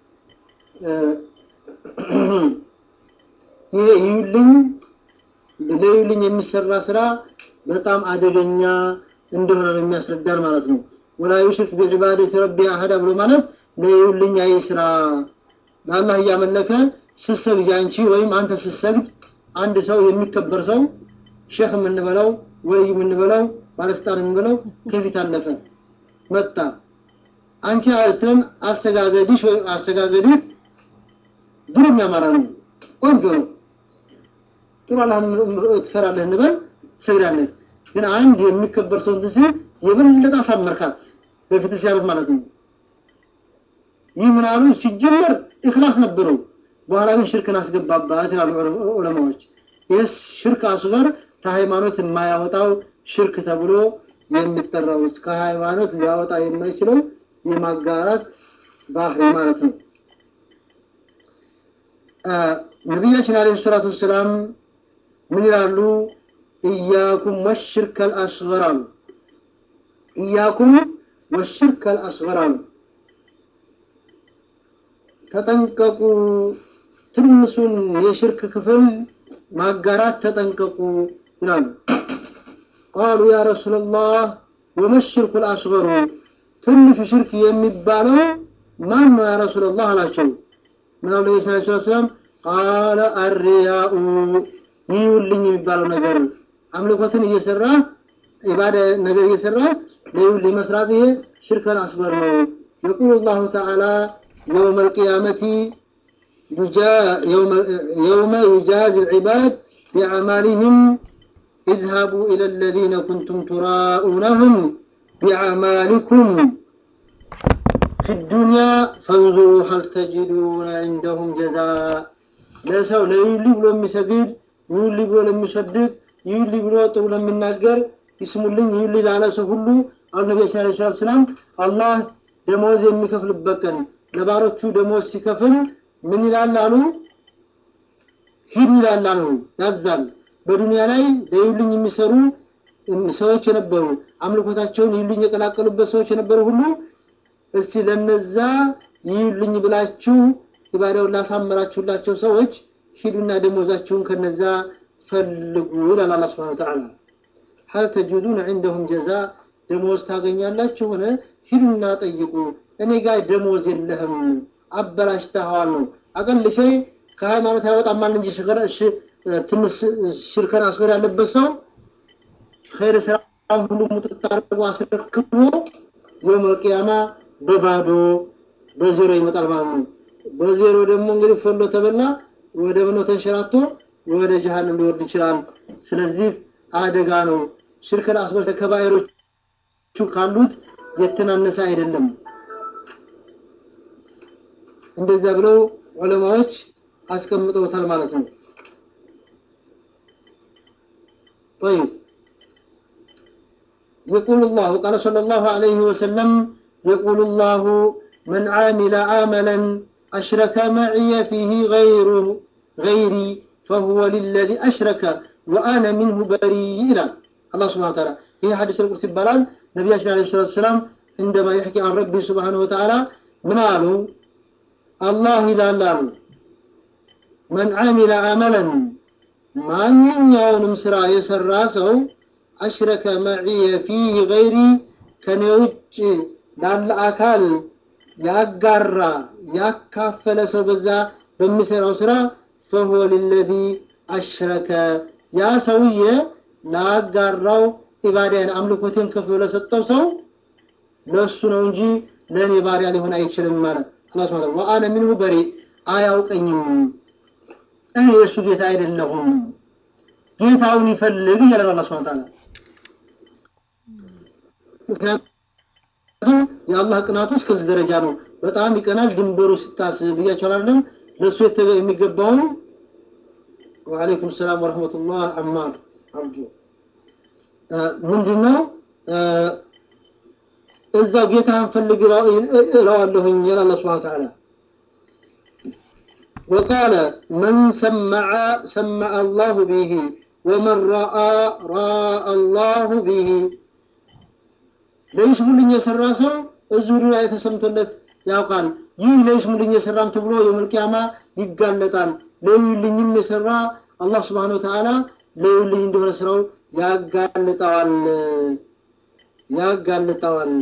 ይሄ ይዩልኝ ለይዩልኝ የሚሰራ ስራ በጣም አደገኛ እንደሆነ ነው የሚያስረዳን ማለት ነው። ወላ ዩሽሪክ ቢዒባደቲ ረቢ አሐዳ ብሎ ማለት ለይዩልኝ አይ ስራ ለአላህ እያመለከ ስትሰግጂ አንቺ ወይም አንተ ስትሰግድ አንድ ሰው የሚከበር ሰው ሼክ የምንበለው ወልይ የምንበለው ባለስልጣን የምንበለው ከፊት አለፈ መጣ። አንቺ ስለን አሰጋገድሽ ወይ አሰጋገድህ ድሮ የሚያማራ ነው፣ ቆንጆ ነው፣ ጥሩ አላህ ትፈራለህ እንበል ትሰግዳለህ። ግን አንድ የሚከበር ሰው እንትን ሲል የበለጠ አሳመርካት በፊት ሲያልፍ ማለት ነው። ይህ ምናሉ ሲጀመር ኢኽላስ ነበረው፣ በኋላ ግን ሽርክን አስገባባት ይላሉ ዑለማዎች። ይህ ሽርክ አስገር ከሃይማኖት የማያወጣው ሽርክ ተብሎ የሚጠራው ከሃይማኖት ሊያወጣ የማይችለው የማጋራት ባህሪ ማለት ነው። ነቢያችን አለይሂ ሰላቱ ወሰላም ምን ይላሉ? ኢያኩም ወሽርከል አስገር አሉ። ኢያኩም ወሽርከል አስገር አሉ። ተጠንቀቁ፣ ትንሱን የሽርክ ክፍል ማጋራት ተጠንቀቁ ይላሉ። ቃሉ ያ ረሱላላህ ወመሽርኩል አስገሩ ትንሹ ሽርክ የሚባለው ማን ነው ያ ረሱላላህ አላቸው። ምን አሉ ነብዩ ሰለላሁ ዐለይሂ ወሰለም ቃለ አሪያኡ ይውልኝ የሚባለው ነገር አምልኮትን እየሰራ ኢባዳ ነገር እየሰራ ለይውልኝ መስራት ይሄ ሽርከን አስገር ነው። የቁሉ ላሁ ተዓላ የውመ ልቅያመቲ يوم يجازي العباد بأعمالهم اذهبوا إلى الذين كنتم تراءونهم بأعمالكم في الدنيا فانظروا هل تجدون عندهم جزاء ለሰው ለይውሊ ብሎ የሚሰግድ ይውሊ ብሎ ለሚሰድቅ ይውሊ ብሎ ጥሩ ለሚናገር ይስሙልኝ ይውሊ ላለ ሰው ሁሉ አሉ ነቢያችን ዓለይሂ ሰላቱ ወሰላም አላህ ደሞዝ የሚከፍልበት ቀን ለባሮቹ ደሞዝ ሲከፍል ምን ይላል አሉ? ሂድ ይላል አሉ ያዛል። በዱንያ ላይ ለዩልኝ የሚሰሩ ሰዎች የነበሩ አምልኮታቸውን ይሉኝ የቀላቀሉበት ሰዎች የነበሩ ሁሉ እስቲ ለነዛ ይሉኝ ብላችሁ ኢባዳውን ላሳመራችሁላቸው ሰዎች ሂዱና ደሞዛችሁን ከነዛ ፈልጉ ይላል አላህ ሱብሓነሁ ወተዓላ። ሀል ተጅዱነ ዐንደሁም ጀዛ ደሞዝ ታገኛላችሁ ሆነ ሂዱና ጠይቁ። እኔ ጋር ደሞዝ የለህም አበላሽተኸዋል ነው። አቀል ሸይ ከሃይማኖት ያወጣማል እንጂ ትንሽ ሽርከን አስገር ያለበት ሰው ኸይር ስራ ሁሉ ሙጥጥ አድርጎ አስረክቦ የውመል ቂያማ በባዶ በዜሮ ይመጣል ማለት ነው። በዜሮ ደግሞ እንግዲህ ፈሎ ተበላ ወደ ምኖ ተንሸራቶ ወደ ጀሃነም ሊወርድ ይችላል። ስለዚህ አደጋ ነው። ሽርከል አስበር ከባይሮቹ ካሉት የተናነሰ አይደለም። እንደዛ ብለው ዑለማዎች አስቀምጠውታል ማለት ነው። طيب يقول الله قال صلى الله عليه وسلم يقول الله من عامل عملا أشرك معي فيه غير غيري فهو للذي أشرك وأنا منه بريء إلى الله سبحانه وتعالى هي حديث القدس البلال نبي عليه الصلاة والسلام عندما يحكي عن ربي سبحانه وتعالى من قالوا الله لا لا من عمل عملا ማንኛውንም ስራ የሰራ ሰው አሽረከ መዕየ ፊህ ገይሪ ከኔ ውጭ ላለ አካል ያጋራ ያካፈለ ሰው በዛ በሚሰራው ስራ ፈሁወ ሊለዚ አሽረከ ያ ሰውዬ ላጋራው ኢባዳን አምልኮቴን ከፍሎ ለሰጠው ሰው ለሱ ነው እንጂ ለእኔ ባሪያ ሊሆን አይችልም ማለት አላህ ሱብሓነሁ ወአነ ሚንሁ በሪ አያውቀኝም እኔ የእሱ ጌታ አይደለሁም ጌታውን ይፈልግ ይላል አላህ ሱብሓነሁ ወተዓላ ምክንያቱም የአላህ ቅናቱ እስከዚህ ደረጃ ነው በጣም ይቀናል ድንበሩ ስታስብ ብያቸዋል አይደለም ለእሱ የሚገባውን ወአለይኩም ሰላም ወረህመቱላህ አማር አብዱ ምንድነው እዛው ጌታህን ፈልግ እለዋለሁኝ ይላል አላህ ሱብሓነሁ ወተዓላ وقال من سمع سمع الله به ومن راى راى الله به ለይስሙልኝ የሰራ ሰው እዚሁ ላይ ተሰምቶለት ያውቃል ይህ ለይስሙልኝ የሰራም ተብሎ የውመል ቂያማ ይጋለጣል ለይልኝም የሰራ አላህ Subhanahu Wa Ta'ala ለይልኝ እንደሆነ ስራው ያጋልጠዋል ያጋልጠዋል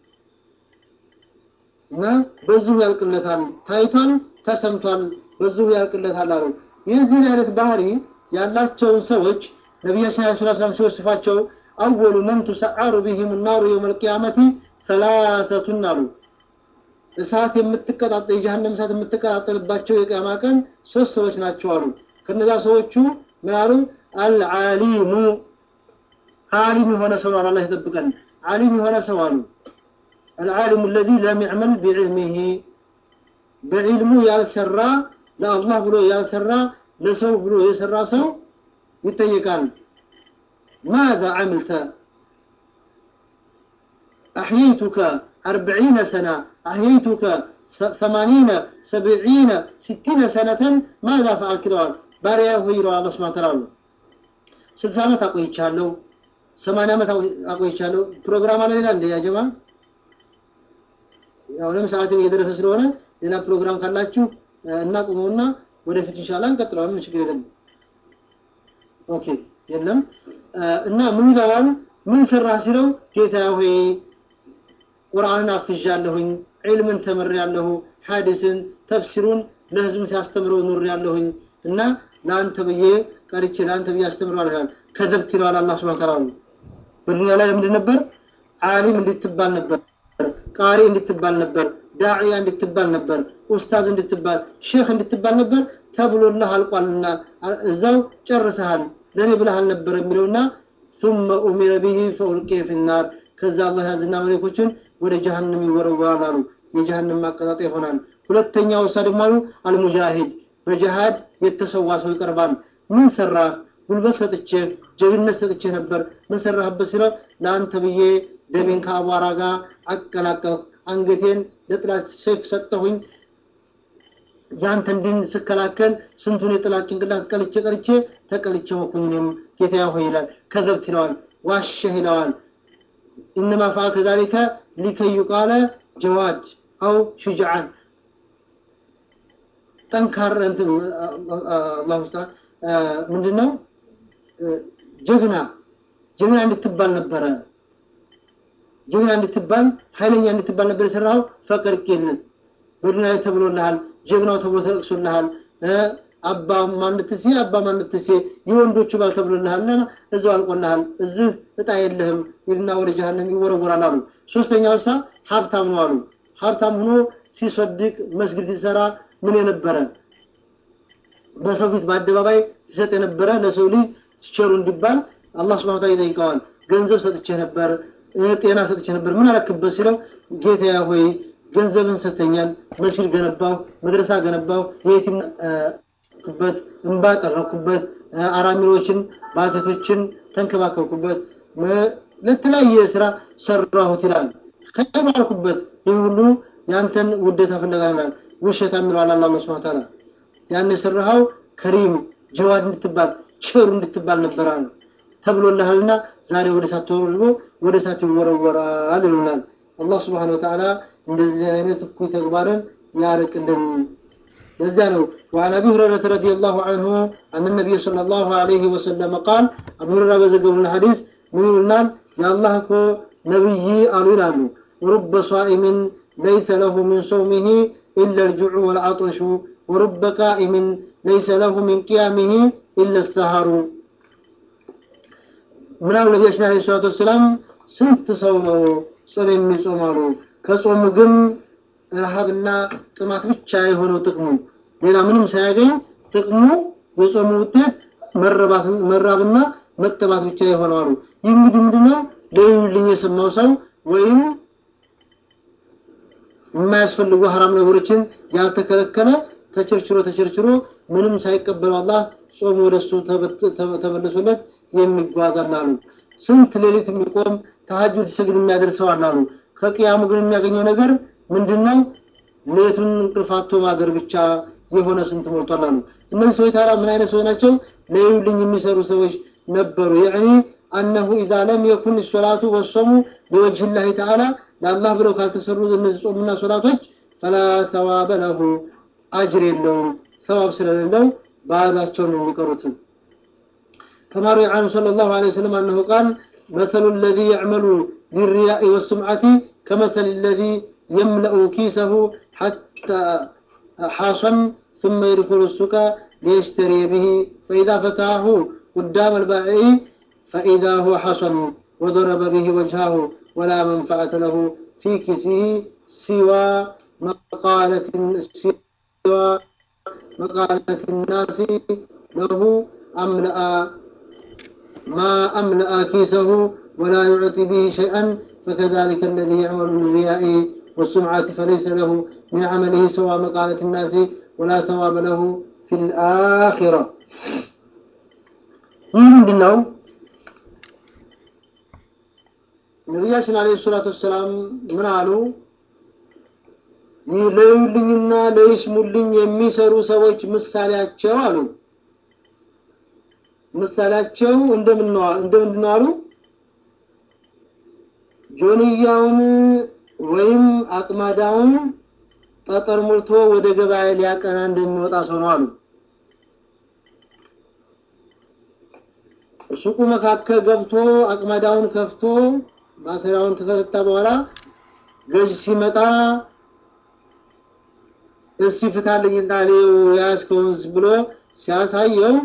እና በዚሁ ያልቅለታል ታይቷል ተሰምቷል በዚሁ ያልቅለታል አሉ የዚህን አይነት ባህሪ ያላቸውን ሰዎች ነቢያችን ዐለይሂ ሰላም ሲወስፋቸው አወሉ መን ቱሰዓሩ ቢሂም ናሩ የውመል ቂያመቲ ሰላሰቱን አሉ እሳት የምትቀጣጠል የጀሃነም እሳት የምትቀጣጠልባቸው የቂያማ ቀን ሶስት ሰዎች ናቸው አሉ ከነዛ ሰዎቹ ምን አሉ አልዓሊሙ ዓሊም የሆነ ሰው አላህ ይጠብቀን ዓሊም የሆነ ሰው አሉ العالم الذي لم يعمل بعلمه بعلሙ ያልሰራ ለአላህ ብሎ ያልሰራ ለሰው ብሎ የሰራ ሰው ይጠየቃል ماذا عملت أحييتك أربعين سنة أحييتك ثمانين سبعين ستين سنة ماذا فعلت لوال باريا هيرو الله سبحانه وتعالى ስልሳ ዓመት አቆይቻለሁ ሰማንያ ዓመት አቆይቻለሁ ፕሮግራም አለ ሌላ እንደ ያ ጀማ ያው ለምን ሰዓትም እየደረሰ ስለሆነ ሌላ ፕሮግራም ካላችሁ እናቁመውና ወደፊት ኢንሻአላህ እንቀጥለዋለን ችግር የለም ኦኬ የለም እና ምን ይላል ምን ሰራ ሲለው ጌታ ሆይ ቁርአንን አፍዣለሁኝ ዒልምን ተምሬያለሁ ሐዲስን ተፍሲሩን ለህዝብ ሲያስተምረው ኑሬያለሁኝ እና ለአንተ ብዬ ቀርቼ ለአንተ ብዬ አስተምረዋለሁ ከዘብት ይለዋል አላህ ሱብሓነሁ ወተዓላ በዱንያ ላይ ለምንድን ነበር ዓሊም እንድትባል ነበር ቃሪ እንድትባል ነበር ዳዕያ እንድትባል ነበር ኡስታዝ እንድትባል ሼክ እንድትባል ነበር ተብሎልህ አልቋልና እዛው ጨርሰሃል ለኔ ብለህ አልነበር የሚለውና ثم أمر به فألقي في النار ከዛ አላህ ያዝና መለኮችን ወደ ጀሃነም ይወረወራል አሉ የጀሃነም ማቀጣጠያ ይሆናል ሁለተኛው እሳ ደግሞ አሉ አልሙጃሂድ በጀሃድ የተሰዋ ሰው ይቀርባል ምን ሰራ ጉልበት ሰጥቼ ጀግነት ሰጥቼ ነበር ምን ሰራህበት ሲለው ለአንተ ብዬ ደሜን ከአቧራ ጋር አቀላቀልኩ አንገቴን ለጥላት ሰይፍ ሰጠሁኝ ያንተ እንድን ስከላከል ስንቱን የጥላት ጭንቅላት ቀልቼ ቀልቼ ተቀልቼ ሆንኩኝ እኔም ጌታዬ ሆይ ይላል ከዘብት ይለዋል ዋሸህ ይለዋል ኢነማ ፈዐልተ ዛሊከ ሊከይ ዩቃለ ጀዋድ አው ሹጅዓን ጠንካራ እንትን አላሁ ስብሐ ምንድነው ጀግና ጀግና እንድትባል ነበረ ጀግና እንድትባል ኃይለኛ እንድትባል ነበር የሰራው ፈቅር ቄልን በዱንያ ላይ ተብሎልሃል ጀግናው ተብሎ ተጠቅሶልሃል አባ ማንትሴ አባ ማንትሴ የወንዶቹ ባል ተብሎልሃልና እዛው አልቆልሃል እዚህ እጣ የለህም ይልና ወደ ጀሃነም ይወረወራል አሉ ሶስተኛው ሳ ሀብታም ነው አሉ ሀብታም ሆኖ ሲሰድቅ መስጊድ ሲሰራ ምን የነበረ በሰው ፊት በአደባባይ ሲሰጥ የነበረ ለሰው ልጅ ቸሩ እንዲባል አላህ ስብሐ ወተዓላ ይጠይቀዋል ገንዘብ ሰጥቼ ነበር ጤና ሰጥቼ ነበር ምን አረክበት ሲለው ጌታዬ ሆይ ገንዘብን ሰጥተኛል መስጊድ ገነባው መድረሳ ገነባው የቲም ኩበት እንባ ቀረኩበት አራሚሮችን ባልቴቶችን ተንከባከብኩበት ለተለያየ ስራ ሰራሁት ይላል ከይር አልኩበት ይህ ሁሉ ያንተን ውደታ ፍለጋ ይላል ውሸት የሚለዋል አላህ ስብሐ ወተዓላ ያን የሰራኸው ከሪም ጀዋድ እንድትባል ቸሩ እንድትባል ነበር አሉ ተብሎልሃልና ዛሬ ወደ እሳት ተወርውሮ ወደ እሳት ይወረወራል ይሉናል አላህ ስብሐነ ወተዓላ እንደዚህ አይነት እኩይ ተግባርን ያርቅልን ለዚያ ነው وعن ابي هريره رضي الله عنه ان النبي صلى الله عليه وسلم قال ابو هريره በዘገቡን الحديث ምን ይሉናል የአላህ እኮ ነብይ አሉ ይላሉ رب صائم ليس له من صومه إلا الجوع والعطش ورب قائم ليس له من قيامه إلا السهر ምናምን ነቢያችን አለ ሰላቱ ወሰላም ስንት ሰው ነው ጾም የሚጾማሉ ከጾሙ ግን ረሃብና ጥማት ብቻ የሆነው ጥቅሙ ሌላ ምንም ሳያገኝ ጥቅሙ የጾሙ ውጤት መራብና መጠባት ብቻ የሆነው አሉ ይህ እንግዲህ ምንድነው ለይሉልኝ የሰማው ሰው ወይም የማያስፈልጉ ሀራም ነገሮችን ያልተከለከለ ተቸርችሮ ተቸርችሮ ምንም ሳይቀበለው አላህ ጾም ወደሱ ተመልሶለት የሚጓዝ አላሉ ስንት ሌሊት የሚቆም ተሀጁድ ስግድ የሚያደርሰው አላሉ ከቅያሙ ግን የሚያገኘው ነገር ምንድነው ሌቱን እንቅልፋቶ ማደር ብቻ የሆነ ስንት ሞልቷል አሉ እነዚህ ሰዎች ታዲያ ምን አይነት ሰዎች ናቸው ለይሉልኝ የሚሰሩ ሰዎች ነበሩ ያኒ አነሁ ኢዛ ለም የኩን ሶላቱ ወሶሙ ሊወጅህ ላህ ተዓላ ለአላህ ብለው ካልተሰሩ እነዚህ ጾምና ሶላቶች ፈላ ተዋበ ለሁ አጅር የለውም ሰዋብ ስለሌለው ባዳቸው ነው የሚቀሩት كما روي عنه صلى الله عليه وسلم أنه قال مثل الذي يعمل للرياء والسمعة كمثل الذي يملأ كيسه حتى حاصا ثم يدخل السوق ليشتري به فإذا فتحه قدام البائع فإذا هو حصن وضرب به وجهه ولا منفعة له في كيسه سوى مقالة سوى مقالة الناس له أملأ ما أملأ كيسه ولا يعطي به شيئا فكذلك الذي يعمل بالرياء والسمعة فليس له من عمله سوى مقالة الناس ولا ثواب له في الآخرة ምንድን ነው ነቢያችን አለ ሰላቱ ወሰላም ምን አሉ ለዩልኝና ለይስሙልኝ የሚሰሩ ሰዎች ምሳሌያቸው አሉ ምሳሌያቸው እንደምንድን ነው አሉ ጆንያውን ወይም አቅማዳውን ጠጠር ሞልቶ ወደ ገበያ ሊያቀና እንደሚወጣ ሰው ነው አሉ ሱቁ መካከል ገብቶ አቅማዳውን ከፍቶ ማሰሪያውን ከፈታ በኋላ ገዥ ሲመጣ እስቲ ፍታልኝና ሌው ያስከውን ብሎ ሲያሳየው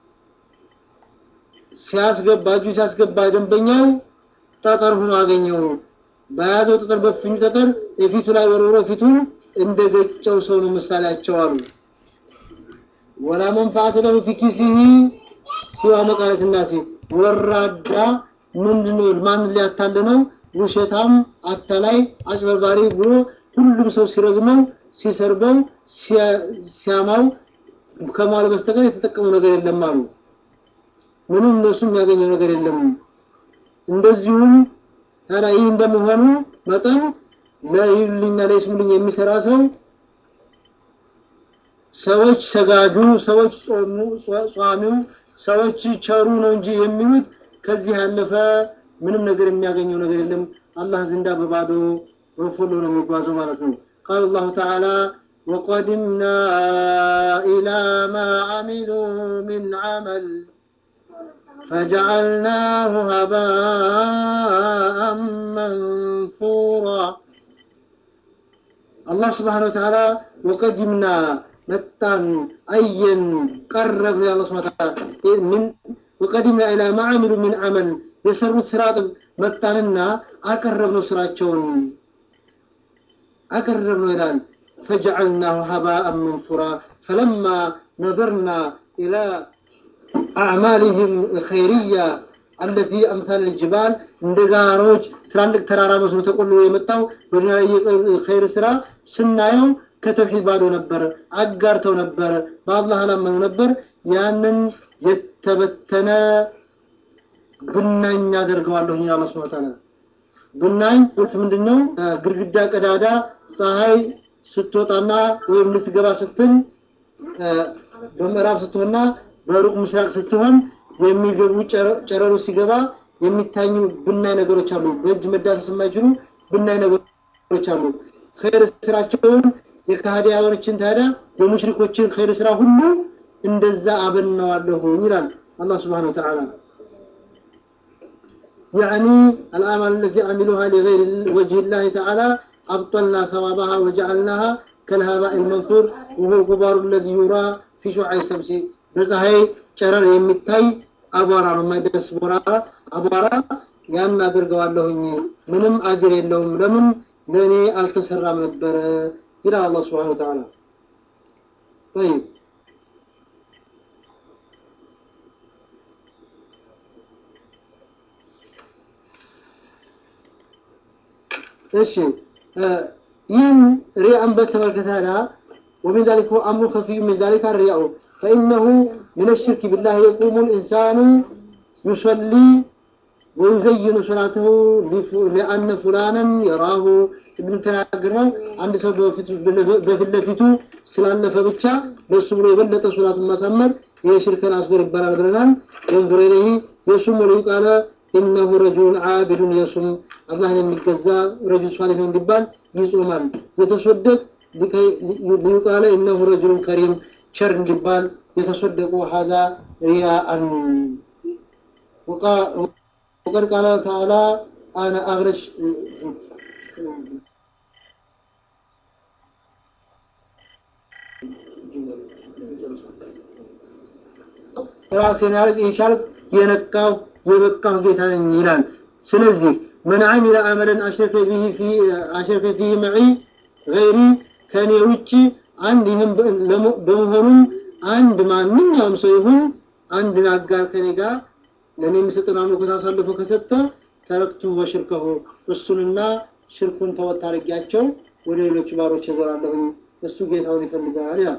ሲያስገባ እጁ ሲያስገባ ደንበኛው ጠጠር ሆኖ አገኘው በያዘው ጠጠር በፍኙ ጠጠር የፊቱ ላይ ወርውሮ ፊቱን እንደ ገጨው ሰው ነው ምሳሌያቸው አሉ ወላ መንፋዓት ለሁ ፊ ኪሲሂ ሲዋ መቃለት ናሲ ወራዳ ምንድነው ማን ሊያታልለው ውሸታም አታላይ አጭበርባሪ ብሎ ሁሉም ሰው ሲረግመው ሲሰርበው ሲያማው ከማል በስተቀር የተጠቀመው ነገር የለም አሉ ምንም እነሱ የሚያገኘው ነገር የለም እንደዚሁም ታዲያ ይህ እንደመሆኑ መጠን ለይሉልኝና ለይስሙልኝ የሚሰራ ሰው ሰዎች ሰጋጁ፣ ሰዎች ጾሙ፣ ጿሚው፣ ሰዎች ቸሩ ነው እንጂ የሚሉት ከዚህ ያለፈ ምንም ነገር የሚያገኘው ነገር የለም። አላህ ዘንዳ በባዶ ወፎሎ ነው የሚጓዘው ማለት ነው። ቃል አላሁ ተዓላ ወቀድምና ኢላ ማ አሚሉ ሚን ዐመል فجعلناه هباء منثورا الله سبحانه وتعالى وقدمنا መጣን አየን ቀረብ ያለ ስብሐ ምን ወቀድምና ኢላ ማ አሚሉ ሚን ዐመል የሰሩት ስራ መጣንና አቀረብነው ስራቸውን አቀረብነው ይላል ፈጀዐልናሁ ሀባአን መንሱራ ፈለማ ነظርና ኢላ አዕማሊህም ኸይርያ አለቲ አምሳል ልጅባል እንደ ጋሮች ትላልቅ ተራራ መስሎ ተቆልሎ የመጣው በዱንያ ላይ ኸይር ስራ ስናየው ከተውሂድ ባዶ ነበር፣ አጋርተው ነበር፣ በአላህ አላመኑ ነበር። ያንን የተበተነ ብናኝ አደርገዋለሁ እኛ አላህ ሱብሓነሁ ወተዓላ። ብናኝ ቁልት ምንድነው? ግድግዳ ቀዳዳ ፀሐይ ስትወጣና ወይም ልትገባ ስትል በምዕራብ ስትሆንና በሩቅ ምስራቅ ስትሆን የሚገቡ ጨረሩ ሲገባ የሚታኙ ብናኝ ነገሮች አሉ። በእጅ መዳሰስ የማይችሉ ብናኝ ነገሮች አሉ። ኸይር ስራቸውን የካህዲያኖችን ታዲያ የሙሽሪኮችን ኸይር ስራ ሁሉ እንደዛ አበናዋለሁ ይላል አላህ ስብሓነሁ ወተዓላ። يعني الأعمال التي عملوها لغير وجه الله تعالى أبطلنا ثوابها وجعلناها كالهباء المنثور وهو الغبار الذي يرى في شعاع الشمس በፀሐይ ጨረር የሚታይ አቧራ ነው፣ የማይደርስ ቦራ አቧራ። ያን አድርገዋለሁኝ ምንም አጅር የለውም። ለምን ለእኔ አልተሰራም ነበረ ይላል አላህ ስብሐነሁ ወተዓላ። ጠይብ እሺ ይህን ሪያን በተመለከተ ومن ذلك هو أمر خفي من ذلك الرياء فإنه من الشرك بالله يقوم الإنسان يصلي ويزين صلاته لأن فلانا يراه ابن تناقرنا عند سو بفت لفيتو سلالف ብቻ በሱ ብሎ የበለጠ ሶላቱን ማሳመር የሽርክን አስገር ይባላል ብለናል። ينظر إليه يصوم وليقال إنه رجل عابد يصوم አላህን የሚገዛ ረጁል ሷሊህ ነው እንዲባል ይጾማል። የተሰደቅ ሊቃለ إنه رجل كريم ሸር እንዲባል የተሰደቁ ሀዛ ሪያአን وقد قال تعالى أنا أغرش ራሴን ያርቅ የቻልክ የነቃው የበቃው ጌታ ነኝ ይላል። ስለዚህ መን አሚለ አመለን አሽረከ ቢሂ ፊ አሽረከ ፊሂ መዒ ገይሪ ከኔ ውጪ አንድ ይህም በመሆኑም አንድ ማንኛውም ሰው ይሁን አንድን አጋር ከኔ ጋር ለእኔ የሚሰጥን አምልኮት አሳልፎ ከሰጠ ተረክቱ ወሽርከሁ እሱንና ሽርኩን ተወት አድርጊያቸው ወደ ሌሎች ባሮች እዞራለሁኝ እሱ ጌታውን ይፈልጋል ይላል።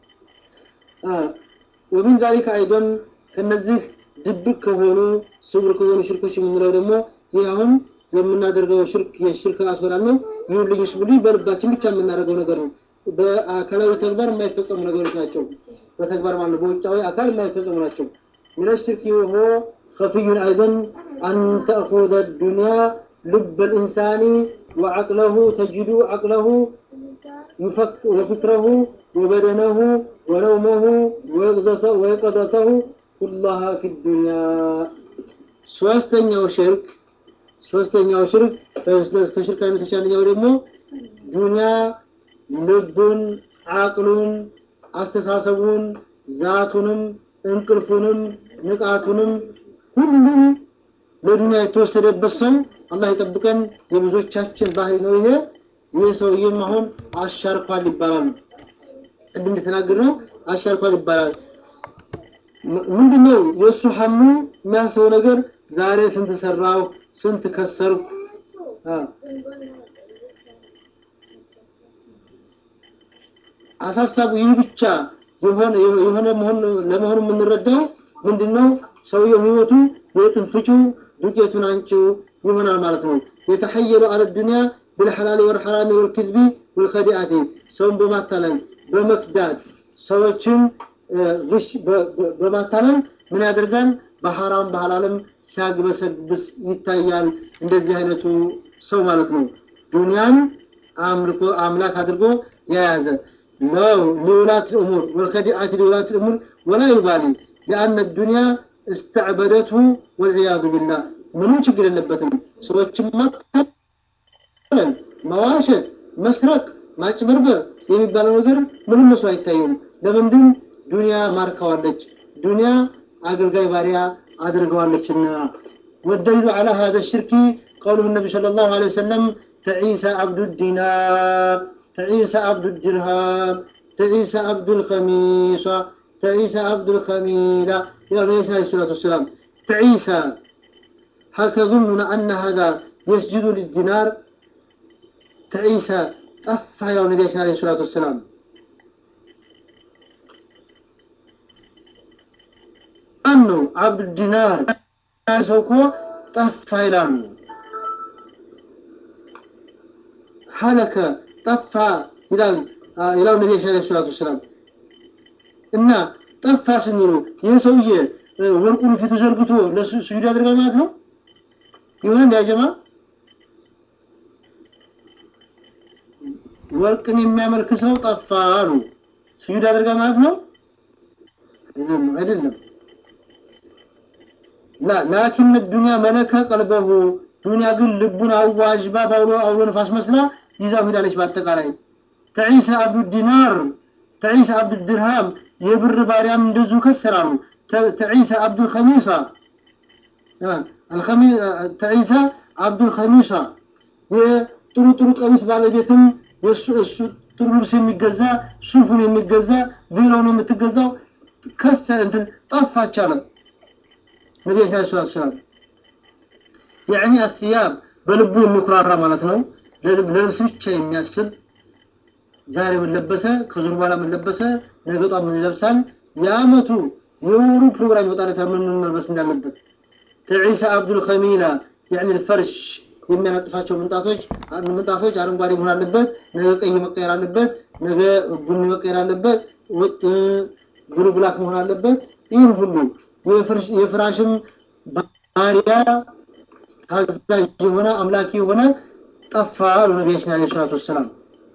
ወሚን ዛሊከ አይዶን ከነዚህ ድብቅ ከሆኑ ስውር ከሆኑ ሽርኮች የምንለው ደግሞ ይህ አሁን የምናደርገው ሽርክ የሽርክ አስበላል ነው። ይሁን ልዩ ስብሉ በልባችን ብቻ የምናደርገው ነገር ነው። በአካላዊ ተግባር የማይፈጸሙ ነገሮች ናቸው። በተግባር ማለት ነው። በውጫዊ አካል የማይፈጸሙ ናቸው። ምን ሽርክ ወሆ ከፍዩን አይደን አን ተእኹዘ ዱንያ ልብ ልኢንሳኒ ወዐቅለሁ ተጅዱ ዐቅለሁ ወፍክረሁ ወበደነሁ ወነውመሁ ወየቀዘተሁ ኩላሃ ፊ ዱንያ ሶስተኛው ሽርክ ሶስተኛው ሽርክ ከሽርክ አይነቶች አንደኛው ደግሞ ዱንያ ልቡን፣ አቅሉን፣ አስተሳሰቡን፣ ዛቱንም፣ እንቅልፉንም፣ ንቃቱንም ሁሉም ለዱንያ የተወሰደበት ሰው አላህ ይጠብቀን። የብዙዎቻችን ባህሪ ነው ይሄ። ይህ ሰውዬም አሁን አሻርኳል ይባላል። ቅድም እንደተናገርነው አሻርኳል ይባላል። ምንድነው የእሱ ሐሙ የሚያንሰው ነገር ዛሬ ስንት ሰራው፣ ስንት ከሰርኩ አሳሳቡ ይህ ብቻ የሆነ የሆነ መሆን ለመሆኑ የምንረዳው ምንድነው? ሰውየው ህይወቱ የጥንፍጩ ዱቄቱን አንቺው ይሆናል ማለት ነው። የተሐየሉ አለ ዱንያ بالحلال والحرام والكذب والخديعة ሰውን በማታለል በመክዳት ሰዎችን ግሽ በማታለል ምን ያደርጋል? በሐራም በሐላልም ሲያግበሰብስ ይታያል። እንደዚህ አይነቱ ሰው ማለት ነው። ዱንያን አምልኮ አምላክ አድርጎ የያዘ ለው ሊውላት ልእሙር ወልከዲአት ሊውላት ልእሙር ወላ ዩባሊ ሊአነ ዱንያ እስተዕበደቱ ወልዕያዙ ቢላህ ምንም ችግር የለበትም። ሰዎችን ማታለል፣ መዋሸት፣ መስረቅ፣ ማጭበርበር የሚባለው ነገር ምንም መስሎ አይታየውም። ለምንድን ዱንያ ማርከዋለች፣ ዱንያ አገልጋይ ባሪያ አድርገዋለችና። ወደሊሉ ዐላ ሀዘ ሽርኪ ቀውሉሁ ነቢ ሰለላሁ ዐለይሂ ወሰለም ተዒሰ አብዱ ዲናር ተዒሰ አብዱ ድርሃም ተዒሰ አብዱ ልከሚሳ ተዒሰ አብዱ ልከሚላ إلى النبي عليه الصلاة والسلام تعيسى هل تظنون أن هذا يسجد للدينار تعيسى طفى إلى النبي عليه الصلاة والسلام أنه عبد الدينار سوكو طفى إلى هلك طفى إلى إلى النبي عليه الصلاة والسلام إن ጠፋ ስንሉ ይህ ሰውዬ ወርቁን ፊቱ ዘርግቶ ለሱ ስጁድ ያደርጋል ማለት ነው። ይሁን እንዳይጀማ ወርቅን የሚያመልክ ሰው ጠፋ አሉ። ስጁድ ያደርጋል ማለት ነው አይደለም። ላ ላኪን ዱንያ መለከ ቀልበሁ ዱንያ ግን ልቡን አዋጅባ ባውሎ አውሎ ነፋስ መስላ ይዛው ሄዳለች። በአጠቃላይ ተዒሰ አብዱ ዲናር ተዒሰ አብዱ ድርሃም የብር ባሪያም እንደዚሁ ከሰራሉ። ተዒሳ አብዱል ኸሚሳ ተዒሳ አብዱል ኸሚሳ የጥሩ ጥሩ ቀሚስ ባለቤትም የእሱ እሱ ጥሩ ልብስ የሚገዛ ሱፉን የሚገዛ ቢሮውን የምትገዛው ከሰረ እንትን ጠፋች አለ ነቢዩ ሰለላሁ ዐለይሂ ወሰለም። ያዕኒ አስያብ በልቡ የሚኩራራ ማለት ነው። ለልብስ ብቻ የሚያስብ ዛሬ ምን ለበሰ፣ ከዙር በኋላ ምን ለበሰ፣ ነገ ጧት ምን ይለብሳል፣ የአመቱ የወሩ ፕሮግራም ይወጣለታል ምን ምን መልበስ እንዳለበት። ተዒሳ አብዱል ኸሚላ ያዕኒ ፈርሽ የሚያነጥፋቸው ምንጣፎች ምንጣፎች አረንጓዴ መሆን አለበት፣ ነገ ቀይ መቀየር አለበት፣ ነገ ቡኒ መቀየር አለበት፣ ወጥ ብሉ ብላክ መሆን አለበት። ይህን ሁሉ የፍራሽም ባሪያ ታዛዥ የሆነ አምላኪ የሆነ ጠፋ አሉ ነቢያችን ዓለይሂ ሰላቱ ወሰላም።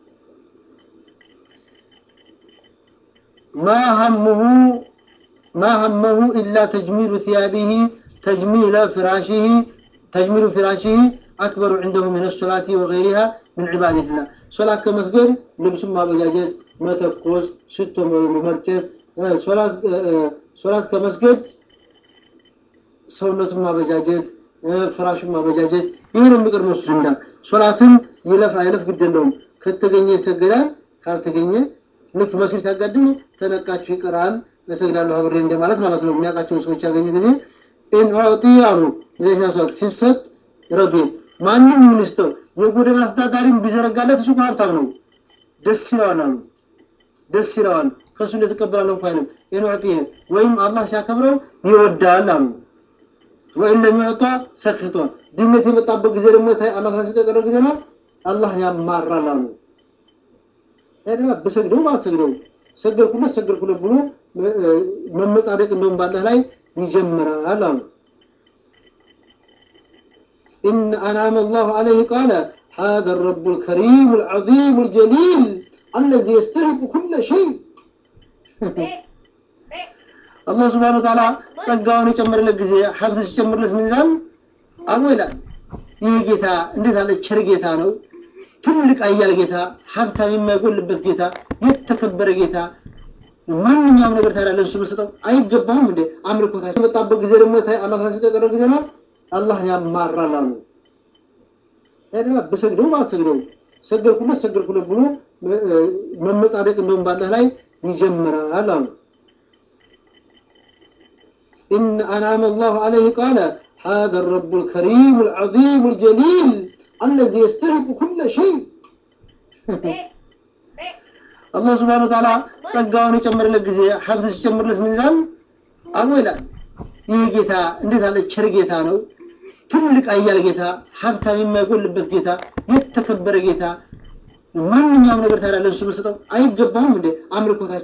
ما همه ما همه إلا تجميل ثيابه تجميل فراشه تجميل فراشه أكبر عنده من الصلاة وغيرها من عبادة الله صلاة كمسجد لبس ما بجاجد ما تقوس ست مرتب صلاة صلاة كمسجد ሰውነቱን ማበጃጀት ፍራሹን ማበጃጀት ይህን የሚቀድመው እሱ ዘንዳ ሶላትን ይለፍ አይለፍ ግድ የለውም ከተገኘ ይሰገዳል ካልተገኘ ልክ መስጊድ ሲያጋድም ተነቃችሁ ይቀራል እሰግዳለሁ አብሬ እንደማለት ማለት ነው። የሚያውቃቸውን ሰዎች ያገኘ ጊዜ ኢን ኡዕጢ አሉ ለሻሰት ሲሰጥ ረዱ ማንም ሚኒስተር የጎዳና አስተዳዳሪም ቢዘረጋለት እሱ ሀብታም ነው፣ ደስ ይለዋል አሉ። ደስ ይለዋል ከእሱ እንደተቀበላለ እንኳ አይልም። ኢን ኡዕጢ ወይም አላህ ሲያከብረው ይወዳል አሉ። ወይም ለሚወጣ ሰክቶ ድነት የመጣበት ጊዜ ደግሞ አላህ ሲጠቀረ ጊዜ ነው አላህ ያማራል አሉ። ታዲያ በሰግደው ባልሰግደው ሰገድኩለት ሰገድኩለት ብሎ መመጻደቅ እንደውም ባለህ ላይ ይጀምራል አሉ። إن أنعم الله عليه قال هذا الرب الكريم العظيم الجليل الذي يستحق كل شيء الله سبحانه وتعالى ጸጋውን የጨመረለት ጊዜ ሀብት ሲጨምርለት ምን ይላል? አቦ ይላል ይህ ጌታ እንዴት ያለ ቸር ጌታ ነው ትልቅ አያል ጌታ፣ ሀብታም የማይጎልበት ጌታ፣ የተከበረ ጌታ ማንኛውም ነገር ታዲያ ለእሱ መስጠው አይገባውም እንዴ? አምልኮታቸው የመጣበት ጊዜ ደግሞ አላህ ሲጠቀረ ጊዜ ነው አላህ ያማራል አሉ። ታዲያ በሰግደው ባልሰግደው ሰገድኩለት ሰገድኩለት ብሎ መመጻደቅ እንደውም ባለህ ላይ ይጀምራል አሉ። إن أنعم الله عليه قال هذا الرب الكريم العظيم الجليل الذي يستحق كل شيء አላህ ስብሐነሁ ወተዓላ ጸጋውን የጨመረለት ጊዜ ሀብት ሲጨምርለት ምን ይላል? አቦ ይላል ይህ ጌታ እንዴት ያለ ቸር ጌታ ነው ትልቅ አያል ጌታ፣ ሀብታም የማይጎልበት ጌታ፣ የተከበረ ጌታ ማንኛውም ነገር ታዲያ ለእሱ መስጠው አይገባውም እንዴ? አምልኮታቸው